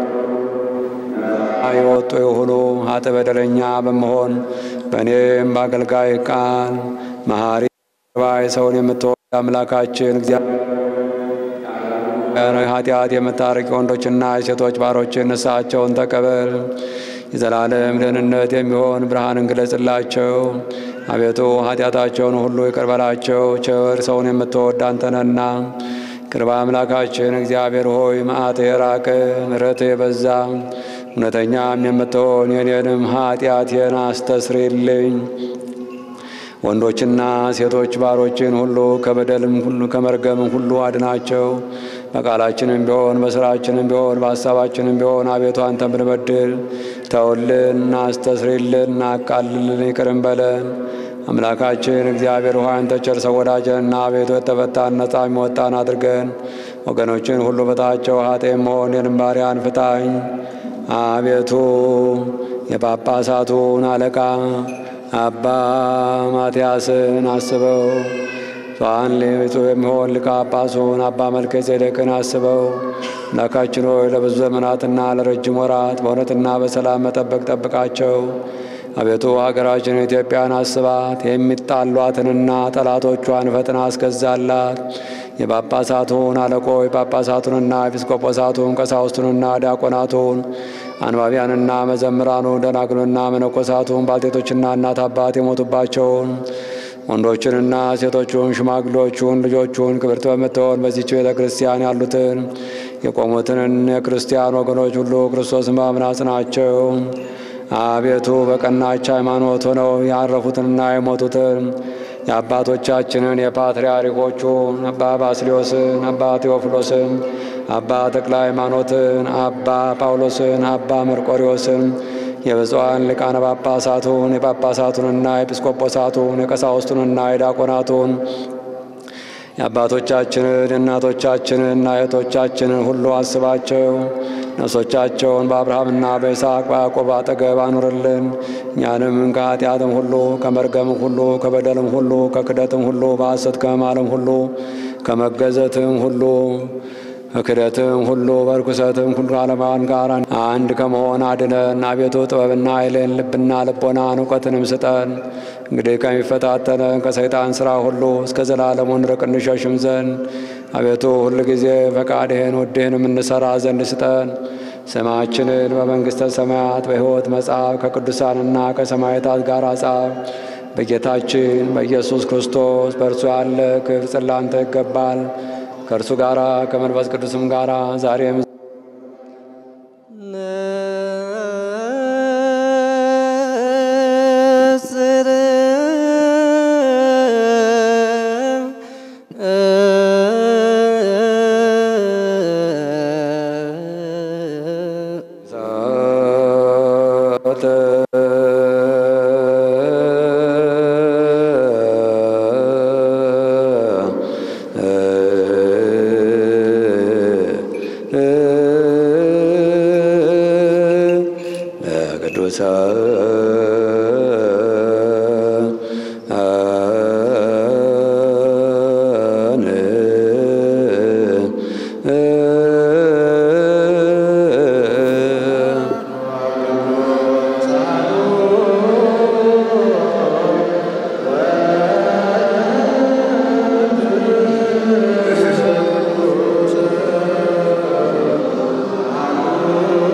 የወጡ የሆኑ ሀጥ በደለኛ በመሆን በእኔም በአገልጋይ ቃል መሐሪ ባይ ሰውን የምትወድ አምላካችን እግዚአብሔር ኃጢአት የምታርቅ ወንዶችና የሴቶች ባሮችን ንስሐቸውን ተቀበል። የዘላለም ደህንነት የሚሆን ብርሃንን ግለጽላቸው። አቤቱ ኃጢአታቸውን ሁሉ ይቅር በላቸው። ቸር ሰውን የምትወድ አንተ ነህና ቅርብ አምላካችን እግዚአብሔር ሆይ መዓት የራቀ ምሕረት የበዛ እውነተኛም የምትሆን የኔንም ኃጢአቴን አስተስርይልኝ። ወንዶችና ሴቶች ባሮችን ሁሉ ከበደልም ሁሉ ከመርገምም ሁሉ አድናቸው። በቃላችንም ቢሆን በስራችንም ቢሆን በሀሳባችንም ቢሆን አቤቱ አንተን ብንበድል ተውልን፣ አስተስርይልን፣ አቃልልን፣ ይቅርም በለን። አምላካችን እግዚአብሔር ሆይ አንተ ቸር ሰው ወዳጅንና አቤቱ የተፈታን ነጻ የሚወጣን አድርገን ወገኖችን ሁሉ በታቸው ኃጤ መሆን የንባሪያን ፍታኝ። አቤቱ የጳጳሳቱን አለቃ አባ ማትያስን አስበው። ሷን ሌቱ የሚሆን ሊቀ ጳጳሱን አባ መልከ ጼዴቅን አስበው። አምላካችን ሆይ ለብዙ ዘመናትና ለረጅም ወራት በእውነትና በሰላም መጠበቅ ጠብቃቸው። አቤቱ ሀገራችን ኢትዮጵያን አስባት። የሚጣሏትንና ጠላቶቿን ፈጥና አስገዛላት። የጳጳሳቱን አለቆች ጳጳሳቱንና ኤጲስቆጶሳቱን ቀሳውስቱንና ዲያቆናቱን አንባቢያንና መዘምራኑን ደናግሉንና መነኮሳቱን ባልቴቶችና እናት አባት የሞቱባቸውን ወንዶችንና ሴቶቹን ሽማግሎቹን ልጆቹን ክብርት በምትሆን በዚች ቤተ ክርስቲያን ያሉትን የቆሙትን የክርስቲያን ወገኖች ሁሉ ክርስቶስን በማመን ናቸው። አቤቱ በቀናች ሃይማኖት ሆነው ያረፉትንና የሞቱትን የአባቶቻችንን የፓትርያርኮቹን አባ ባስልዮስን፣ አባ ቴዎፍሎስን፣ አባ ተክለ ሃይማኖትን፣ አባ ጳውሎስን፣ አባ መርቆሪዎስን የብፁዓን ሊቃነ ጳጳሳቱን የጳጳሳቱንና የኤጲስቆጶሳቱን የቀሳውስቱንና የዲያቆናቱን የአባቶቻችንን የእናቶቻችንና የእህቶቻችንን ሁሉ አስባቸው። ነፍሶቻቸውን በአብርሃምና በይስሐቅ በያዕቆብ አጠገብ አኑርልን። እኛንም ከኃጢአትም ሁሉ ከመርገምም ሁሉ ከበደልም ሁሉ ከክደትም ሁሉ በሐሰት ከመማልም ሁሉ ከመገዘትም ሁሉ ከክደትም ሁሉ በርኩሰትም ሁሉ ዓለማን ጋር አንድ ከመሆን አድነን። አቤቱ ጥበብና ኃይልን ልብና ልቦናን እውቀትንም ስጠን። እንግዲህ ከሚፈታተነን ከሰይጣን ሥራ ሁሉ እስከ ዘላለሙ እንርቅ እንሸሽም ዘንድ አቤቱ ሁል ጊዜ ፈቃድህን ውድህንም እንሰራ ዘንድ ስጠን። ስማችንን በመንግሥተ ሰማያት በሕይወት መጽሐፍ ከቅዱሳንና ከሰማዕታት ጋር ጻፍ። በጌታችን በኢየሱስ ክርስቶስ በእርሱ ያለ ክብር ጽላንተ ይገባል ከእርሱ ጋር ከመንፈስ ቅዱስም ጋር ዛሬም እ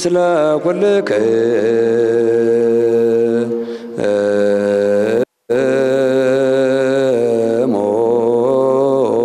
ምስለ ኩልክሙ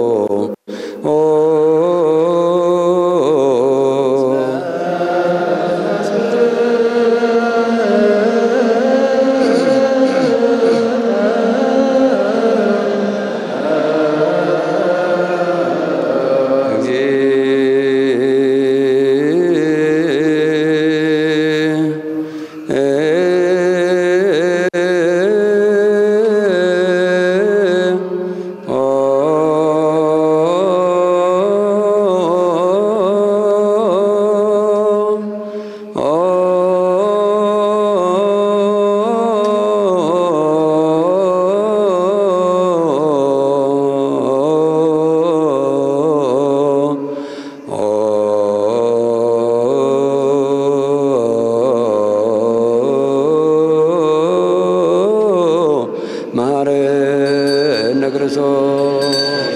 ማረነ ክርስቶስ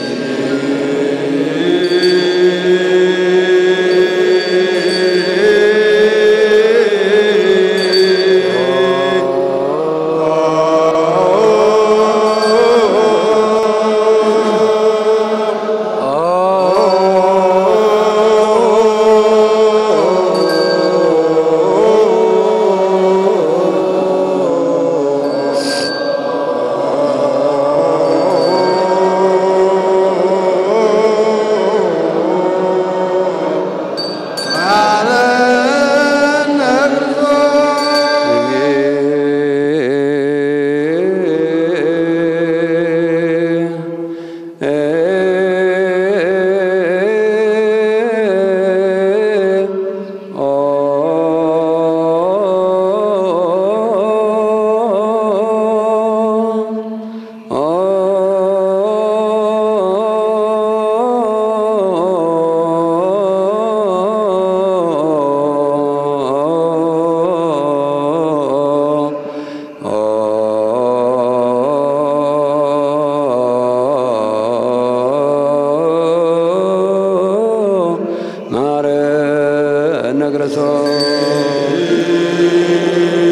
ማረነ ክርስቶስ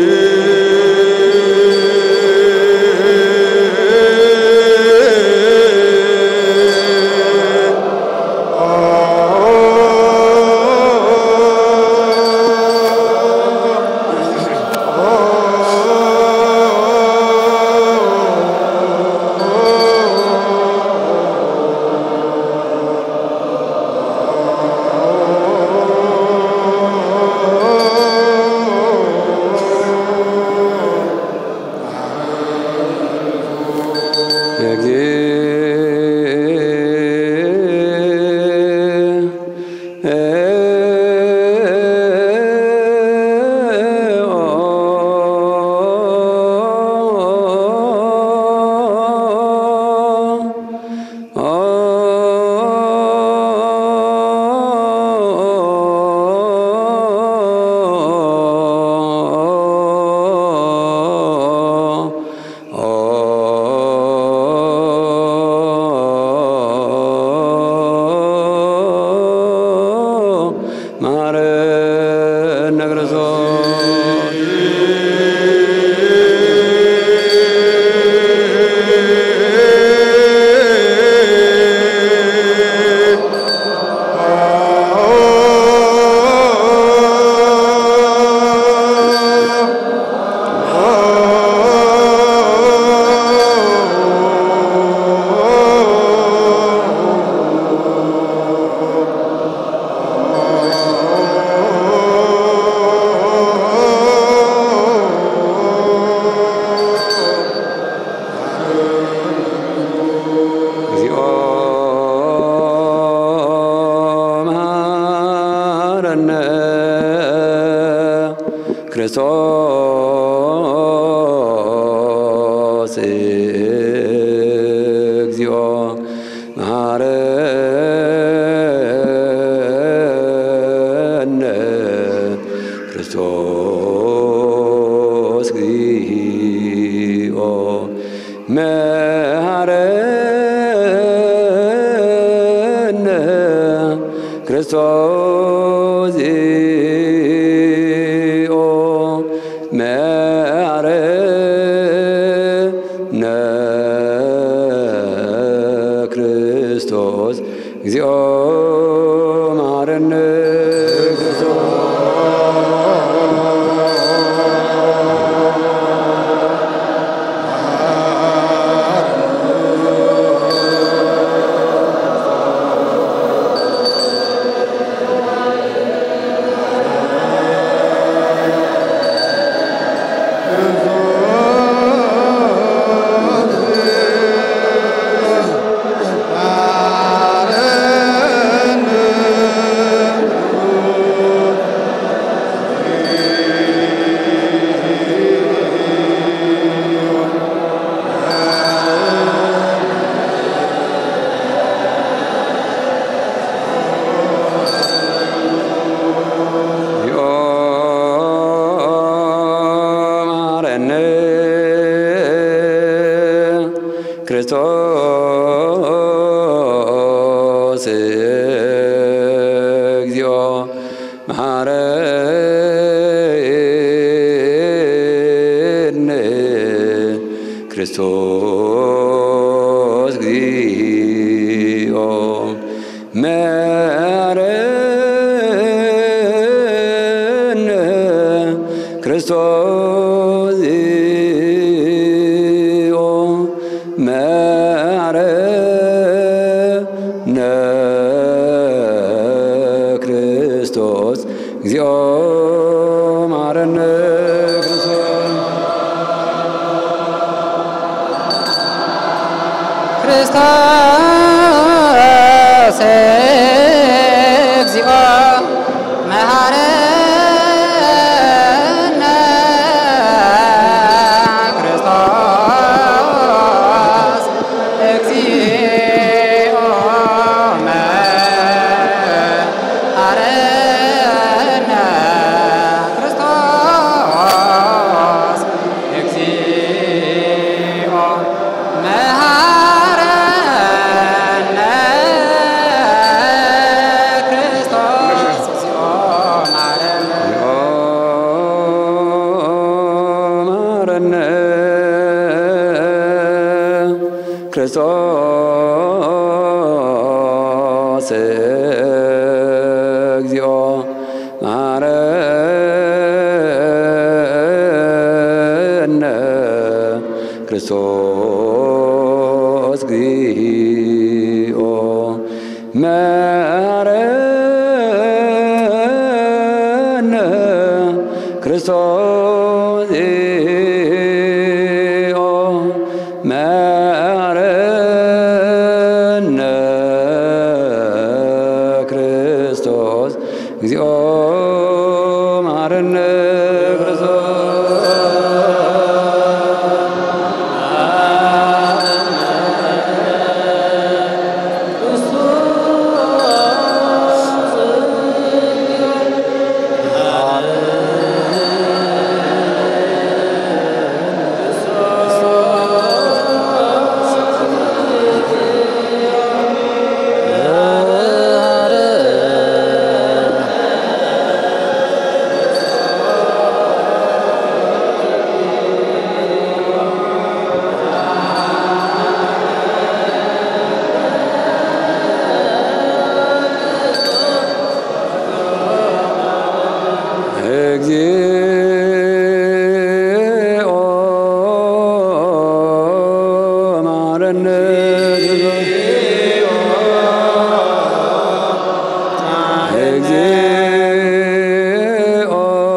ማረነ ክርስቶስ እግዚኦ መሐረነ ክርስቶስ እግዚኦ መሐረነ ክርስቶስ እግዚኦ መሐረነ ክርስቶስ እግዚኦ መሐረነ እግዚኦ መሐረነ ክርስቶስ እግዚኦ መሐረነ ክርስቶስ እግዚኦ መሐረነ ክርስቶስ እግዚኦ መሐረነ ክርስቶስ እግዚኦ መሐረነ ክርስቶስ ክርስቶስ እግዚኦ መሐረነ ክርስቶስ እግዚኦ መሐረነ ክርስቶስ እግዚኦ መሐረነ ክርስቶስ እግዚኦ መሐረነ መሐረነ ክርስቶስ እግዚኦ መሐረነ ክርስቶስ እግዚኦ መሐረነ ክርስቶስ እግዚኦ መሐረነ ክርስቶስ እግዚኦ መሐረነ እግዚኦ መሐረነ እግዚኦ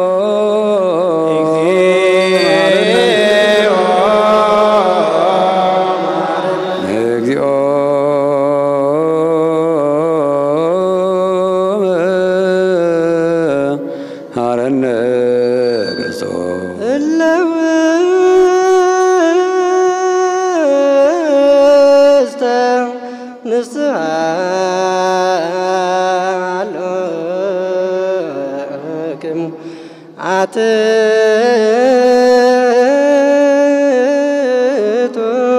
እግዚኦ መሐረነ ክርስቶስ እለውስተ ንስሐ አሎክሙ አትቱ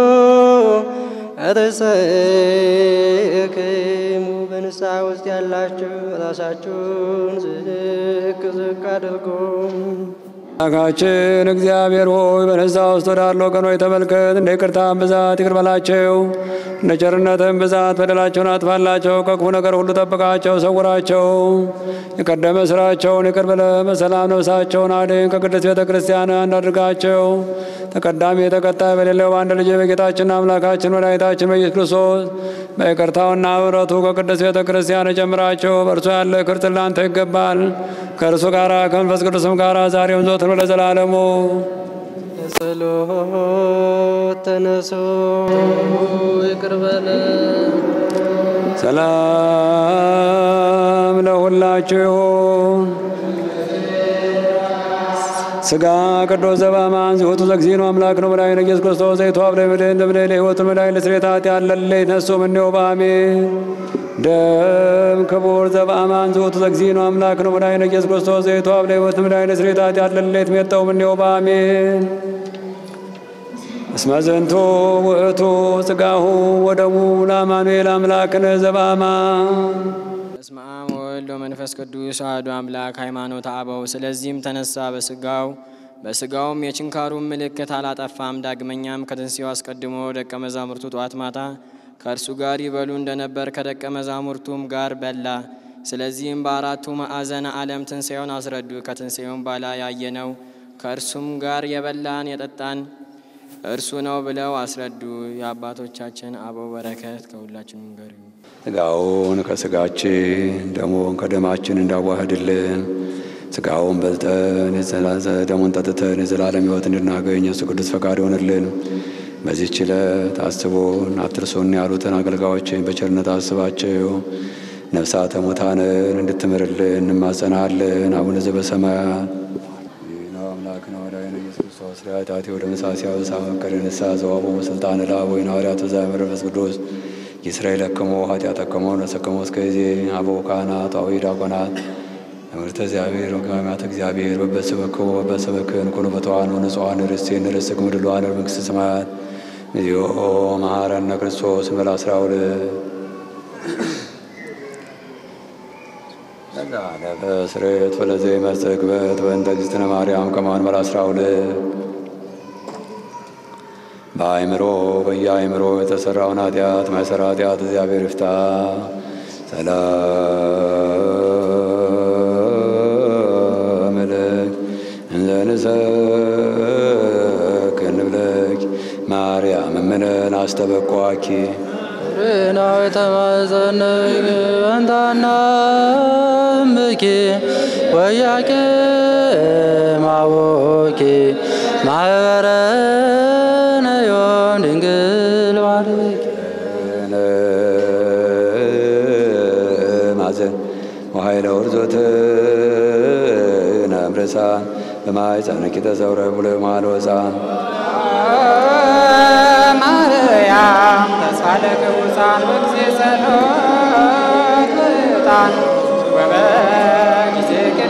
ርእሰክሙ በንስሐ ውስጥ ያላችሁ ራሳችሁን ዝቅ ዝቅ አድርጉ። አምላካችን እግዚአብሔር ሆይ በንስሐ ውስጥ ወዳለው ቀኖች ተመልከት፣ እንደ ይቅርታህም ብዛት ይቅር በላቸው። እንደ ቸርነትህም ብዛት በደላቸውን አጥፋላቸው፣ ከክፉ ነገር ሁሉ ጠብቃቸው፣ ሰውራቸው። የቀደመ ስራቸውን ይቅር ብለህ በሰላም ነፍሳቸውን አድን። ከቅድስት ቤተ ክርስቲያን አንድ አድርጋቸው። ተቀዳሚ ተከታይ በሌለው በአንድ ልጅ በጌታችንና አምላካችን መድኃኒታችን በኢየሱስ ክርስቶስ በይቅርታውና ምሕረቱ ከቅድስት ቤተ ክርስቲያን ጨምራቸው። በእርሱ ያለ ክብር ላንተ ይገባል። ከእርሱ ጋር ከመንፈስ ቅዱስም ጋር ዛሬም ዘወትር ለዘላለሙ ጸሎት ተነሱ ይቅር በለን። ሰላም ለሁላችሁ ይሁን። ስጋ ቅዱስ ዘበአማን ዝሁቱ ዘግዚእኑ አምላክ ነው መድኃኒነ ኢየሱስ ክርስቶስ ዘይተዋብ ለምድን ለምድን ለሕይወቱ መድኃኒት ለስሬታት ያለለይ ነሱ ምኔው በአሜን ደም ክቡር ዘበአማን ዝሁቱ ዘግዚእኑ አምላክ ነው መድኃኒነ ኢየሱስ ክርስቶስ ዘይተዋብ ለሕይወቱ መድኃኒት ለስሬታት ያለለይ ትሜጠው ምኔው በአሜን እስመ ዘንቱ ውእቱ ሥጋሁ ወደሙ ለአማኑኤል አምላክነ ዘበአማን በስመ አብ ወወልድ ወመንፈስ ቅዱስ አሐዱ አምላክ ሃይማኖተ አበው። ስለዚህም ተነሳ በስጋው በስጋውም የችንካሩን ምልክት አላጠፋም። ዳግመኛም ከትንሣኤው አስቀድሞ ደቀ መዛሙርቱ ጠዋት ማታ ከእርሱ ጋር ይበሉ እንደነበር ከደቀ መዛሙርቱም ጋር በላ። ስለዚህም በአራቱ ማዕዘነ ዓለም ትንሣኤውን አስረዱ። ከትንሣኤውም በኋላ ያየነው ከእርሱም ጋር የበላን የጠጣን እርሱ ነው ብለው አስረዱ። የአባቶቻችን አበው በረከት ከሁላችንም ጋር ይሁን። ስጋውን ከስጋችን ደሙን ከደማችን እንዳዋህድልን ስጋውን በልጠን የዘላዘ- ደሙን ጠጥተን የዘላለም ሕይወት እንድናገኝ እሱ ቅዱስ ፈቃድ ይሆንልን። በዚህች ዕለት አስቦን አትርሱን ያሉትን አገልጋዮችን በቸርነት አስባቸው። ነፍሳተ ሙታንን እንድትምርልን እንማጸናለን። አቡነ ዘበሰማያት ነው አምላክ ነው ወዳይነ ኢየሱስ ክርስቶስ ሪያታቴ ወደ ምሳሲ አበሳ መከረ ንስሐ ዘዋቦ ስልጣን ላ ወይን ሐዋርያት ዛ መንፈስ ቅዱስ ይስራኤል ለክሞ ኃጢአተከሞ ነሰከሞ እስከዜ አበው ካህናት አዊ ዲያቆናት ትምህርተ እግዚአብሔር ወግማማት እግዚአብሔር በበስበክዎ በበሰበክን ኩኑ በተዋኑ ንጹሐን ርስቴን ርስክ ምድሏን መንግሥተ ሰማያት እግዚኦ መሐረነ ክርስቶስ ምዕራፍ አስራ ሁለት ለበስሬት ወለዘ መጽግበት በእንተ እግዝእትነ ማርያም ከማን መራ አስራ ሁለት በአእምሮ በየአእምሮ የተሰራውን ኃጢአት ማይሰራ ኃጢአት እግዚአብሔር ይፍታ። ሰላም ለክ እንዘ ንሰክር ንብለኪ ማርያም እምነን አስተበኳኪ ርናዊ ተማጸነይ እንታና እምኪ ወያቄ ማቦኪ ማህበረነ ዮም ድንግል ባርኪ ማዘን ወኃይለ ውርዞት ነምርሳን በማኅፀንኪ ተሰውረ ብሎ ማልወፃ ማርያም ተሳለ ቅዱሳን በጊዜ ጸሎት በዕጣን ወበጊዜ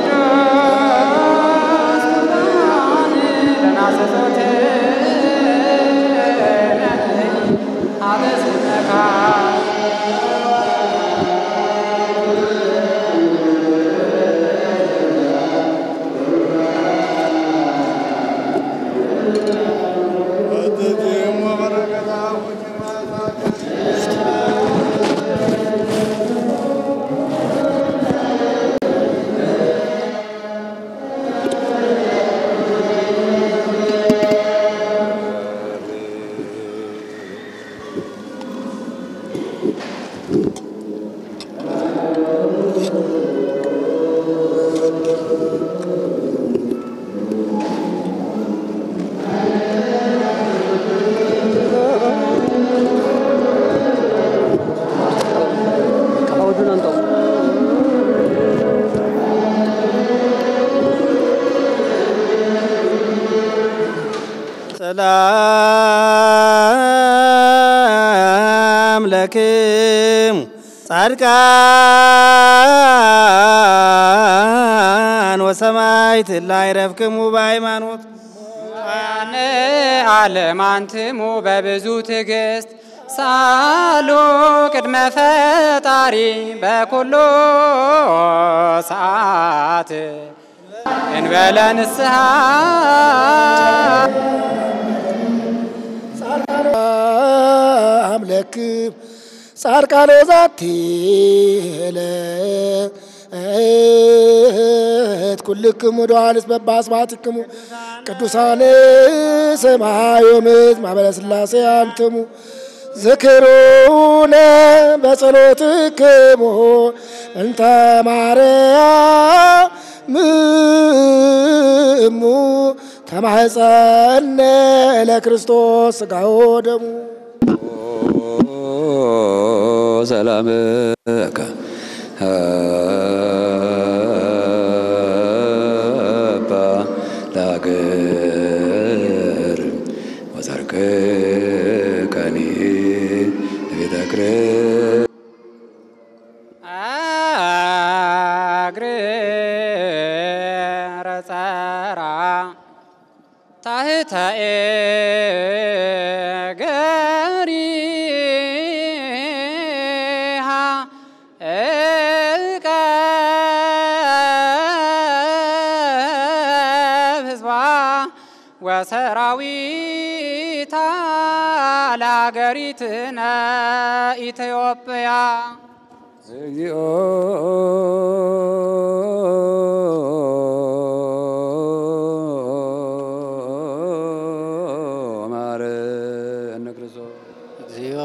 ቅዱስ ቁርባን ለናዘዞት አበስነካ ሰላም ለክሙ ጻድቃን ወሰማዕት ላዕረፍክሙ በሃይማኖት ያን አለማንትሙ በብዙ ትዕግስት ሳሉ ቅድመ ፈጣሪ በኩሉ ሰዓት እንበለ ንስሐ ሰላም ለክም ጻድቃነ ዛቲ ዕለት ኩልክሙ ዶዋንስ በባስባትክሙ ቅዱሳን ሰማይ ወምድር ማኅበረ ሥላሴ አንትሙ ዝክሩነ በጸሎትክሙ እንተ ማርያም እሙ ተማሕፀነ ለክርስቶስ ሥጋው ደሙ ሰላምከ አባ ለሀገር ወዘርክከኒ ለቤተ ክርስቲያን አግሬረ ጸራ ታህተኤ ገሪሃ እቀብ ህዝባ ወሰራዊታ ለሀገሪትነ ኢትዮጵያ እግዚኦ ማረነ ክርስቶስ እግዚኦ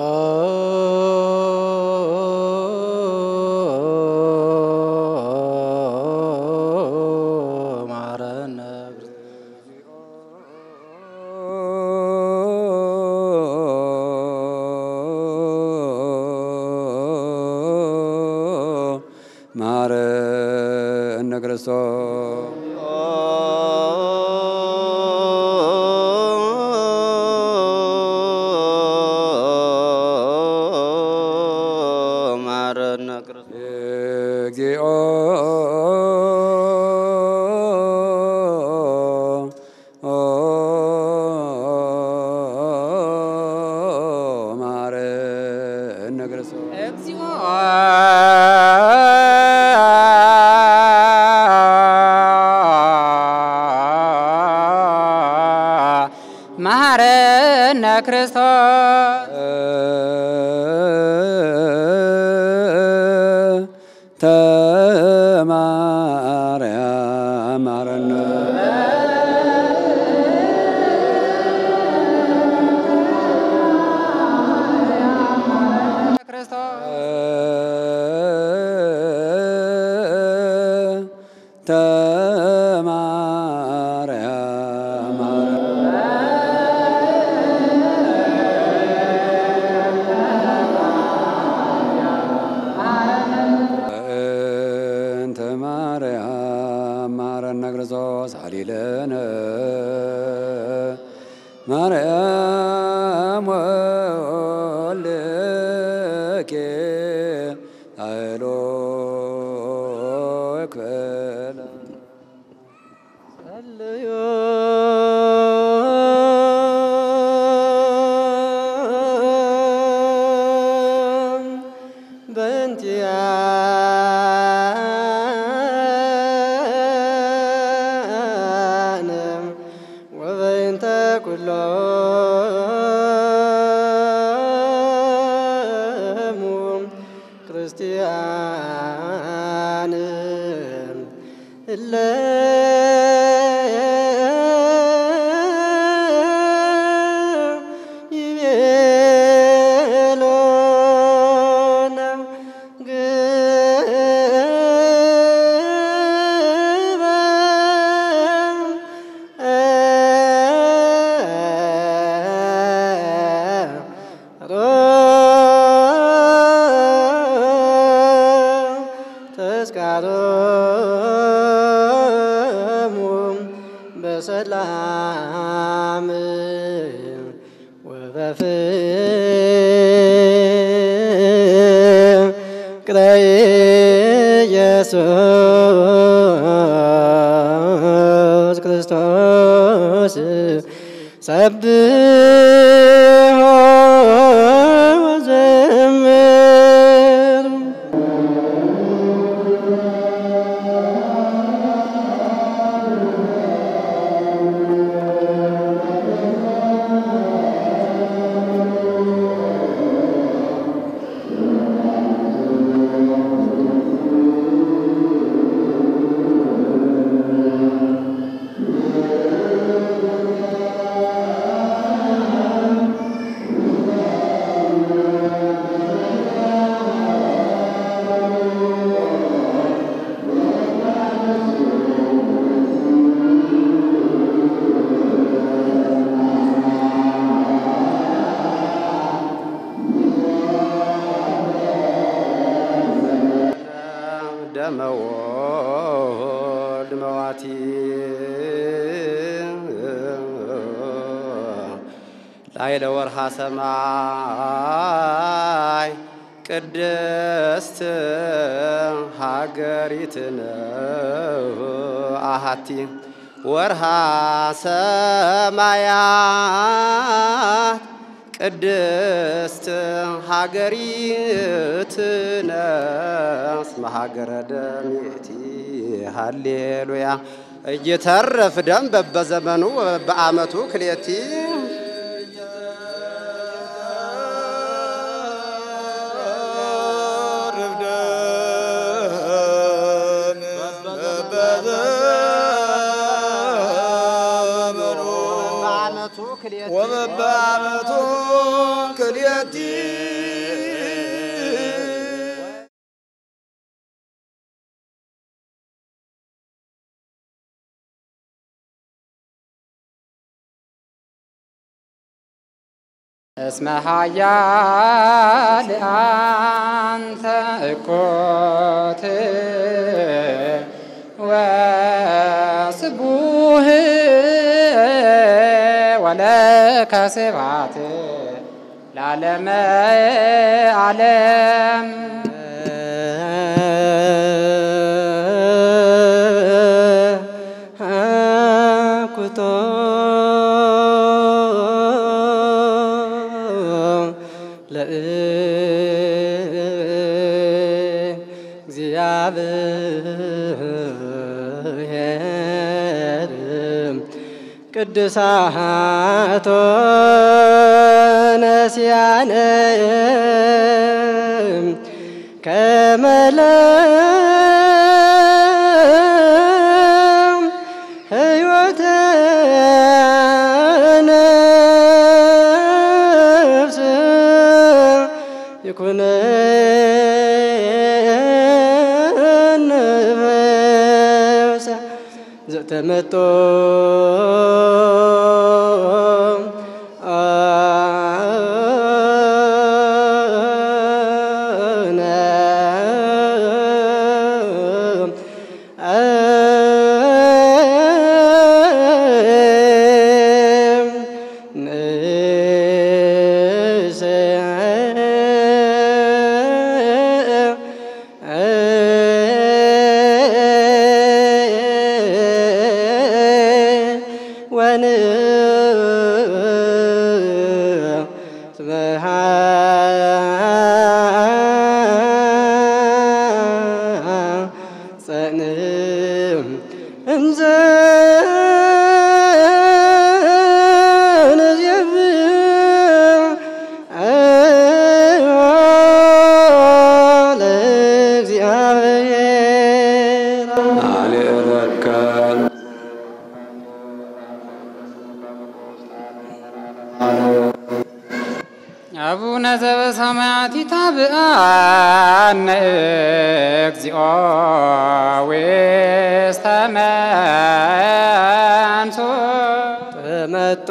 ማረነ ማረነ ክርስቶስ ማረነ ክርስቶስ እግዚኦ ማረነ ክርስቶስ እግዚኦ መሐረነ ክርስቶስ ተማርያም ማረነ ተማርያም ማረነ እንተ ማርያም ማረነ ክርስቶስ ሀሊለነ ማርያም ወልኬ አይሎ ክፈለ ጸልዩ በእንቲአነ ወበእንተ ኩሎሙ ክርስቲያን እለ ይቤሎነ ተስካሮሙ በሰላም ወበፍቅረ ኢየሱስ ክርስቶስ ሰብሖ ወዘምር ኄር መወልድ መዋቲ ላይ ለወርሃ ሰማይ ቅድስት ሀገሪትነ አሃቲ ወርሃ ሰማያት ቅድስት ሀገሪትነ እስመ ሀገረ ደሜቲ ሃሌሉያ እይተርፍ ደም በበዘመኑ በአመቱ ክሌቲ ወበበአመቱ ክልኤቲ እስመ ኃያል አንተ እኮት ወስቡህ ወለከ ስብሐት ለዓለመ ዓለም ኩቶ ለእግዚአብሔር ቅዱሳቶ ነሲያነ ከመለም ሕይወተ ነፍስ ይኩነን ፈውሰ ዘተመጦ ወን ጸንም እንዘ አልረከል አቡነ ዘበሰማያት ይታብአነ እግዚኦ ውስተ መንሱ ተመጦ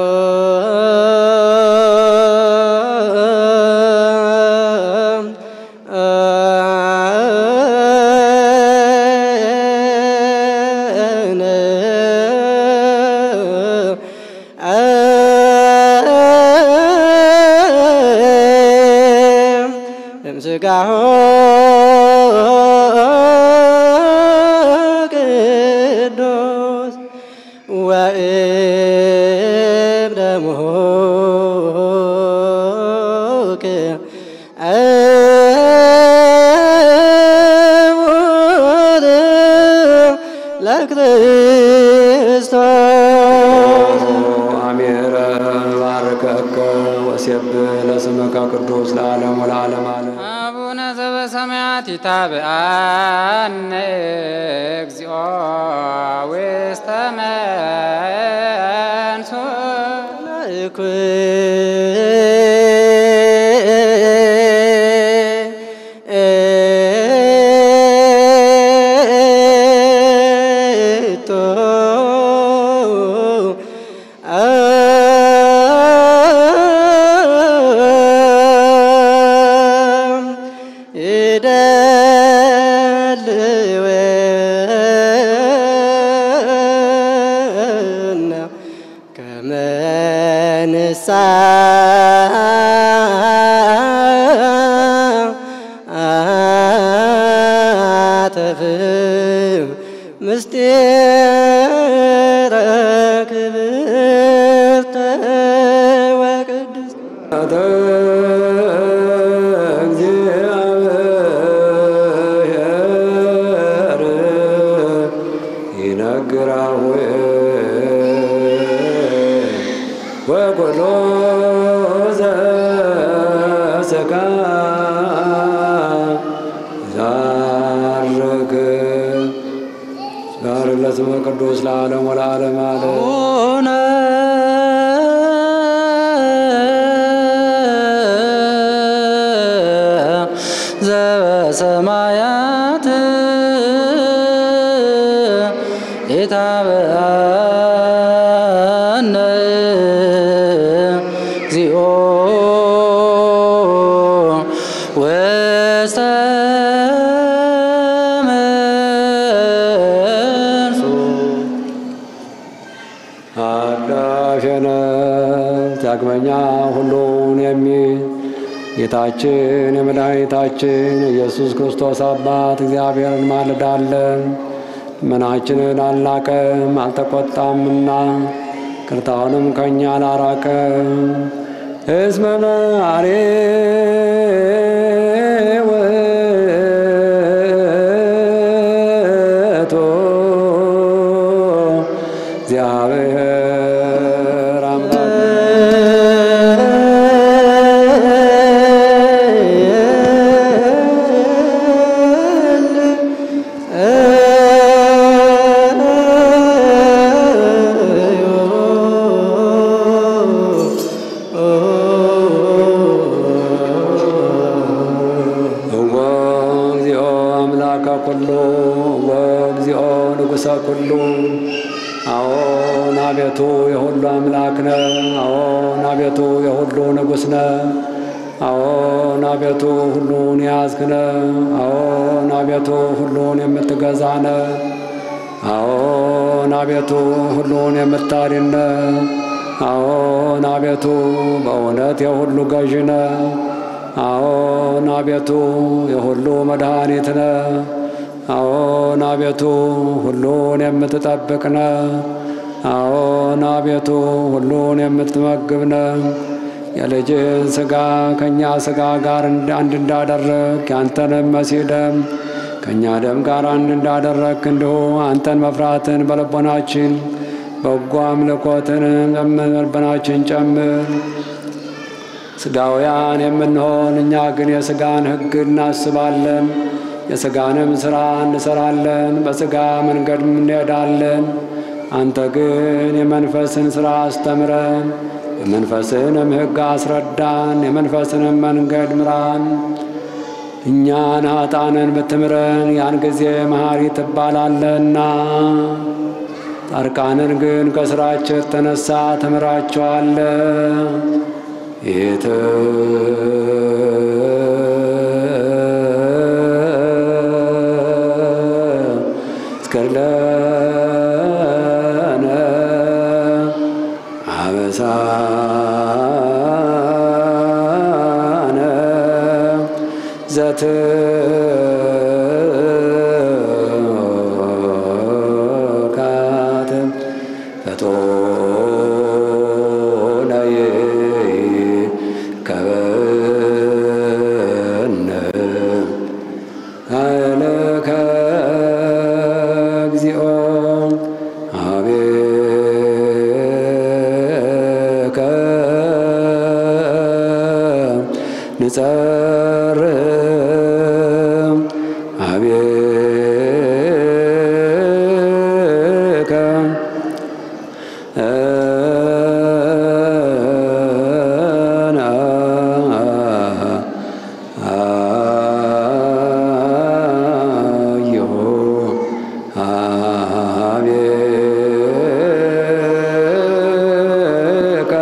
እምስጋሆ ቅዱስ ወእም ደሞከ እሙት ለክርስቶስ አሜረ ባርከከ ወሴብህ ለስምከ ቅዱስ ለዓለም ወለዓለም ዓለም አቡነ ዘበሰማያት ይታብአነ እግዚኦ ውስተ መንሱ ይደል ነፍስከ ዛርክ ጋር ለስመ ቅዱስ ለዓለም ወለዓለም አለ አቡነ ዘበሰማያት ኢታብአነ እግዚኦ ውስተ መንሱ አዳሸነ ዳግመኛ ሁሉን የሚል ጌታችን የመድኃኒታችን ኢየሱስ ክርስቶስ አባት እግዚአብሔርን ማልዳለን። ልመናችንን አልናቀም አልተቆጣምና ቅርታውንም ከእኛ አላራቀም። እስመ መሐሪ ውእቱ እግዚአብሔር እወ እግዚኦ አምላከ ኩሉ እወ እግዚኦ ንጉሠ ኩሉ አዎን አቤቱ የሁሉ አምላክ ነ አዎን አቤቱ የሁሉ ንጉሥ ነ አዎን አቤቱ ሁሉን ያዝክ ነ አዎን አቤቱ ሁሉን የምትገዛ ነ አዎን አቤቱ ሁሉን የምታድን ነ አዎን አቤቱ በእውነት የሁሉ ገዥ ነ አዎን አቤቱ የሁሉ መድኃኒት ነ አዎን አቤቱ ሁሉን የምትጠብቅ ነ አዎን አቤቱ ሁሉን የምትመግብ ነ የልጅን ሥጋ ከእኛ ሥጋ ጋር አንድ እንዳደረግ ያንተንም መሲህ ደም ከእኛ ደም ጋር አንድ እንዳደረግ እንዲሁ አንተን መፍራትን በልቦናችን በጎ አምልኮትን በልቦናችን ጨምር። ሥጋውያን የምንሆን እኛ ግን የሥጋን ሕግ እናስባለን፣ የሥጋንም ሥራ እንሰራለን፣ በሥጋ መንገድ እንሄዳለን። አንተ ግን የመንፈስን ሥራ አስተምረን፣ የመንፈስንም ሕግ አስረዳን፣ የመንፈስንም መንገድ ምራን። እኛን ኃጣንን ብትምረን ያን ጊዜ መሐሪ ትባላለና፣ ጻድቃንን ግን ከሥራቸው የተነሳ ትምራቸዋለ። የተ እስከለነ አበሳነ ዘትካት ፈቶነይ ከበነ ኃይለከ እግዚኦ አቤከ ንጸርም አቤከ አዮ አቤከ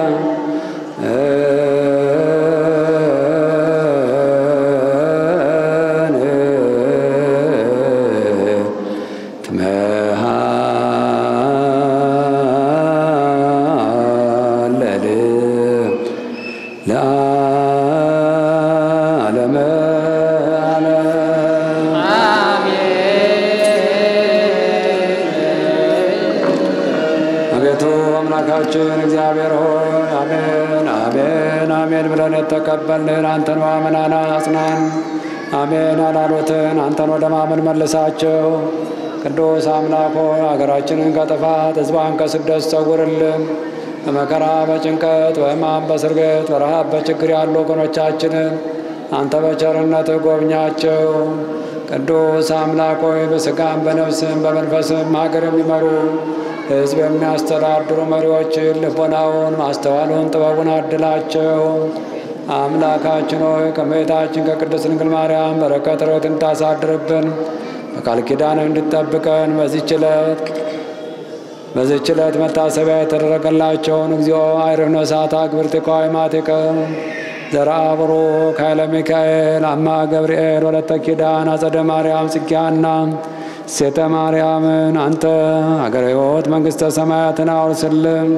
ትመሃለል ለዓለመ ዓለም አቤቱ አምላካችን እግዚአብሔር ሆይ አሜን አሜን አሜን ብለን የተቀበልንህን አንተን ማመናና አጽናን። አሜን ያላሉትን አንተን ወደ ማመን መልሳቸው። ቅዱስ አምላክ ሆይ አገራችንን ከጥፋት ሕዝቧን ከስደት ሰውርልን። በመከራ በጭንቀት በሕማም በስርገት በረሃብ በችግር ያሉ ወገኖቻችንን አንተ በቸርነት ጎብኛቸው። ቅዱስ አምላክ ሆይ በሥጋም በነፍስም በመንፈስም ሀገር የሚመሩ ሕዝብ የሚያስተዳድሩ መሪዎችን ልቦናውን፣ ማስተዋሉን፣ ጥበቡን አድላቸው። አምላካችን ሆይ ከእመቤታችን ከቅድስት ድንግል ማርያም በረከት ረድኤትን ታሳድርብን በቃል ኪዳን እንድጠብቀን በዚህች ዕለት በዚህች ዕለት መታሰቢያ የተደረገላቸውን እግዚኦ አይርህነ እሳት አግብርቲከ ሃይማቲከ ዘርአ ቡሩክ ኃይለ ሚካኤል አማ ገብርኤል ወለተ ኪዳን አጸደ ማርያም ጽጌሃና ሴተ ማርያምን አንተ አገረ ሕይወት መንግሥተ ሰማያትን አውርስልን።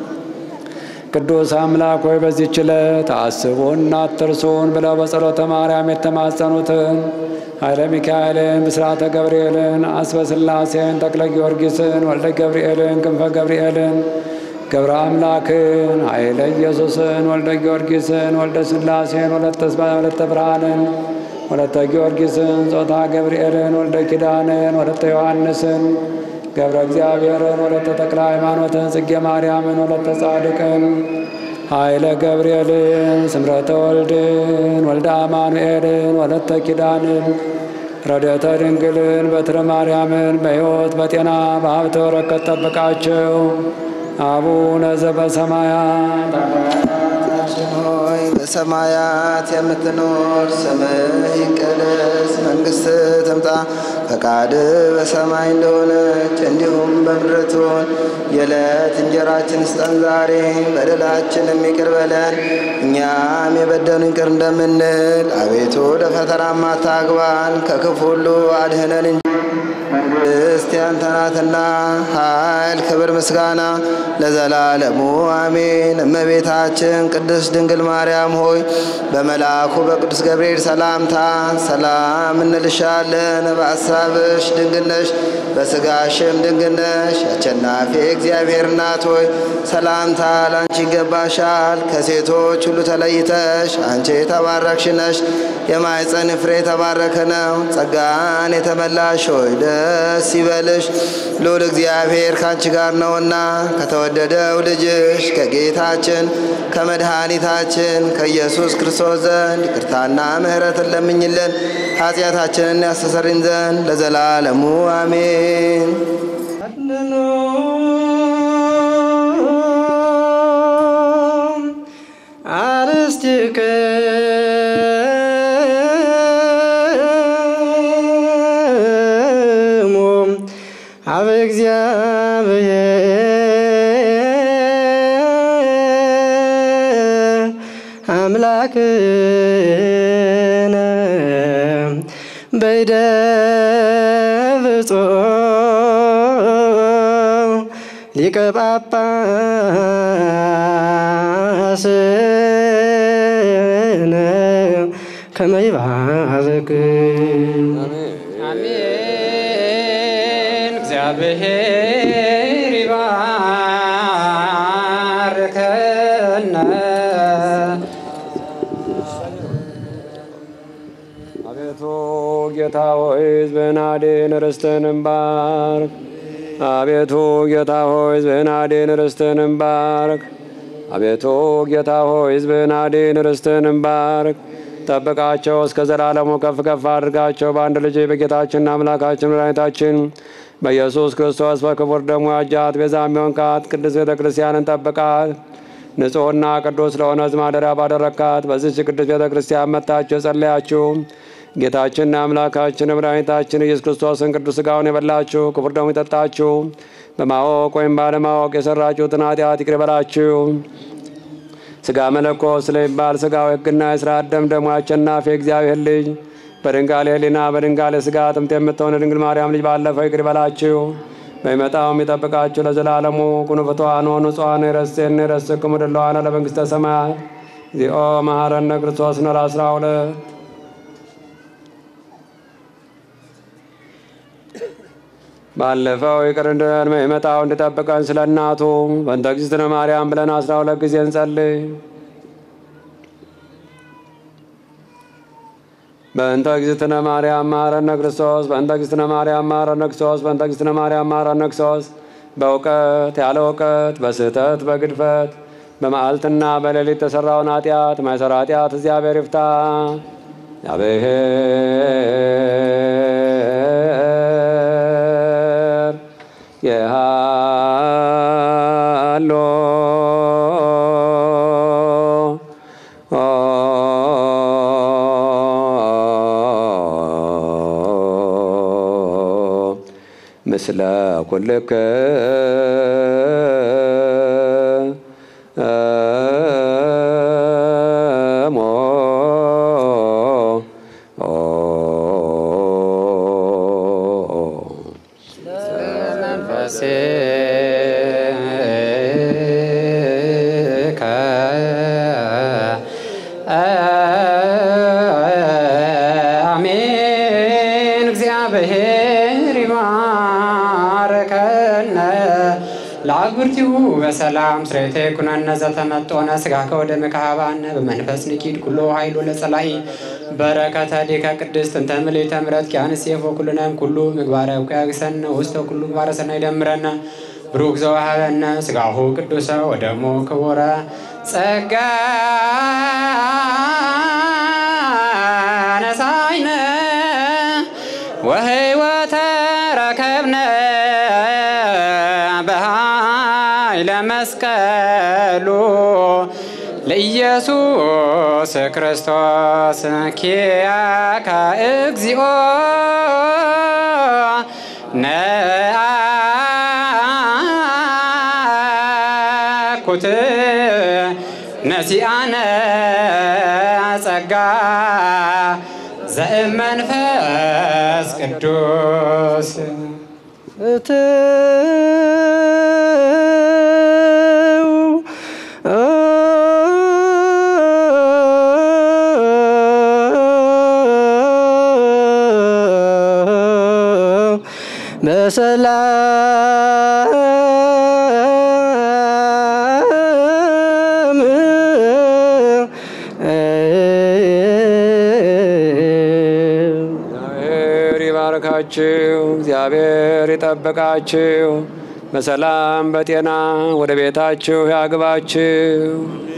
ቅዱስ አምላክ ሆይ በዚህች ዕለት አስቡን አትርሱን ብለው በጸሎተ ማርያም የተማጸኑትን ኃይለ ሚካኤልን፣ ብስራተ ገብርኤልን፣ አስበ ሥላሴን፣ ተክለ ጊዮርጊስን፣ ወልደ ገብርኤልን፣ ክንፈ ገብርኤልን፣ ገብረ አምላክን፣ ኃይለ ኢየሱስን፣ ወልደ ጊዮርጊስን፣ ወልደ ሥላሴን፣ ወለተ ብርሃንን፣ ወለተ ጊዮርጊስን፣ ጾታ ገብርኤልን፣ ወልደ ኪዳንን፣ ወለተ ዮሐንስን ገብረ እግዚአብሔርን ወለተ ተክለ ሃይማኖትን ጽጌ ማርያምን ወለተ ጻድቅን ኃይለ ገብርኤልን ስምረተ ወልድን ወልደ አማኑኤልን ወለተ ኪዳንን ረድኤተ ድንግልን በትረ ማርያምን በሕይወት በጤና በሀብተ በረከት ጠብቃቸው። አቡነ ዘበሰማያት ሆይ በሰማያት የምትኖር ስምህ ይቀደስ፣ መንግሥትህ ትምጣ፣ ፈቃድህ በሰማይ እንደሆነች እንዲሁም በምድር ትሁን። የዕለት እንጀራችን ስጠን ዛሬ፣ በደላችንም ይቅር በለን እኛም የበደሉንን ይቅር እንደምንል፣ አቤቱ ወደ ፈተናም አታግባን፣ ከክፉ ሁሉ አድህነን እንጂ መንግሥት ያንተ ናትና ኃይል፣ ክብር፣ ምስጋና ለዘላለሙ አሜን። እመቤታችን ቅድስት ድንግል ማርያም ሆይ በመልአኩ በቅዱስ ገብርኤል ሰላምታ ሰላም እንልሻለን። በአሳብሽ ድንግል ነሽ፣ በሥጋሽም ድንግል ነሽ። አሸናፊ እግዚአብሔር እናት ሆይ ሰላምታ ለአንቺ ይገባሻል። ከሴቶች ሁሉ ተለይተሽ አንቺ የተባረክሽ ነሽ። የማኅፀን ፍሬ የተባረከ ነው። ጸጋን የተመላሽ ሆይ ደስ ይበልሽ፣ ልዑል እግዚአብሔር ከአንቺ ጋር ነውና ከተወደደው ልጅሽ ከጌታችን ከመድኃኒታችን ከኢየሱስ ክርስቶስ ዘንድ ይቅርታና ምሕረትን ለምኝልን ኃጢአታችንን ያስተሰርይን ዘንድ ለዘላለሙ አሜን። አርስትከ አበ እግዚአብሔር አምላክነ በይደ ብፁዕ ሊቀ ጳጳስነ ከመ ይባርክ አሜን። እግዚአብሔር ይባርከነ። አቤቱ ጌታ ሆይ ሕዝብህን አድን፣ ርስትህንም ባርክ። አቤቱ ጌታ ሆይ ሕዝብህን አድን፣ ርስትህንም ባርክ። አቤቱ ጌታ ሆይ ሕዝብህን አድን፣ ርስትህንም ባርክ። ጠብቃቸው እስከ ዘላለሙ ከፍ ከፍ አድርጋቸው። በአንድ ልጅ በጌታችንና አምላካችን መድኃኒታችን በኢየሱስ ክርስቶስ በክቡር ደሙ ያጃት ቤዛ የሚሆንካት ቅድስት ቤተ ክርስቲያንን ጠብቃት። ንጹሕና ቅዱስ ለሆነ ሕዝብ ማደሪያ ባደረካት በዚች ቅዱስ ቤተ ክርስቲያን መጥታችሁ የጸለያችሁ ጌታችንና አምላካችን መድኃኒታችን ኢየሱስ ክርስቶስን ቅዱስ ሥጋውን የበላችሁ ክቡር ደሙ የጠጣችሁ በማወቅ ወይም ባለማወቅ የሰራችሁትን ኃጢአት ይቅር ይበላችሁ። ሥጋ መለኮት ስለሚባል ሥጋዊ ሕግና የሥርዓት ደም ደግሞ አሸናፊ እግዚአብሔር ልጅ በድንጋሌ ሕሊና በድንጋሌ ሥጋ ጥምት የምትሆን ድንግል ማርያም ልጅ ባለፈው ይቅር ይበላችሁ። በሚመጣውም ይጠብቃችሁ ለዘላለሙ ኩኑ ፍቱሐን ወንጹሐን ይረሴን ይረስክሙ ድለዋነ ለመንግሥተ ሰማያት እግዚኦ መሐረነ ክርስቶስ ነር አስራ ሁለት ባለፈው ይቅር እንድለን በሚመጣው እንዲጠብቀን ስለ እናቱ በእንተ እግዝእትነ ማርያም ብለን አስራ ሁለት ጊዜ እንጸልይ። በእንተ እግዝእትነ ማርያም መሐረነ ክርስቶስ በእንተ እግዝእትነ ማርያም መሐረነ ክርስቶስ በእንተ እግዝእትነ ማርያም መሐረነ ክርስቶስ በእውቀት ያለ እውቀት በስህተት በግድፈት በመዓልትና በሌሊት የተሰራውን ኃጢአት ማይሰራ ኃጢአት እግዚአብሔር ይፍታ። እግዚአብሔር የሃሎ ምስለ ኩልክ ሞ መንፈስከ አሜን። እግዚአብሔር ይባርከነ ለአጉርቲሁ በሰላም ስሬቴ ኩነነ ዘተመጦነ ስጋ ከወደ መካባነ በመንፈስ ንኪድ ኩሎ ኃይሉ ለጸላኢ በረከተ ዲከ ቅድስት እንተ ምልዕተ ምሕረት ኪያንስ የፎ ኩልነም ኩሉ ምግባረ ውቅያግሰነ ውስተ ኩሉ ምግባረ ሰናይ ይደምረነ ብሩክ ዘወሃበነ ስጋሁ ቅዱሰ ወደሙ ክቡረ ጸጋ ነሳይነ ወህይወተ ረከብነ በኃይለ መስቀሉ ለኢየሱስ ክርስቶስ ኪያከ እግዚኦ ነአኩት ነሲአነ ጸጋ ዘእመንፈስ ቅዱስ እትው በሰላም እግዚአብሔር ይባርካችሁ፣ እግዚአብሔር ይጠብቃችሁ፣ በሰላም በጤና ወደ ቤታችሁ ያግባችሁ።